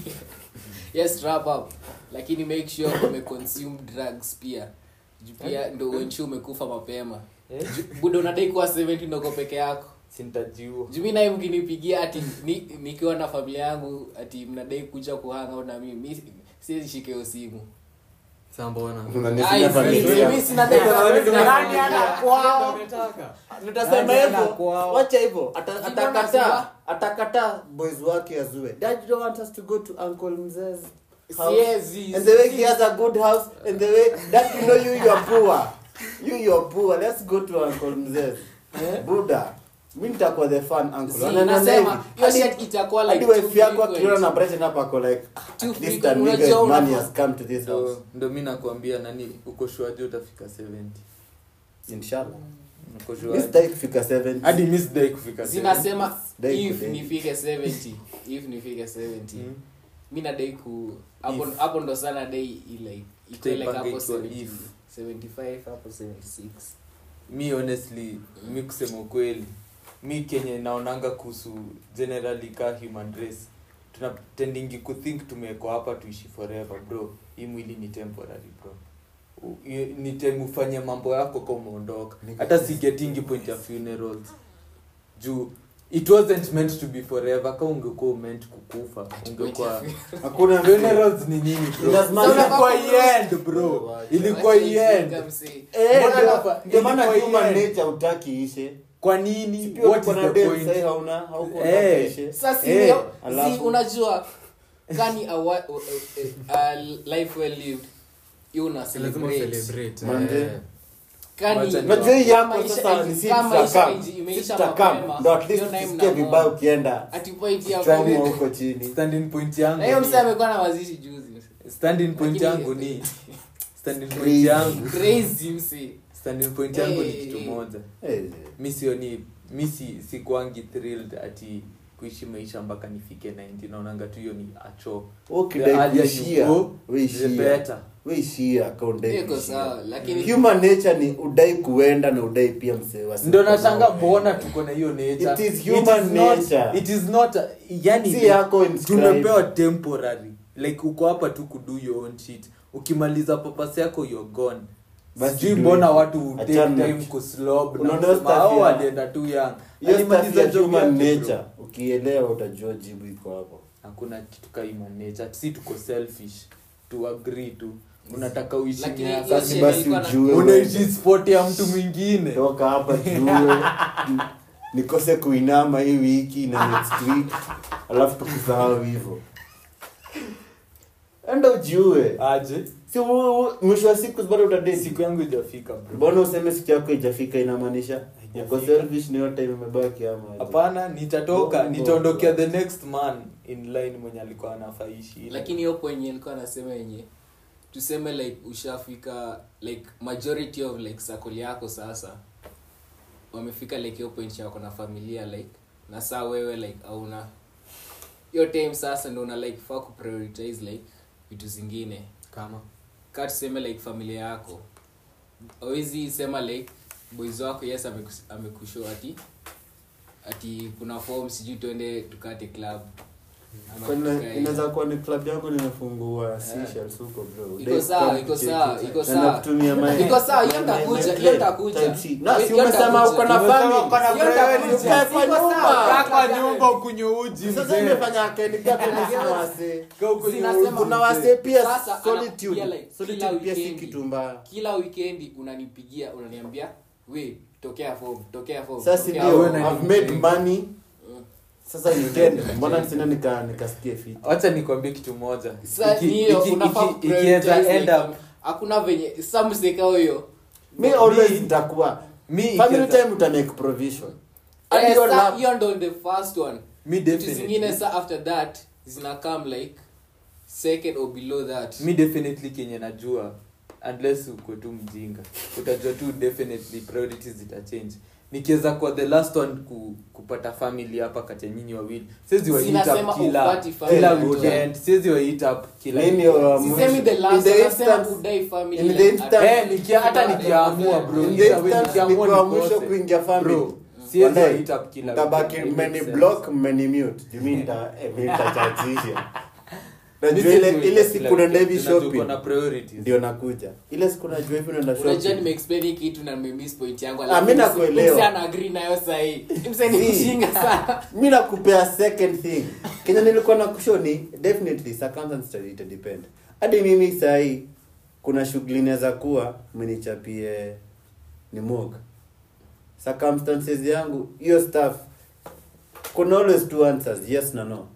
[SPEAKER 1] yes wrap up lakini make sure umeconsume drugs pia Juu pia ndo uensure umekufa mapema
[SPEAKER 3] Eh?
[SPEAKER 1] Ju- buda unadai kuwa 70 ndoko peke yako
[SPEAKER 3] sintajiua
[SPEAKER 1] jumi naye mkinipigia ati ni, nikiwa na familia yangu ati mnadai kuja kuhanga au na mimi mi siwezi shika hiyo simu
[SPEAKER 4] Sasa mbona
[SPEAKER 2] Unanisikia
[SPEAKER 1] Ai,
[SPEAKER 2] familia.
[SPEAKER 1] mi- mi sina dai-
[SPEAKER 5] Nani ana kwao?
[SPEAKER 2] nitasema
[SPEAKER 5] Nani ana
[SPEAKER 2] hivyo
[SPEAKER 5] kwao?
[SPEAKER 2] wacha hivyo Ata-
[SPEAKER 1] Sijui
[SPEAKER 2] atakataa
[SPEAKER 1] unasema.
[SPEAKER 2] atakataa boys wake azue dad you don't want us to go to uncle mzez house
[SPEAKER 1] Siezi,
[SPEAKER 2] and the way he
[SPEAKER 1] siezi.
[SPEAKER 2] has a good house and the way that you know you you are poor you you are poor let's go to uncle mzez buda mi nitakuwa the fun uncle
[SPEAKER 1] Si,
[SPEAKER 2] Wanaona
[SPEAKER 1] nasema,
[SPEAKER 2] hivi.
[SPEAKER 1] hiyo
[SPEAKER 2] Hadi-
[SPEAKER 1] shit itakuwa like
[SPEAKER 2] hadi
[SPEAKER 1] too
[SPEAKER 2] wife yako
[SPEAKER 1] frequent.
[SPEAKER 2] akiona na Brighton hapa ako like ah,
[SPEAKER 1] Too
[SPEAKER 2] at least
[SPEAKER 1] frequent,
[SPEAKER 2] a nigga
[SPEAKER 1] unajua
[SPEAKER 2] money
[SPEAKER 1] unafaa-
[SPEAKER 2] has come to this house
[SPEAKER 3] ndo, ndo mi nakwambia nani uko shuaji utafika 70
[SPEAKER 2] inshallah
[SPEAKER 3] uko
[SPEAKER 2] mi
[SPEAKER 3] shuaji
[SPEAKER 2] sitaki kufika 70
[SPEAKER 3] hadi mi sidai kufika 70.
[SPEAKER 1] zinasema
[SPEAKER 2] Dai
[SPEAKER 1] if
[SPEAKER 2] kudai.
[SPEAKER 1] nifike 70 if nifike 70
[SPEAKER 3] Mm.
[SPEAKER 1] mi nadai ku hapo
[SPEAKER 3] If.
[SPEAKER 1] hapo ndo sana dai like iko like
[SPEAKER 3] Tutaipanga
[SPEAKER 1] hapo
[SPEAKER 3] ikiwa
[SPEAKER 1] 70
[SPEAKER 3] if.
[SPEAKER 1] 75 hapo 76
[SPEAKER 3] mi honestly mi kusema ukweli mi kenye naonanga kuhusu generally ka human race tunatendingi kuthink tumewekwa hapa tuishi forever bro hii mwili ni temporary bro U- i- ni time ufanye mambo yako ka umeondoka hata si getingi point ya funerals juu it wasn't meant to be forever ka ungekuwa meant kukufa ungekuwa
[SPEAKER 2] hakuna
[SPEAKER 3] funerals ni nini bro
[SPEAKER 2] It does matter.
[SPEAKER 3] ilikuwa end bro ilikuwa
[SPEAKER 1] Wacha
[SPEAKER 3] end
[SPEAKER 1] ijinga msee.
[SPEAKER 2] Eh,
[SPEAKER 3] Mbona
[SPEAKER 2] ndio-
[SPEAKER 3] hapa-
[SPEAKER 2] ndio maana
[SPEAKER 3] ilikuwa
[SPEAKER 2] human
[SPEAKER 3] iende.
[SPEAKER 2] nature hutaki ishe
[SPEAKER 3] kwa
[SPEAKER 2] Si
[SPEAKER 3] nini
[SPEAKER 2] pia
[SPEAKER 3] what
[SPEAKER 2] uko
[SPEAKER 3] is
[SPEAKER 2] na
[SPEAKER 3] the
[SPEAKER 2] dem
[SPEAKER 3] point
[SPEAKER 2] sahi hauna hauko
[SPEAKER 3] Eh.
[SPEAKER 2] unataka ishe
[SPEAKER 1] sasa si
[SPEAKER 3] Eh,
[SPEAKER 1] ndio-
[SPEAKER 2] alafu-
[SPEAKER 1] si unajua kani a, wa- a life well lived hiyo una
[SPEAKER 4] Si lazima
[SPEAKER 1] celebrate
[SPEAKER 4] celebrate,
[SPEAKER 2] Manze.
[SPEAKER 4] eh.
[SPEAKER 1] kani
[SPEAKER 3] Wacha
[SPEAKER 2] Unajua hii yako
[SPEAKER 1] kama
[SPEAKER 2] sasa
[SPEAKER 1] isha-
[SPEAKER 2] ni si
[SPEAKER 1] kama
[SPEAKER 2] tutakam.
[SPEAKER 1] isha-
[SPEAKER 2] Si
[SPEAKER 1] imeisha
[SPEAKER 2] tutakam.
[SPEAKER 1] mapema,
[SPEAKER 2] Ndo at least
[SPEAKER 1] hiyo naye
[SPEAKER 2] tusikie
[SPEAKER 1] mnamwona.
[SPEAKER 2] vibaya ukienda
[SPEAKER 1] ati point ya
[SPEAKER 2] changwa
[SPEAKER 1] kwa-
[SPEAKER 2] huko chini
[SPEAKER 3] standing point yangu
[SPEAKER 1] na hiyo
[SPEAKER 3] ni-
[SPEAKER 1] msee amekuwa na mazishi juzi
[SPEAKER 3] standing point
[SPEAKER 1] Lakini-
[SPEAKER 3] yangu ni standing point
[SPEAKER 2] Crazy.
[SPEAKER 3] yangu
[SPEAKER 1] crazy msee
[SPEAKER 3] standing point yangu ni
[SPEAKER 1] Eh,
[SPEAKER 3] kitu
[SPEAKER 1] eh.
[SPEAKER 3] moja
[SPEAKER 2] Eh,
[SPEAKER 3] mi sioni mi si sikwangi thrilled ati kuishi maisha mpaka nifike 90 naonanga tu hiyo ni acho
[SPEAKER 2] ukidai
[SPEAKER 3] The earlier you
[SPEAKER 2] kuishia
[SPEAKER 3] go, the
[SPEAKER 2] weishia
[SPEAKER 3] better.
[SPEAKER 2] weishia ka udai
[SPEAKER 1] Iko
[SPEAKER 2] kuishia.
[SPEAKER 1] sawa, lakini
[SPEAKER 2] human nature ni udai kuenda na udai pia msee wa
[SPEAKER 3] ndo
[SPEAKER 2] siku
[SPEAKER 3] nashanga
[SPEAKER 2] moja.
[SPEAKER 3] mbona tuko na hiyo nature
[SPEAKER 2] It is human
[SPEAKER 3] is not,
[SPEAKER 2] nature.
[SPEAKER 3] it is not yani
[SPEAKER 2] Si yako inscribed.
[SPEAKER 3] tumepewa temporary like uko hapa tu kudo your own shit ukimaliza papasi yako you're gone
[SPEAKER 2] Basi
[SPEAKER 3] sijui
[SPEAKER 2] do
[SPEAKER 3] mbona
[SPEAKER 2] it.
[SPEAKER 3] watu take
[SPEAKER 2] Achana.
[SPEAKER 3] time kuslob na
[SPEAKER 2] Unaona
[SPEAKER 3] kusema,
[SPEAKER 2] stuff
[SPEAKER 3] "Oh,
[SPEAKER 2] ya-
[SPEAKER 3] alienda tu young
[SPEAKER 2] hiyo
[SPEAKER 3] Alimaliza
[SPEAKER 2] stuff ya
[SPEAKER 3] job
[SPEAKER 2] human
[SPEAKER 3] yake, bro."
[SPEAKER 2] nature ukielewa utajua jibu iko hapo
[SPEAKER 3] hakuna kitu ka human nature si tuko selfish to agree tu unataka uishi
[SPEAKER 1] Lakini
[SPEAKER 3] miaka
[SPEAKER 1] hiyo
[SPEAKER 2] Sasa
[SPEAKER 1] shit
[SPEAKER 2] basi
[SPEAKER 1] ilikuwa na-
[SPEAKER 2] ujue
[SPEAKER 3] unaishi
[SPEAKER 2] wewe.
[SPEAKER 3] sport ya mtu mwingine
[SPEAKER 2] toka hapa jue nikose kuinama hii wiki na next week alafu tukusahau hivyo enda ujue
[SPEAKER 3] aje
[SPEAKER 2] si u- u- mwisho wa siku bado utadate
[SPEAKER 3] siku yangu ijafika bro
[SPEAKER 2] mbona useme siku yako ijafika inamaanisha uko
[SPEAKER 3] Haijafika.
[SPEAKER 2] selfish ni hiyo time imebaki ama aje?
[SPEAKER 3] hapana nitatoka
[SPEAKER 2] Bongo.
[SPEAKER 3] nitaondokea the next man in line mwenye alikuwa anafaishi
[SPEAKER 1] lakini hiyo kwenye ilikuwa nasema yenye tuseme like ushafika like majority of like circle yako sasa wamefika like hiyo point yako na familia like na saa wewe like auna hiyo time sasa ndo una like faa kuprioritize like vitu zingine
[SPEAKER 4] kama
[SPEAKER 1] ka tuseme like familia yako awezi sema like boys wako yes amekus- amekushow ati ati kuna form sijui tuende tukate club Ama
[SPEAKER 2] Kwani
[SPEAKER 1] tukae-
[SPEAKER 2] inaweza kuwa ni club yako nimefungua Seychelles huko bro
[SPEAKER 1] Iko
[SPEAKER 2] Udai
[SPEAKER 1] sawa,
[SPEAKER 2] kukaa
[SPEAKER 1] iko
[SPEAKER 2] kucheki.
[SPEAKER 1] sawa, iko
[SPEAKER 2] Na
[SPEAKER 1] sawa.
[SPEAKER 2] nakutumia my-
[SPEAKER 1] Iko sawa, hiyo
[SPEAKER 2] my-
[SPEAKER 1] nitakuja,
[SPEAKER 2] my
[SPEAKER 1] hiyo
[SPEAKER 2] play,
[SPEAKER 1] nitakuja.
[SPEAKER 2] type C. Na, si
[SPEAKER 1] Hiyo
[SPEAKER 2] umesema
[SPEAKER 1] nitakuja.
[SPEAKER 2] uko na
[SPEAKER 3] Umesema
[SPEAKER 2] family,
[SPEAKER 3] uko na
[SPEAKER 2] hiyo
[SPEAKER 3] priority.
[SPEAKER 2] nitakuja. Ukae kwa
[SPEAKER 1] Iko sawa,
[SPEAKER 2] nyumba.
[SPEAKER 1] kaa kwa nyumba
[SPEAKER 3] ukunywe uji
[SPEAKER 2] Sasa imefanya kenipia kuna wase
[SPEAKER 1] Zinasema
[SPEAKER 2] kuna wase pia
[SPEAKER 1] Sasa, ana-
[SPEAKER 2] solitude
[SPEAKER 1] pia like,
[SPEAKER 2] solitude
[SPEAKER 1] kila
[SPEAKER 2] pia si
[SPEAKER 1] weekendi.
[SPEAKER 2] kitu mbaya
[SPEAKER 1] kila weekendi unanipigia unaniambia we tokea form tokea form
[SPEAKER 2] sasa
[SPEAKER 1] tokea
[SPEAKER 2] ndio
[SPEAKER 1] form."
[SPEAKER 3] na-
[SPEAKER 2] I've made money
[SPEAKER 1] Mm.
[SPEAKER 2] sasa weekend mbona sina nika nikasikie fit
[SPEAKER 3] wacha nikwambie kitu moja
[SPEAKER 1] Sasa
[SPEAKER 3] Iki-
[SPEAKER 1] ni hiyo,
[SPEAKER 3] iki-
[SPEAKER 1] unafaa
[SPEAKER 3] iki-
[SPEAKER 1] kuprioritize,
[SPEAKER 3] ikiweza end
[SPEAKER 1] like,
[SPEAKER 3] up
[SPEAKER 1] hakuna venye samseka huyo
[SPEAKER 2] me always nitakuwa
[SPEAKER 3] mi
[SPEAKER 2] family
[SPEAKER 3] ikiweza-
[SPEAKER 2] time uta make provision
[SPEAKER 1] Eh,
[SPEAKER 2] Hadi your
[SPEAKER 1] sa-
[SPEAKER 2] lap-
[SPEAKER 1] hiyo ndo the first one
[SPEAKER 3] mi
[SPEAKER 1] vitu
[SPEAKER 3] definitely-
[SPEAKER 1] zingine sa after that zina come like second or below that
[SPEAKER 3] mi definitely kenye najua unless uko tu mjinga utajua tu definitely priorities zitachange nikiweza kwa the last one ku, kupata family hapa kati ya nyinyi wawili siwezi wa hit
[SPEAKER 1] Zinasema
[SPEAKER 3] up kila
[SPEAKER 1] upati family.
[SPEAKER 3] kila
[SPEAKER 2] Eh,
[SPEAKER 3] weekend siwezi wa hit up kila
[SPEAKER 2] Mimi
[SPEAKER 3] weekend.
[SPEAKER 2] wa-
[SPEAKER 1] sisemi the
[SPEAKER 2] In
[SPEAKER 1] last
[SPEAKER 2] the
[SPEAKER 1] anasema
[SPEAKER 2] instance-
[SPEAKER 1] kudai family
[SPEAKER 2] in the
[SPEAKER 1] like,
[SPEAKER 2] instance-
[SPEAKER 3] Eh, nikia- hata nikiamua, bro.
[SPEAKER 2] in the
[SPEAKER 3] Either way,
[SPEAKER 2] instance
[SPEAKER 3] nikiamua
[SPEAKER 2] nikiwa mwisho
[SPEAKER 3] nikose.
[SPEAKER 2] kuingia family
[SPEAKER 3] Bro, siwezi wa
[SPEAKER 2] Wadai,
[SPEAKER 3] hit up kila
[SPEAKER 2] mtabaki
[SPEAKER 3] weekend.
[SPEAKER 2] mmeni
[SPEAKER 3] It makes
[SPEAKER 2] block
[SPEAKER 3] sense.
[SPEAKER 2] mmeni mute Juu mi nita- eh, mi nitachachisha
[SPEAKER 3] Mi
[SPEAKER 2] najua
[SPEAKER 3] siwezi
[SPEAKER 2] ile
[SPEAKER 3] wa hit
[SPEAKER 2] ile
[SPEAKER 3] up
[SPEAKER 2] siku
[SPEAKER 3] kila
[SPEAKER 2] unaenda hivi
[SPEAKER 3] weekend. Tunajua
[SPEAKER 2] shopping
[SPEAKER 3] uko na priorities.
[SPEAKER 2] ndio nakuja ile siku najua hivi unaenda
[SPEAKER 1] unajua
[SPEAKER 2] shopping
[SPEAKER 1] nimeexplain hii kitu na nimemiss point yangu
[SPEAKER 2] Ah, mi nakuelewa.
[SPEAKER 1] mse ana agree nayo sahii mse ni
[SPEAKER 2] Si.
[SPEAKER 1] mjinga sana
[SPEAKER 2] mi nakupea second thing kenya nilikuwa na kusho ni definitely circumstances ita depend hadi mimi sahii kuna shughuli inaweza kuwa mnichapie ni mog circumstances yangu hiyo stuff kuna always two answers yes na no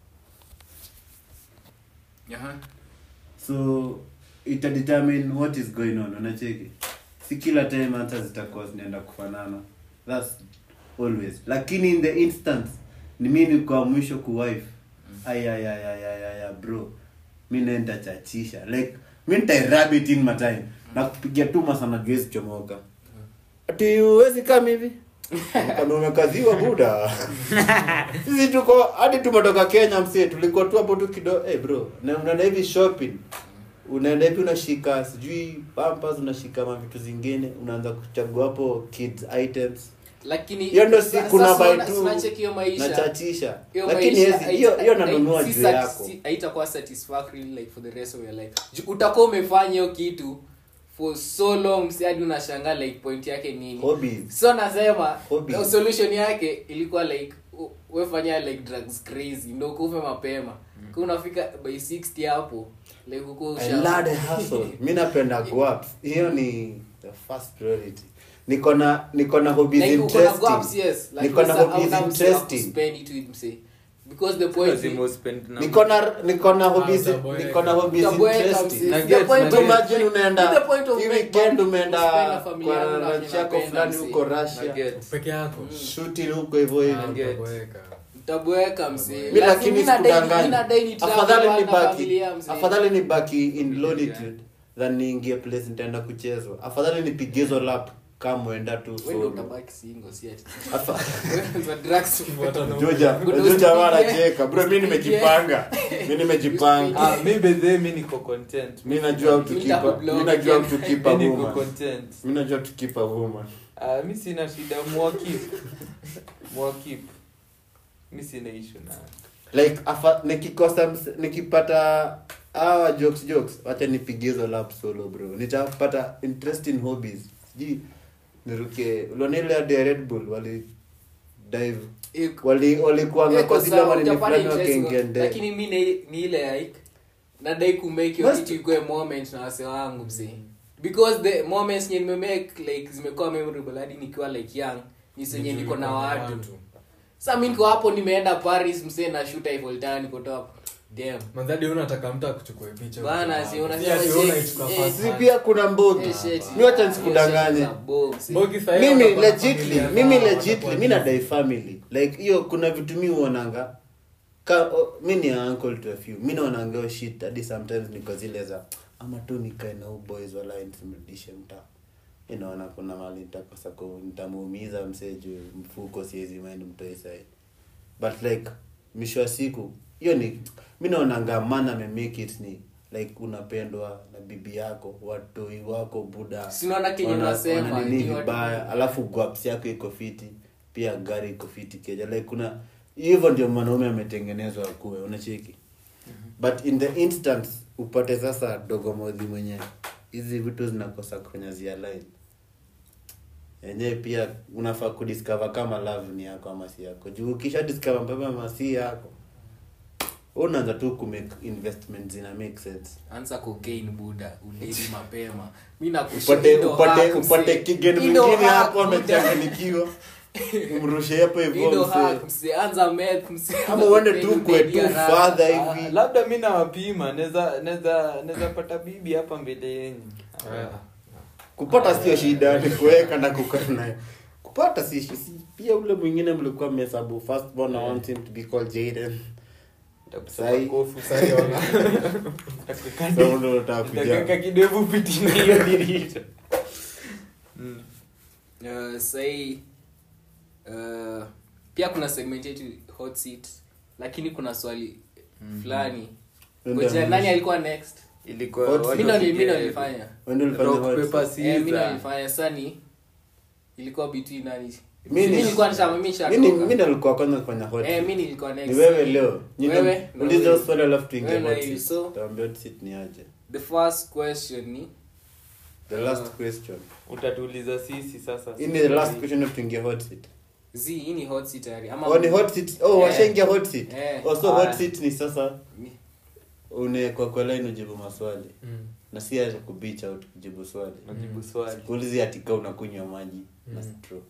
[SPEAKER 2] so ita determine what is going on unacheki si kila time hata zitakuwa zinaenda kufanana thats always lakini in the instance ni mi nikuwa mwisho kuwife ayayayayaya bro mi naenda chachisha like mi nitairabit in my time na kupigia tu masana juezi chomoka ati uwezi kama hivi kama umekaziwa buda sisi tuko hadi tumetoka kenya msie tulikuwa tu hapo tu kido hey bro na unaenda hivi shopping unaenda hivi unashika sijui pampas unashika mavitu zingine unaanza kuchagua hapo kids items
[SPEAKER 1] lakini
[SPEAKER 2] hiyo ndo si
[SPEAKER 1] sa-
[SPEAKER 2] kuna
[SPEAKER 1] sasa
[SPEAKER 2] buy
[SPEAKER 1] una-
[SPEAKER 2] tu
[SPEAKER 1] unacheki hiyo maisha
[SPEAKER 2] nachachisha
[SPEAKER 1] hiyo
[SPEAKER 2] lakini
[SPEAKER 1] maisha
[SPEAKER 2] hezi- hiyo
[SPEAKER 1] haita-
[SPEAKER 2] hiyo nanunua
[SPEAKER 1] si
[SPEAKER 2] juu
[SPEAKER 1] sat-
[SPEAKER 2] yako
[SPEAKER 1] si- haitakuwa satisfactory like for the rest of your life Ju- utakuwa umefanya hiyo kitu for so long si hadi unashangaa like point yake nini
[SPEAKER 2] hobbies
[SPEAKER 1] so nasema
[SPEAKER 2] Hobby.
[SPEAKER 1] uh, solution yake ilikuwa like u- wefanya like drugs crazy ndo kufe mapema mm. unafika by 60 hapo like uko
[SPEAKER 2] I love the hustle. mi napenda guap hiyo ni the first priority niko na niko na hobbies
[SPEAKER 1] like uko na gaps
[SPEAKER 2] interesting
[SPEAKER 1] yes like
[SPEAKER 2] niko na
[SPEAKER 1] sasa
[SPEAKER 2] hobbies
[SPEAKER 1] hauna mse wa
[SPEAKER 2] interesting
[SPEAKER 1] kuspend it with mse because the point
[SPEAKER 3] Lazima
[SPEAKER 1] is
[SPEAKER 3] uspend na-
[SPEAKER 2] niko na niko na hobbies
[SPEAKER 4] utaboeka.
[SPEAKER 2] niko na hobbies
[SPEAKER 1] Utaboeka,
[SPEAKER 2] interesting
[SPEAKER 1] mse.
[SPEAKER 3] Na
[SPEAKER 1] The
[SPEAKER 3] get-
[SPEAKER 1] point
[SPEAKER 3] na
[SPEAKER 1] of-
[SPEAKER 3] get-
[SPEAKER 2] imagine unaenda
[SPEAKER 1] the point of
[SPEAKER 2] hii
[SPEAKER 1] make
[SPEAKER 2] weekend
[SPEAKER 1] money,
[SPEAKER 2] umeenda
[SPEAKER 1] kuspend na familia
[SPEAKER 2] kwa
[SPEAKER 1] yako na
[SPEAKER 2] ranch yako
[SPEAKER 1] unapenda,
[SPEAKER 2] fulani
[SPEAKER 1] mse.
[SPEAKER 2] huko
[SPEAKER 3] na
[SPEAKER 2] Russia
[SPEAKER 3] get.
[SPEAKER 4] peke yako
[SPEAKER 2] shooting huko hivyo hivyo
[SPEAKER 4] Ah,
[SPEAKER 3] get.
[SPEAKER 4] utaboeka.
[SPEAKER 1] utaboeka mse
[SPEAKER 2] mi lakini
[SPEAKER 1] Lazima- mi nadai- mi
[SPEAKER 2] sikudanganya
[SPEAKER 1] nadai ni travel
[SPEAKER 2] afadhali
[SPEAKER 1] na
[SPEAKER 2] nibaki
[SPEAKER 1] familia, mse.
[SPEAKER 2] afadhali nibaki in longitude than niingie place nitaenda kuchezwa afadhali nipige hizo lap kama mwenda tu
[SPEAKER 1] Wewe ndio
[SPEAKER 2] solo.
[SPEAKER 1] utabaki single si ati.
[SPEAKER 2] Sasa
[SPEAKER 1] Za drugs.
[SPEAKER 2] Joja,
[SPEAKER 1] Kuna
[SPEAKER 2] Joja
[SPEAKER 1] usipigie.
[SPEAKER 2] wanacheka. Bro, mimi nimejipanga. Mimi nimejipanga.
[SPEAKER 3] Ah, mi bedhe mi niko content
[SPEAKER 2] Mimi najua how to
[SPEAKER 1] Mimi
[SPEAKER 2] keep a-
[SPEAKER 1] nitakublog
[SPEAKER 2] mimi najua how
[SPEAKER 1] again.
[SPEAKER 2] to keep a
[SPEAKER 3] mi niko
[SPEAKER 2] woman.
[SPEAKER 3] content
[SPEAKER 2] Mimi najua how to keep a woman.
[SPEAKER 3] Ah, mi sina shida mwakip mwakip mi sina ishu na
[SPEAKER 2] like afa, nikikosa ms- nikipata hawa jokes jokes wacha nipigie hizo lap solo bro nitapata interesting hobbies sijui niruke uliona ile hadi ya red bull wali dive
[SPEAKER 1] Iko-
[SPEAKER 2] wali walikuanga
[SPEAKER 1] iko
[SPEAKER 2] kwa zile
[SPEAKER 1] sawa,
[SPEAKER 2] manini
[SPEAKER 1] utapata
[SPEAKER 2] fulani
[SPEAKER 1] interest
[SPEAKER 2] wakaingia
[SPEAKER 1] kwa-
[SPEAKER 2] ndani
[SPEAKER 1] lakini mi ni- ni ile like nadai kumake hiyo
[SPEAKER 2] Must-
[SPEAKER 1] kitu ikuwe moment na wase wangu msee because the moments nye nimemake like zimekuwa memorable hadi nikiwa like young ni zenye niko na watu sa mi niko hapo nimeenda paris msee na shoot Eiffel Tower niko top damn
[SPEAKER 4] manzadi unataka mtu akuchukue picha
[SPEAKER 1] Bana, si unasema
[SPEAKER 4] Si ati
[SPEAKER 1] je-
[SPEAKER 4] wewe unaichukua
[SPEAKER 1] eh,
[SPEAKER 4] first
[SPEAKER 2] si
[SPEAKER 4] hand.
[SPEAKER 2] pia kuna mbogi
[SPEAKER 1] Eh, shit.
[SPEAKER 2] mi wacha
[SPEAKER 1] Hiyo
[SPEAKER 2] nisikudanganye
[SPEAKER 1] shit za bomb, msee.
[SPEAKER 4] Mbogi sahi
[SPEAKER 2] mimi
[SPEAKER 4] watakuwa na
[SPEAKER 2] legitly
[SPEAKER 4] familia
[SPEAKER 2] mimi
[SPEAKER 4] zao,
[SPEAKER 2] legitly
[SPEAKER 4] watakuwa
[SPEAKER 2] mi
[SPEAKER 4] busy.
[SPEAKER 2] nadai family like hiyo kuna vitu mi huonanga ka o, mi ni uncle to a few mi naonanga hiyo shit hadi sometimes niko zile za ama tu nikae na huu boys wala nisimrudishe mtaa inaona kuna mali nitakosa ku- nitamuumiza msee juu mfuko siwezi mind mtoi sai but like mwisho wa siku hiyo ni mi naonanga man amemake it ni like unapendwa na bibi yako watoi wako buda
[SPEAKER 1] Si unaona kenye
[SPEAKER 2] wana-
[SPEAKER 1] unasema,
[SPEAKER 2] wana nini
[SPEAKER 1] ndio watu-
[SPEAKER 2] vibaya alafu guaps yako iko fiti pia gari iko fiti keja like kuna hivyo ndio mwanaume ametengenezwa akuwe unacheki but in the instance upate sasa dogomodhi mwenye hizi vitu zinakosa kwenye zia line yenyewe pia unafaa kudiscover kama love ni yako ama si yako juu ukisha discover mapema ama si yako wewe unaanza tu kumake investment zina make sense
[SPEAKER 1] anza cocaine buda udedi mapema mi
[SPEAKER 2] upate upate upate kigeni mwingine hapo amechanganikiwa umrushe hapo hivyo msee
[SPEAKER 1] anza meth msee.
[SPEAKER 2] ama uende tu
[SPEAKER 1] Udedi
[SPEAKER 2] kwe tu
[SPEAKER 1] haraka.
[SPEAKER 2] fadha
[SPEAKER 3] Ah,
[SPEAKER 2] hivi
[SPEAKER 3] labda mi nawapima naweza naweza naweza pata bibi hapa mbele yenyu
[SPEAKER 4] Ah.
[SPEAKER 2] kupata sio shida ni kuweka na kukaa naye kupata si shi- si pia ule mwingine mlikuwa mmehesabu first born I want him to be called Jaden
[SPEAKER 3] Nitakusema
[SPEAKER 2] Sahi.
[SPEAKER 3] kofu
[SPEAKER 4] Sahi ona.
[SPEAKER 3] Nitakuweka
[SPEAKER 2] so ndio unataka
[SPEAKER 3] nitakuweka
[SPEAKER 2] kuja
[SPEAKER 3] kidevu piti na hiyo dirisha Mm.
[SPEAKER 1] Uh, sahii uh, pia kuna segment yetu hot seat lakini kuna swali fulani
[SPEAKER 2] Ndio
[SPEAKER 1] ngoja
[SPEAKER 2] mwisho.
[SPEAKER 1] nani alikuwa next
[SPEAKER 3] ilikuwa
[SPEAKER 2] Hot
[SPEAKER 3] watu
[SPEAKER 1] mi ndo
[SPEAKER 3] wapige
[SPEAKER 1] mi ndo nilifanya
[SPEAKER 2] Wewe ndio ulifanya
[SPEAKER 3] rock,
[SPEAKER 2] hot
[SPEAKER 3] paper,
[SPEAKER 2] seat.
[SPEAKER 1] Eh, mi ndo
[SPEAKER 3] scissors.
[SPEAKER 1] nilifanya sani ilikuwa between nani
[SPEAKER 2] Mi ni-
[SPEAKER 1] mi nilikuwa nishama mi
[SPEAKER 2] Mimi
[SPEAKER 1] nishatoka
[SPEAKER 2] mimi ndo nilikuwa kwanza kufanya hot
[SPEAKER 1] eh
[SPEAKER 2] seat.
[SPEAKER 1] mi nilikuwa next
[SPEAKER 2] ni wewe leo Nyinyi
[SPEAKER 1] Wewe na
[SPEAKER 2] uliza
[SPEAKER 1] wewe.
[SPEAKER 2] swali alafu tuingie
[SPEAKER 1] Wewe na
[SPEAKER 2] hot
[SPEAKER 1] you,
[SPEAKER 2] seat.
[SPEAKER 1] so-
[SPEAKER 2] Tuambie hot seat ni aje
[SPEAKER 1] the first question ni
[SPEAKER 2] the last
[SPEAKER 1] Uh,
[SPEAKER 2] question
[SPEAKER 3] utatuuliza sisi sasa
[SPEAKER 2] hii ni the last question of tuingie hot seat
[SPEAKER 1] z hii ni hot seat tayari ama
[SPEAKER 2] oh ni hot seat oh
[SPEAKER 1] Eh.
[SPEAKER 2] washaingia hot seat
[SPEAKER 1] Eh.
[SPEAKER 2] oh so
[SPEAKER 3] Aya.
[SPEAKER 2] hot seat ni sasa
[SPEAKER 1] Ni-
[SPEAKER 2] unawekwa kwa line ujibu maswali
[SPEAKER 4] Mm.
[SPEAKER 2] na si aje kubeach out kujibu swali
[SPEAKER 3] najibu swali
[SPEAKER 2] kuulizi atika unakunywa maji na
[SPEAKER 4] Mm.
[SPEAKER 2] straw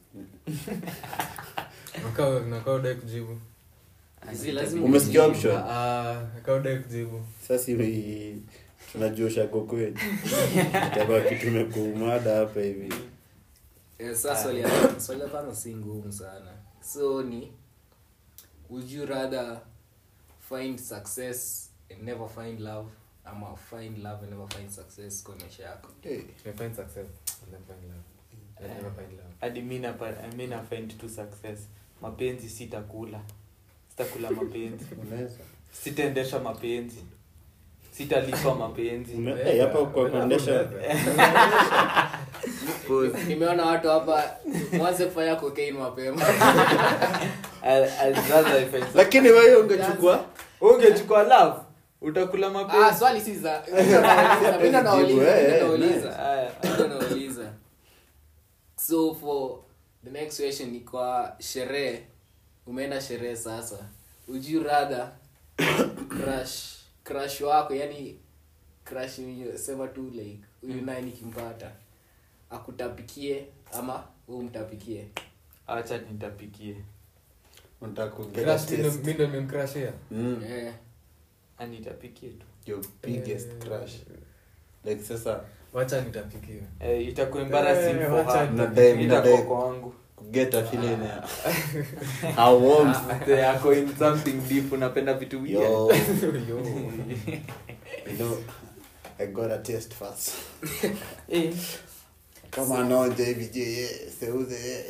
[SPEAKER 4] Nakaa- nakaa udai kujibu
[SPEAKER 1] Zi, lazima
[SPEAKER 2] Umesikia
[SPEAKER 1] ujibu.
[SPEAKER 2] option?
[SPEAKER 4] Ah, nakaa udai kujibu
[SPEAKER 2] sasa hivi tunajua shako kweli itakuwa kitu imekuumada hapa hivi
[SPEAKER 1] Eh, sasa swali ya swali la kwanza si ngumu sana so ni would you rather find success and never find love ama find love and never find success kwa maisha yako
[SPEAKER 2] hey.
[SPEAKER 4] I find success and then find love. I never find love.
[SPEAKER 3] hadi mi napa- mi na find tu success mapenzi sitakula sitakula mapenzi
[SPEAKER 2] unaweza
[SPEAKER 3] sitaendesha mapenzi sitalipa mapenzi
[SPEAKER 2] Una- hey, hapa kwa kuendesha
[SPEAKER 1] nimeona watu hapa mwanze kufanya cocaine mapema
[SPEAKER 3] I- I'd rather I find
[SPEAKER 2] lakini wewe ungechukua
[SPEAKER 3] ungechukua love utakula
[SPEAKER 1] ah
[SPEAKER 3] mapenzi
[SPEAKER 1] swali si za mimi ndo nauliza
[SPEAKER 2] Jibu, eh,
[SPEAKER 1] mimi
[SPEAKER 2] eh,
[SPEAKER 1] ndo nauliza
[SPEAKER 3] Aya.
[SPEAKER 1] mimi ndo nauliza so for the next question ni kwa sherehe umeenda sherehe sasa would you rather crush crush wako yani crush yenye sema tu like huyu naye nikimpata akutapikie ama wewe umtapikie
[SPEAKER 3] acha nitapikie
[SPEAKER 2] unataka ku get a
[SPEAKER 4] Crush, mi ndo-
[SPEAKER 2] taste.
[SPEAKER 4] mi ndo nimemcrushia.
[SPEAKER 2] Mm,
[SPEAKER 1] eh
[SPEAKER 3] anitapikie tu
[SPEAKER 2] your biggest
[SPEAKER 4] Eh,
[SPEAKER 2] crush like sasa
[SPEAKER 4] wacha nitapikia
[SPEAKER 3] eh, itakuwa embarrassing
[SPEAKER 4] Eh,
[SPEAKER 3] for
[SPEAKER 4] wacha
[SPEAKER 3] her.
[SPEAKER 2] nitapikie.
[SPEAKER 3] Itakuwa kwangu
[SPEAKER 2] kuget a feeling ya how warm
[SPEAKER 3] They are going something deep unapenda vitu weird.
[SPEAKER 2] yo
[SPEAKER 4] Yo.
[SPEAKER 2] you know i got a taste first
[SPEAKER 3] Eh,
[SPEAKER 2] kama anaonja hivi je ye, seuze ye.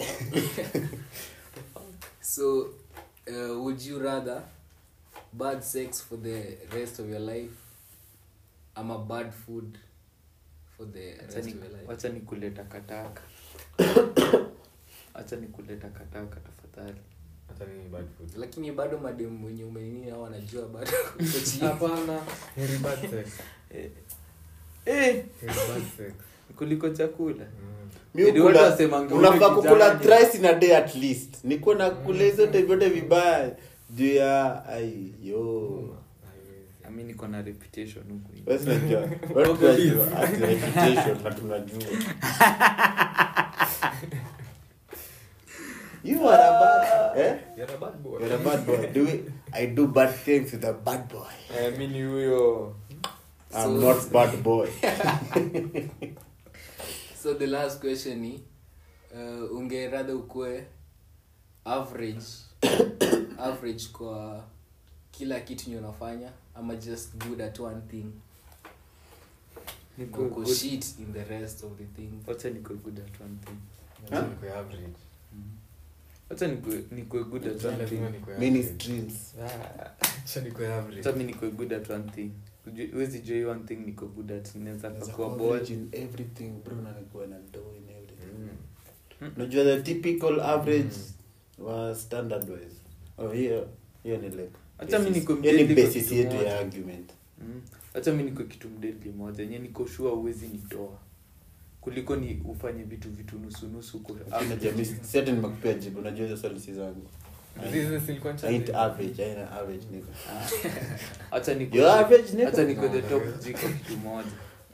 [SPEAKER 1] so uh, would you rather bad sex for the rest of your life ama bad food for the rest
[SPEAKER 3] Wacha
[SPEAKER 1] of
[SPEAKER 3] ni-
[SPEAKER 1] your life
[SPEAKER 3] wacha ni kuleta kataka wacha ni kuleta kataka tafadhali
[SPEAKER 4] hata mimi bad food
[SPEAKER 1] lakini bado mademu wenye umenini au wanajua bado uko chini.
[SPEAKER 4] hapana heri bad sex
[SPEAKER 3] eh, eh,
[SPEAKER 4] heri bad sex
[SPEAKER 3] kuliko chakula
[SPEAKER 4] mm.
[SPEAKER 2] Mi
[SPEAKER 3] Ndio
[SPEAKER 2] hukula-
[SPEAKER 3] watu wasemanga
[SPEAKER 2] unafaa
[SPEAKER 3] ule
[SPEAKER 2] kukula
[SPEAKER 3] kijana
[SPEAKER 2] thrice in a day at least nikuwa nakula hizo time vyote vibaya juu ya ai yo
[SPEAKER 4] Haiwezi.
[SPEAKER 3] ami niko na reputation huku nje.
[SPEAKER 2] Wewe si unajua. Wewe tunajua. Ati reputation na tunajua you are a bad eh
[SPEAKER 4] You're a bad boy.
[SPEAKER 2] you're a bad boy do it i do bad things with a bad boy
[SPEAKER 3] Eh, mi ni huyo
[SPEAKER 2] i'm
[SPEAKER 1] So-
[SPEAKER 2] not bad boy
[SPEAKER 1] so the last question ni uh, ungeradha ukue average average kwa kila kitu nye unafanya ama just good at one thing
[SPEAKER 3] niko
[SPEAKER 1] uko
[SPEAKER 3] good-
[SPEAKER 1] shit in the rest of the things
[SPEAKER 3] wacha niko good at one thing
[SPEAKER 4] Lazima nikuwe average.
[SPEAKER 3] wacha niko- niko good at one
[SPEAKER 4] Lazima
[SPEAKER 3] thing
[SPEAKER 4] nikuwe
[SPEAKER 2] many
[SPEAKER 4] average.
[SPEAKER 2] streams
[SPEAKER 3] Ah,
[SPEAKER 4] Acha nikuwe average.
[SPEAKER 3] wacha mi niko good at one thing Ujue- huwezi jua hii one thing niko good at naweza
[SPEAKER 2] Naweza
[SPEAKER 3] kakua
[SPEAKER 2] kuwa
[SPEAKER 3] ball
[SPEAKER 2] average in everything bro na nikuwa na do in everything
[SPEAKER 4] Mm.
[SPEAKER 2] unajua the typical average wa standard wise oh hiyo hiyo ni like
[SPEAKER 3] Acha mi
[SPEAKER 2] basis-
[SPEAKER 3] niko
[SPEAKER 2] hiyo ni
[SPEAKER 3] mdeadly kwa
[SPEAKER 2] basis
[SPEAKER 3] kitu
[SPEAKER 2] yetu
[SPEAKER 3] moja.
[SPEAKER 2] ya argument
[SPEAKER 3] Mm. wacha mi niko kitu mdedli moja yenye niko shua uwezi nitoa kuliko ni ufanye vitu vitu nusunusu huko
[SPEAKER 2] Lakini unajua mi si ati nimekupea jibu unajua hizo swali si zangu
[SPEAKER 4] Hizi zilikuwa
[SPEAKER 2] I ain't
[SPEAKER 4] chache.
[SPEAKER 2] average aina average niko
[SPEAKER 3] hacha niko
[SPEAKER 2] You're average, nigga.
[SPEAKER 3] hacha niko the top jiko kitu moja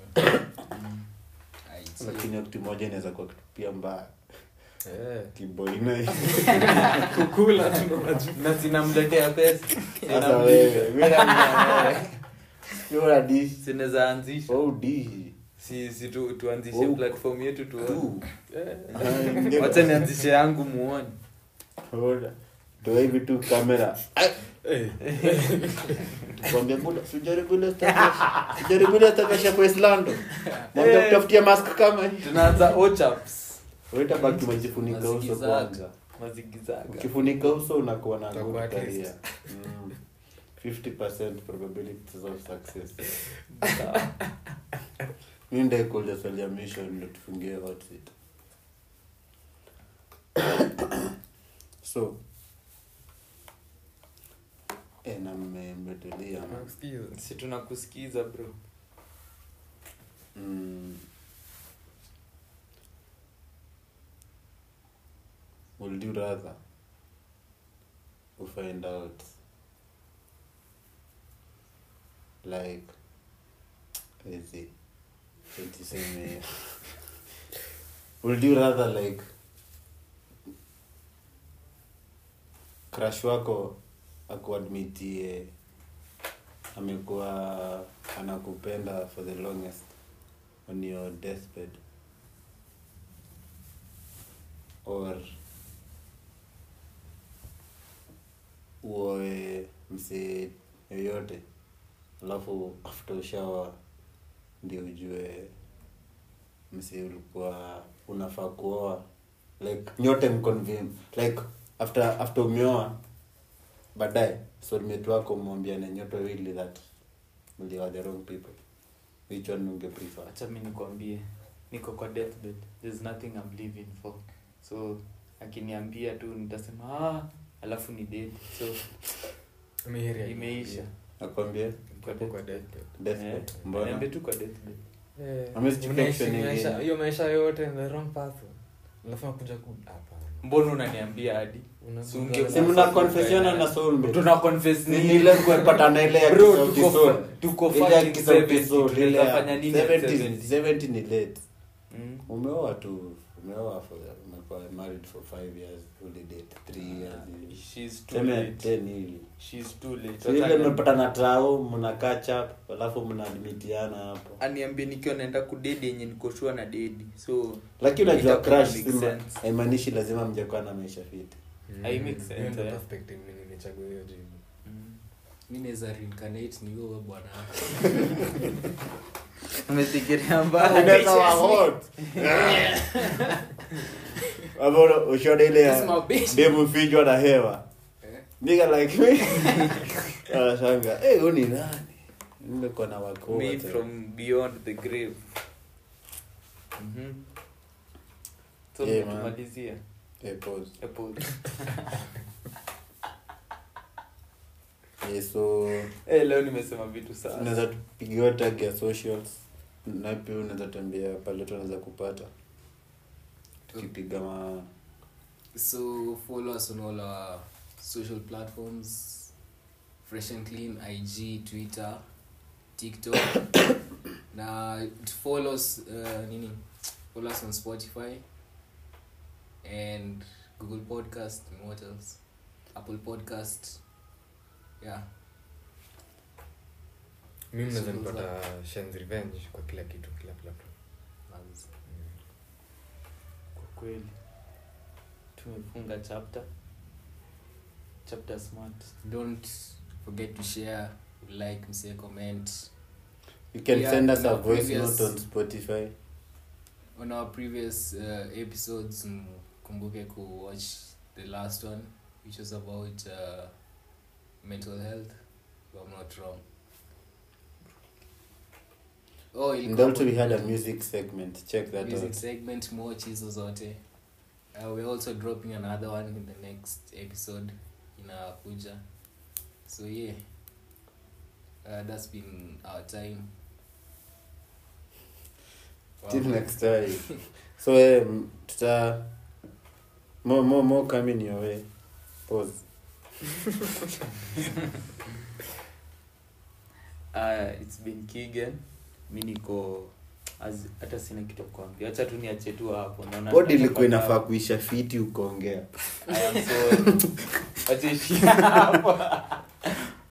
[SPEAKER 1] Ai, so-
[SPEAKER 2] lakini hiyo kitu moja inaweza kuwa kitu pia mbaya
[SPEAKER 4] Eh.
[SPEAKER 2] kiboina
[SPEAKER 4] kukula tu ndo unajua.
[SPEAKER 3] na zinamletea pesa
[SPEAKER 2] sasa wewe mimi na You're a dish
[SPEAKER 3] sinaweza anzisha
[SPEAKER 2] oh dish
[SPEAKER 3] si, si tu, tuanzishe
[SPEAKER 2] Oh.
[SPEAKER 3] platform yetu tuone
[SPEAKER 2] tu
[SPEAKER 3] Eh. wacha nianzishe yangu muone
[SPEAKER 2] Hold. toa hivi tu kamera
[SPEAKER 4] Eh.
[SPEAKER 2] kwambia buda sijaribu ile stakasha sijaribu ile stakasha kwa Islando mwambia kutafutia mask kama hii
[SPEAKER 3] tunaanza ochaps
[SPEAKER 2] wewe tabaki umejifunika uso
[SPEAKER 1] Mazigizaga.
[SPEAKER 2] kwanza
[SPEAKER 3] mazigizaga
[SPEAKER 2] ukifunika uso unakuwa na
[SPEAKER 4] Utakuwa
[SPEAKER 2] good
[SPEAKER 4] at least.
[SPEAKER 2] career mm. 50% probabilities of success
[SPEAKER 3] Sawa.
[SPEAKER 2] mi ndaikuuliza swali ya mission ndo tufungie hot seat so eh, na mme- mmetulia man.
[SPEAKER 4] Nakusikiza.
[SPEAKER 3] si tunakusikiza bro
[SPEAKER 2] Mm. Would you rather we find out like let's see tuseme would you rather like crush wako akuadmitie amekuwa anakupenda for the longest on your deathbed or uoe msee yoyote alafu after ushawa ndio ujue msee ulikuwa unafaa kuoa like nyote mconvene like after after umeoa baadaye soulmate wako umwambiane nyote wili that mlioa the wrong people which one unge prefer
[SPEAKER 3] acha mi nikwambie niko kwa deathbed there's nothing I'm living for so akiniambia tu nitasema ah, alafu ni dead so
[SPEAKER 4] Mi heri ya-
[SPEAKER 3] imeisha
[SPEAKER 2] nakwambia
[SPEAKER 4] Hapo kwa deathbed.
[SPEAKER 2] deathbed
[SPEAKER 3] Eh,
[SPEAKER 2] mbona
[SPEAKER 3] niambie tu kwa deathbed
[SPEAKER 4] Eh,
[SPEAKER 2] Amesichukua
[SPEAKER 4] unaishi
[SPEAKER 2] option
[SPEAKER 4] maisha-
[SPEAKER 2] nyingine.
[SPEAKER 4] hiyo maisha yote the wrong person alafu nakuja ku hapana
[SPEAKER 3] mbona unaniambia hadi
[SPEAKER 4] Una-
[SPEAKER 3] Si unge-
[SPEAKER 2] si mna confessiona na soulmate
[SPEAKER 3] tuna confess
[SPEAKER 2] Ni
[SPEAKER 3] nini?
[SPEAKER 2] ile kuepatana ile ya
[SPEAKER 3] Bro,
[SPEAKER 2] kisauti
[SPEAKER 3] tuko
[SPEAKER 2] soul.
[SPEAKER 3] fa- tuko
[SPEAKER 2] Ile ya
[SPEAKER 3] fucking
[SPEAKER 2] kisauti
[SPEAKER 3] 70,
[SPEAKER 2] soul, ile
[SPEAKER 3] tunaweza
[SPEAKER 2] ya
[SPEAKER 3] fanya nini at
[SPEAKER 2] 70
[SPEAKER 3] 70?
[SPEAKER 2] 70 ni late
[SPEAKER 3] Mm.
[SPEAKER 2] umeoa tu umeoa for umekuwa married for 5 years uli date 3 years hivi.
[SPEAKER 3] She's too
[SPEAKER 2] Seme
[SPEAKER 3] late.
[SPEAKER 2] 10 hivi
[SPEAKER 3] She's too late.
[SPEAKER 2] So ile
[SPEAKER 3] Wacha
[SPEAKER 2] mmepatana trao mna catch up alafu mnaadmitiana hapo
[SPEAKER 3] aniambie nikiwa naenda kudedi yenye nikoshua na dedi so
[SPEAKER 2] lakini unajua
[SPEAKER 3] itakuwa
[SPEAKER 2] crush
[SPEAKER 3] make
[SPEAKER 2] sima-
[SPEAKER 3] sense.
[SPEAKER 2] haimaanishi lazima mjakuwa na maisha fiti
[SPEAKER 3] I make sense,
[SPEAKER 4] Hiyo ndio
[SPEAKER 3] eh.
[SPEAKER 4] perspective mimi nimechagua hiyo jibu
[SPEAKER 3] mm.
[SPEAKER 1] mi naweza reincarnate ni wewe bwana
[SPEAKER 3] umefikiria mbaya
[SPEAKER 2] Unaweza wa hot. Ama una- ushaona ile
[SPEAKER 1] This is my
[SPEAKER 2] ya
[SPEAKER 1] bitch.
[SPEAKER 2] demu fichwa na hewa
[SPEAKER 1] Eh?
[SPEAKER 2] nigga like me anashanga hey, huyu ni nani nimekuwa na wakoo
[SPEAKER 3] me
[SPEAKER 2] wote."
[SPEAKER 3] from beyond the grave Mhm. so
[SPEAKER 2] Yeah, man.
[SPEAKER 3] tumalizia
[SPEAKER 2] Eh, pause.
[SPEAKER 3] Apple.
[SPEAKER 2] Eh, so
[SPEAKER 3] Eh, leo nimesema vitu sana
[SPEAKER 2] unaweza tupigiwa tag ya socials na pia unaweza tambia pale tunaweza kupata tukipiga ma
[SPEAKER 1] So follow us on all our social platforms Fresh and Clean, IG, Twitter, TikTok. na to follow us uh, nini? Follow us on Spotify and Google Podcast and what else? Apple Podcast. Yeah.
[SPEAKER 4] mimi naweza
[SPEAKER 1] So,
[SPEAKER 4] nipata Shen's revenge kwa kila kitu kila platform
[SPEAKER 1] manzi.
[SPEAKER 3] kwa kweli tumefunga chapter chapter smart
[SPEAKER 1] Don't forget to share, like, msee, comment.
[SPEAKER 2] you can
[SPEAKER 1] Yeah,
[SPEAKER 2] send us
[SPEAKER 1] on
[SPEAKER 2] a
[SPEAKER 1] our
[SPEAKER 2] voice
[SPEAKER 1] previous-
[SPEAKER 2] note on spotify
[SPEAKER 1] on our previous uh, episodes mkumbuke ku watch the last one which was about uh, mental health if i'm not wrong oh
[SPEAKER 2] and
[SPEAKER 1] ilikuwa
[SPEAKER 2] also we
[SPEAKER 1] about
[SPEAKER 2] had a
[SPEAKER 1] mental-
[SPEAKER 2] music segment check that
[SPEAKER 1] music
[SPEAKER 2] out
[SPEAKER 1] segment more hizo zote uh, we're also dropping another one in the next episode inakuja so yeah uh, that's been our time
[SPEAKER 2] till next time so eh, m- tuta more more more coming your way pause
[SPEAKER 3] uh, it's been kigan mi niko as- hata sina kitu ya kuambia hacha tu niache tu hapo naona
[SPEAKER 2] pod ilikuwa
[SPEAKER 3] tutapata-
[SPEAKER 2] inafaa kuisha fiti ukaongea
[SPEAKER 3] I am sorry. Wacha ishie hapo.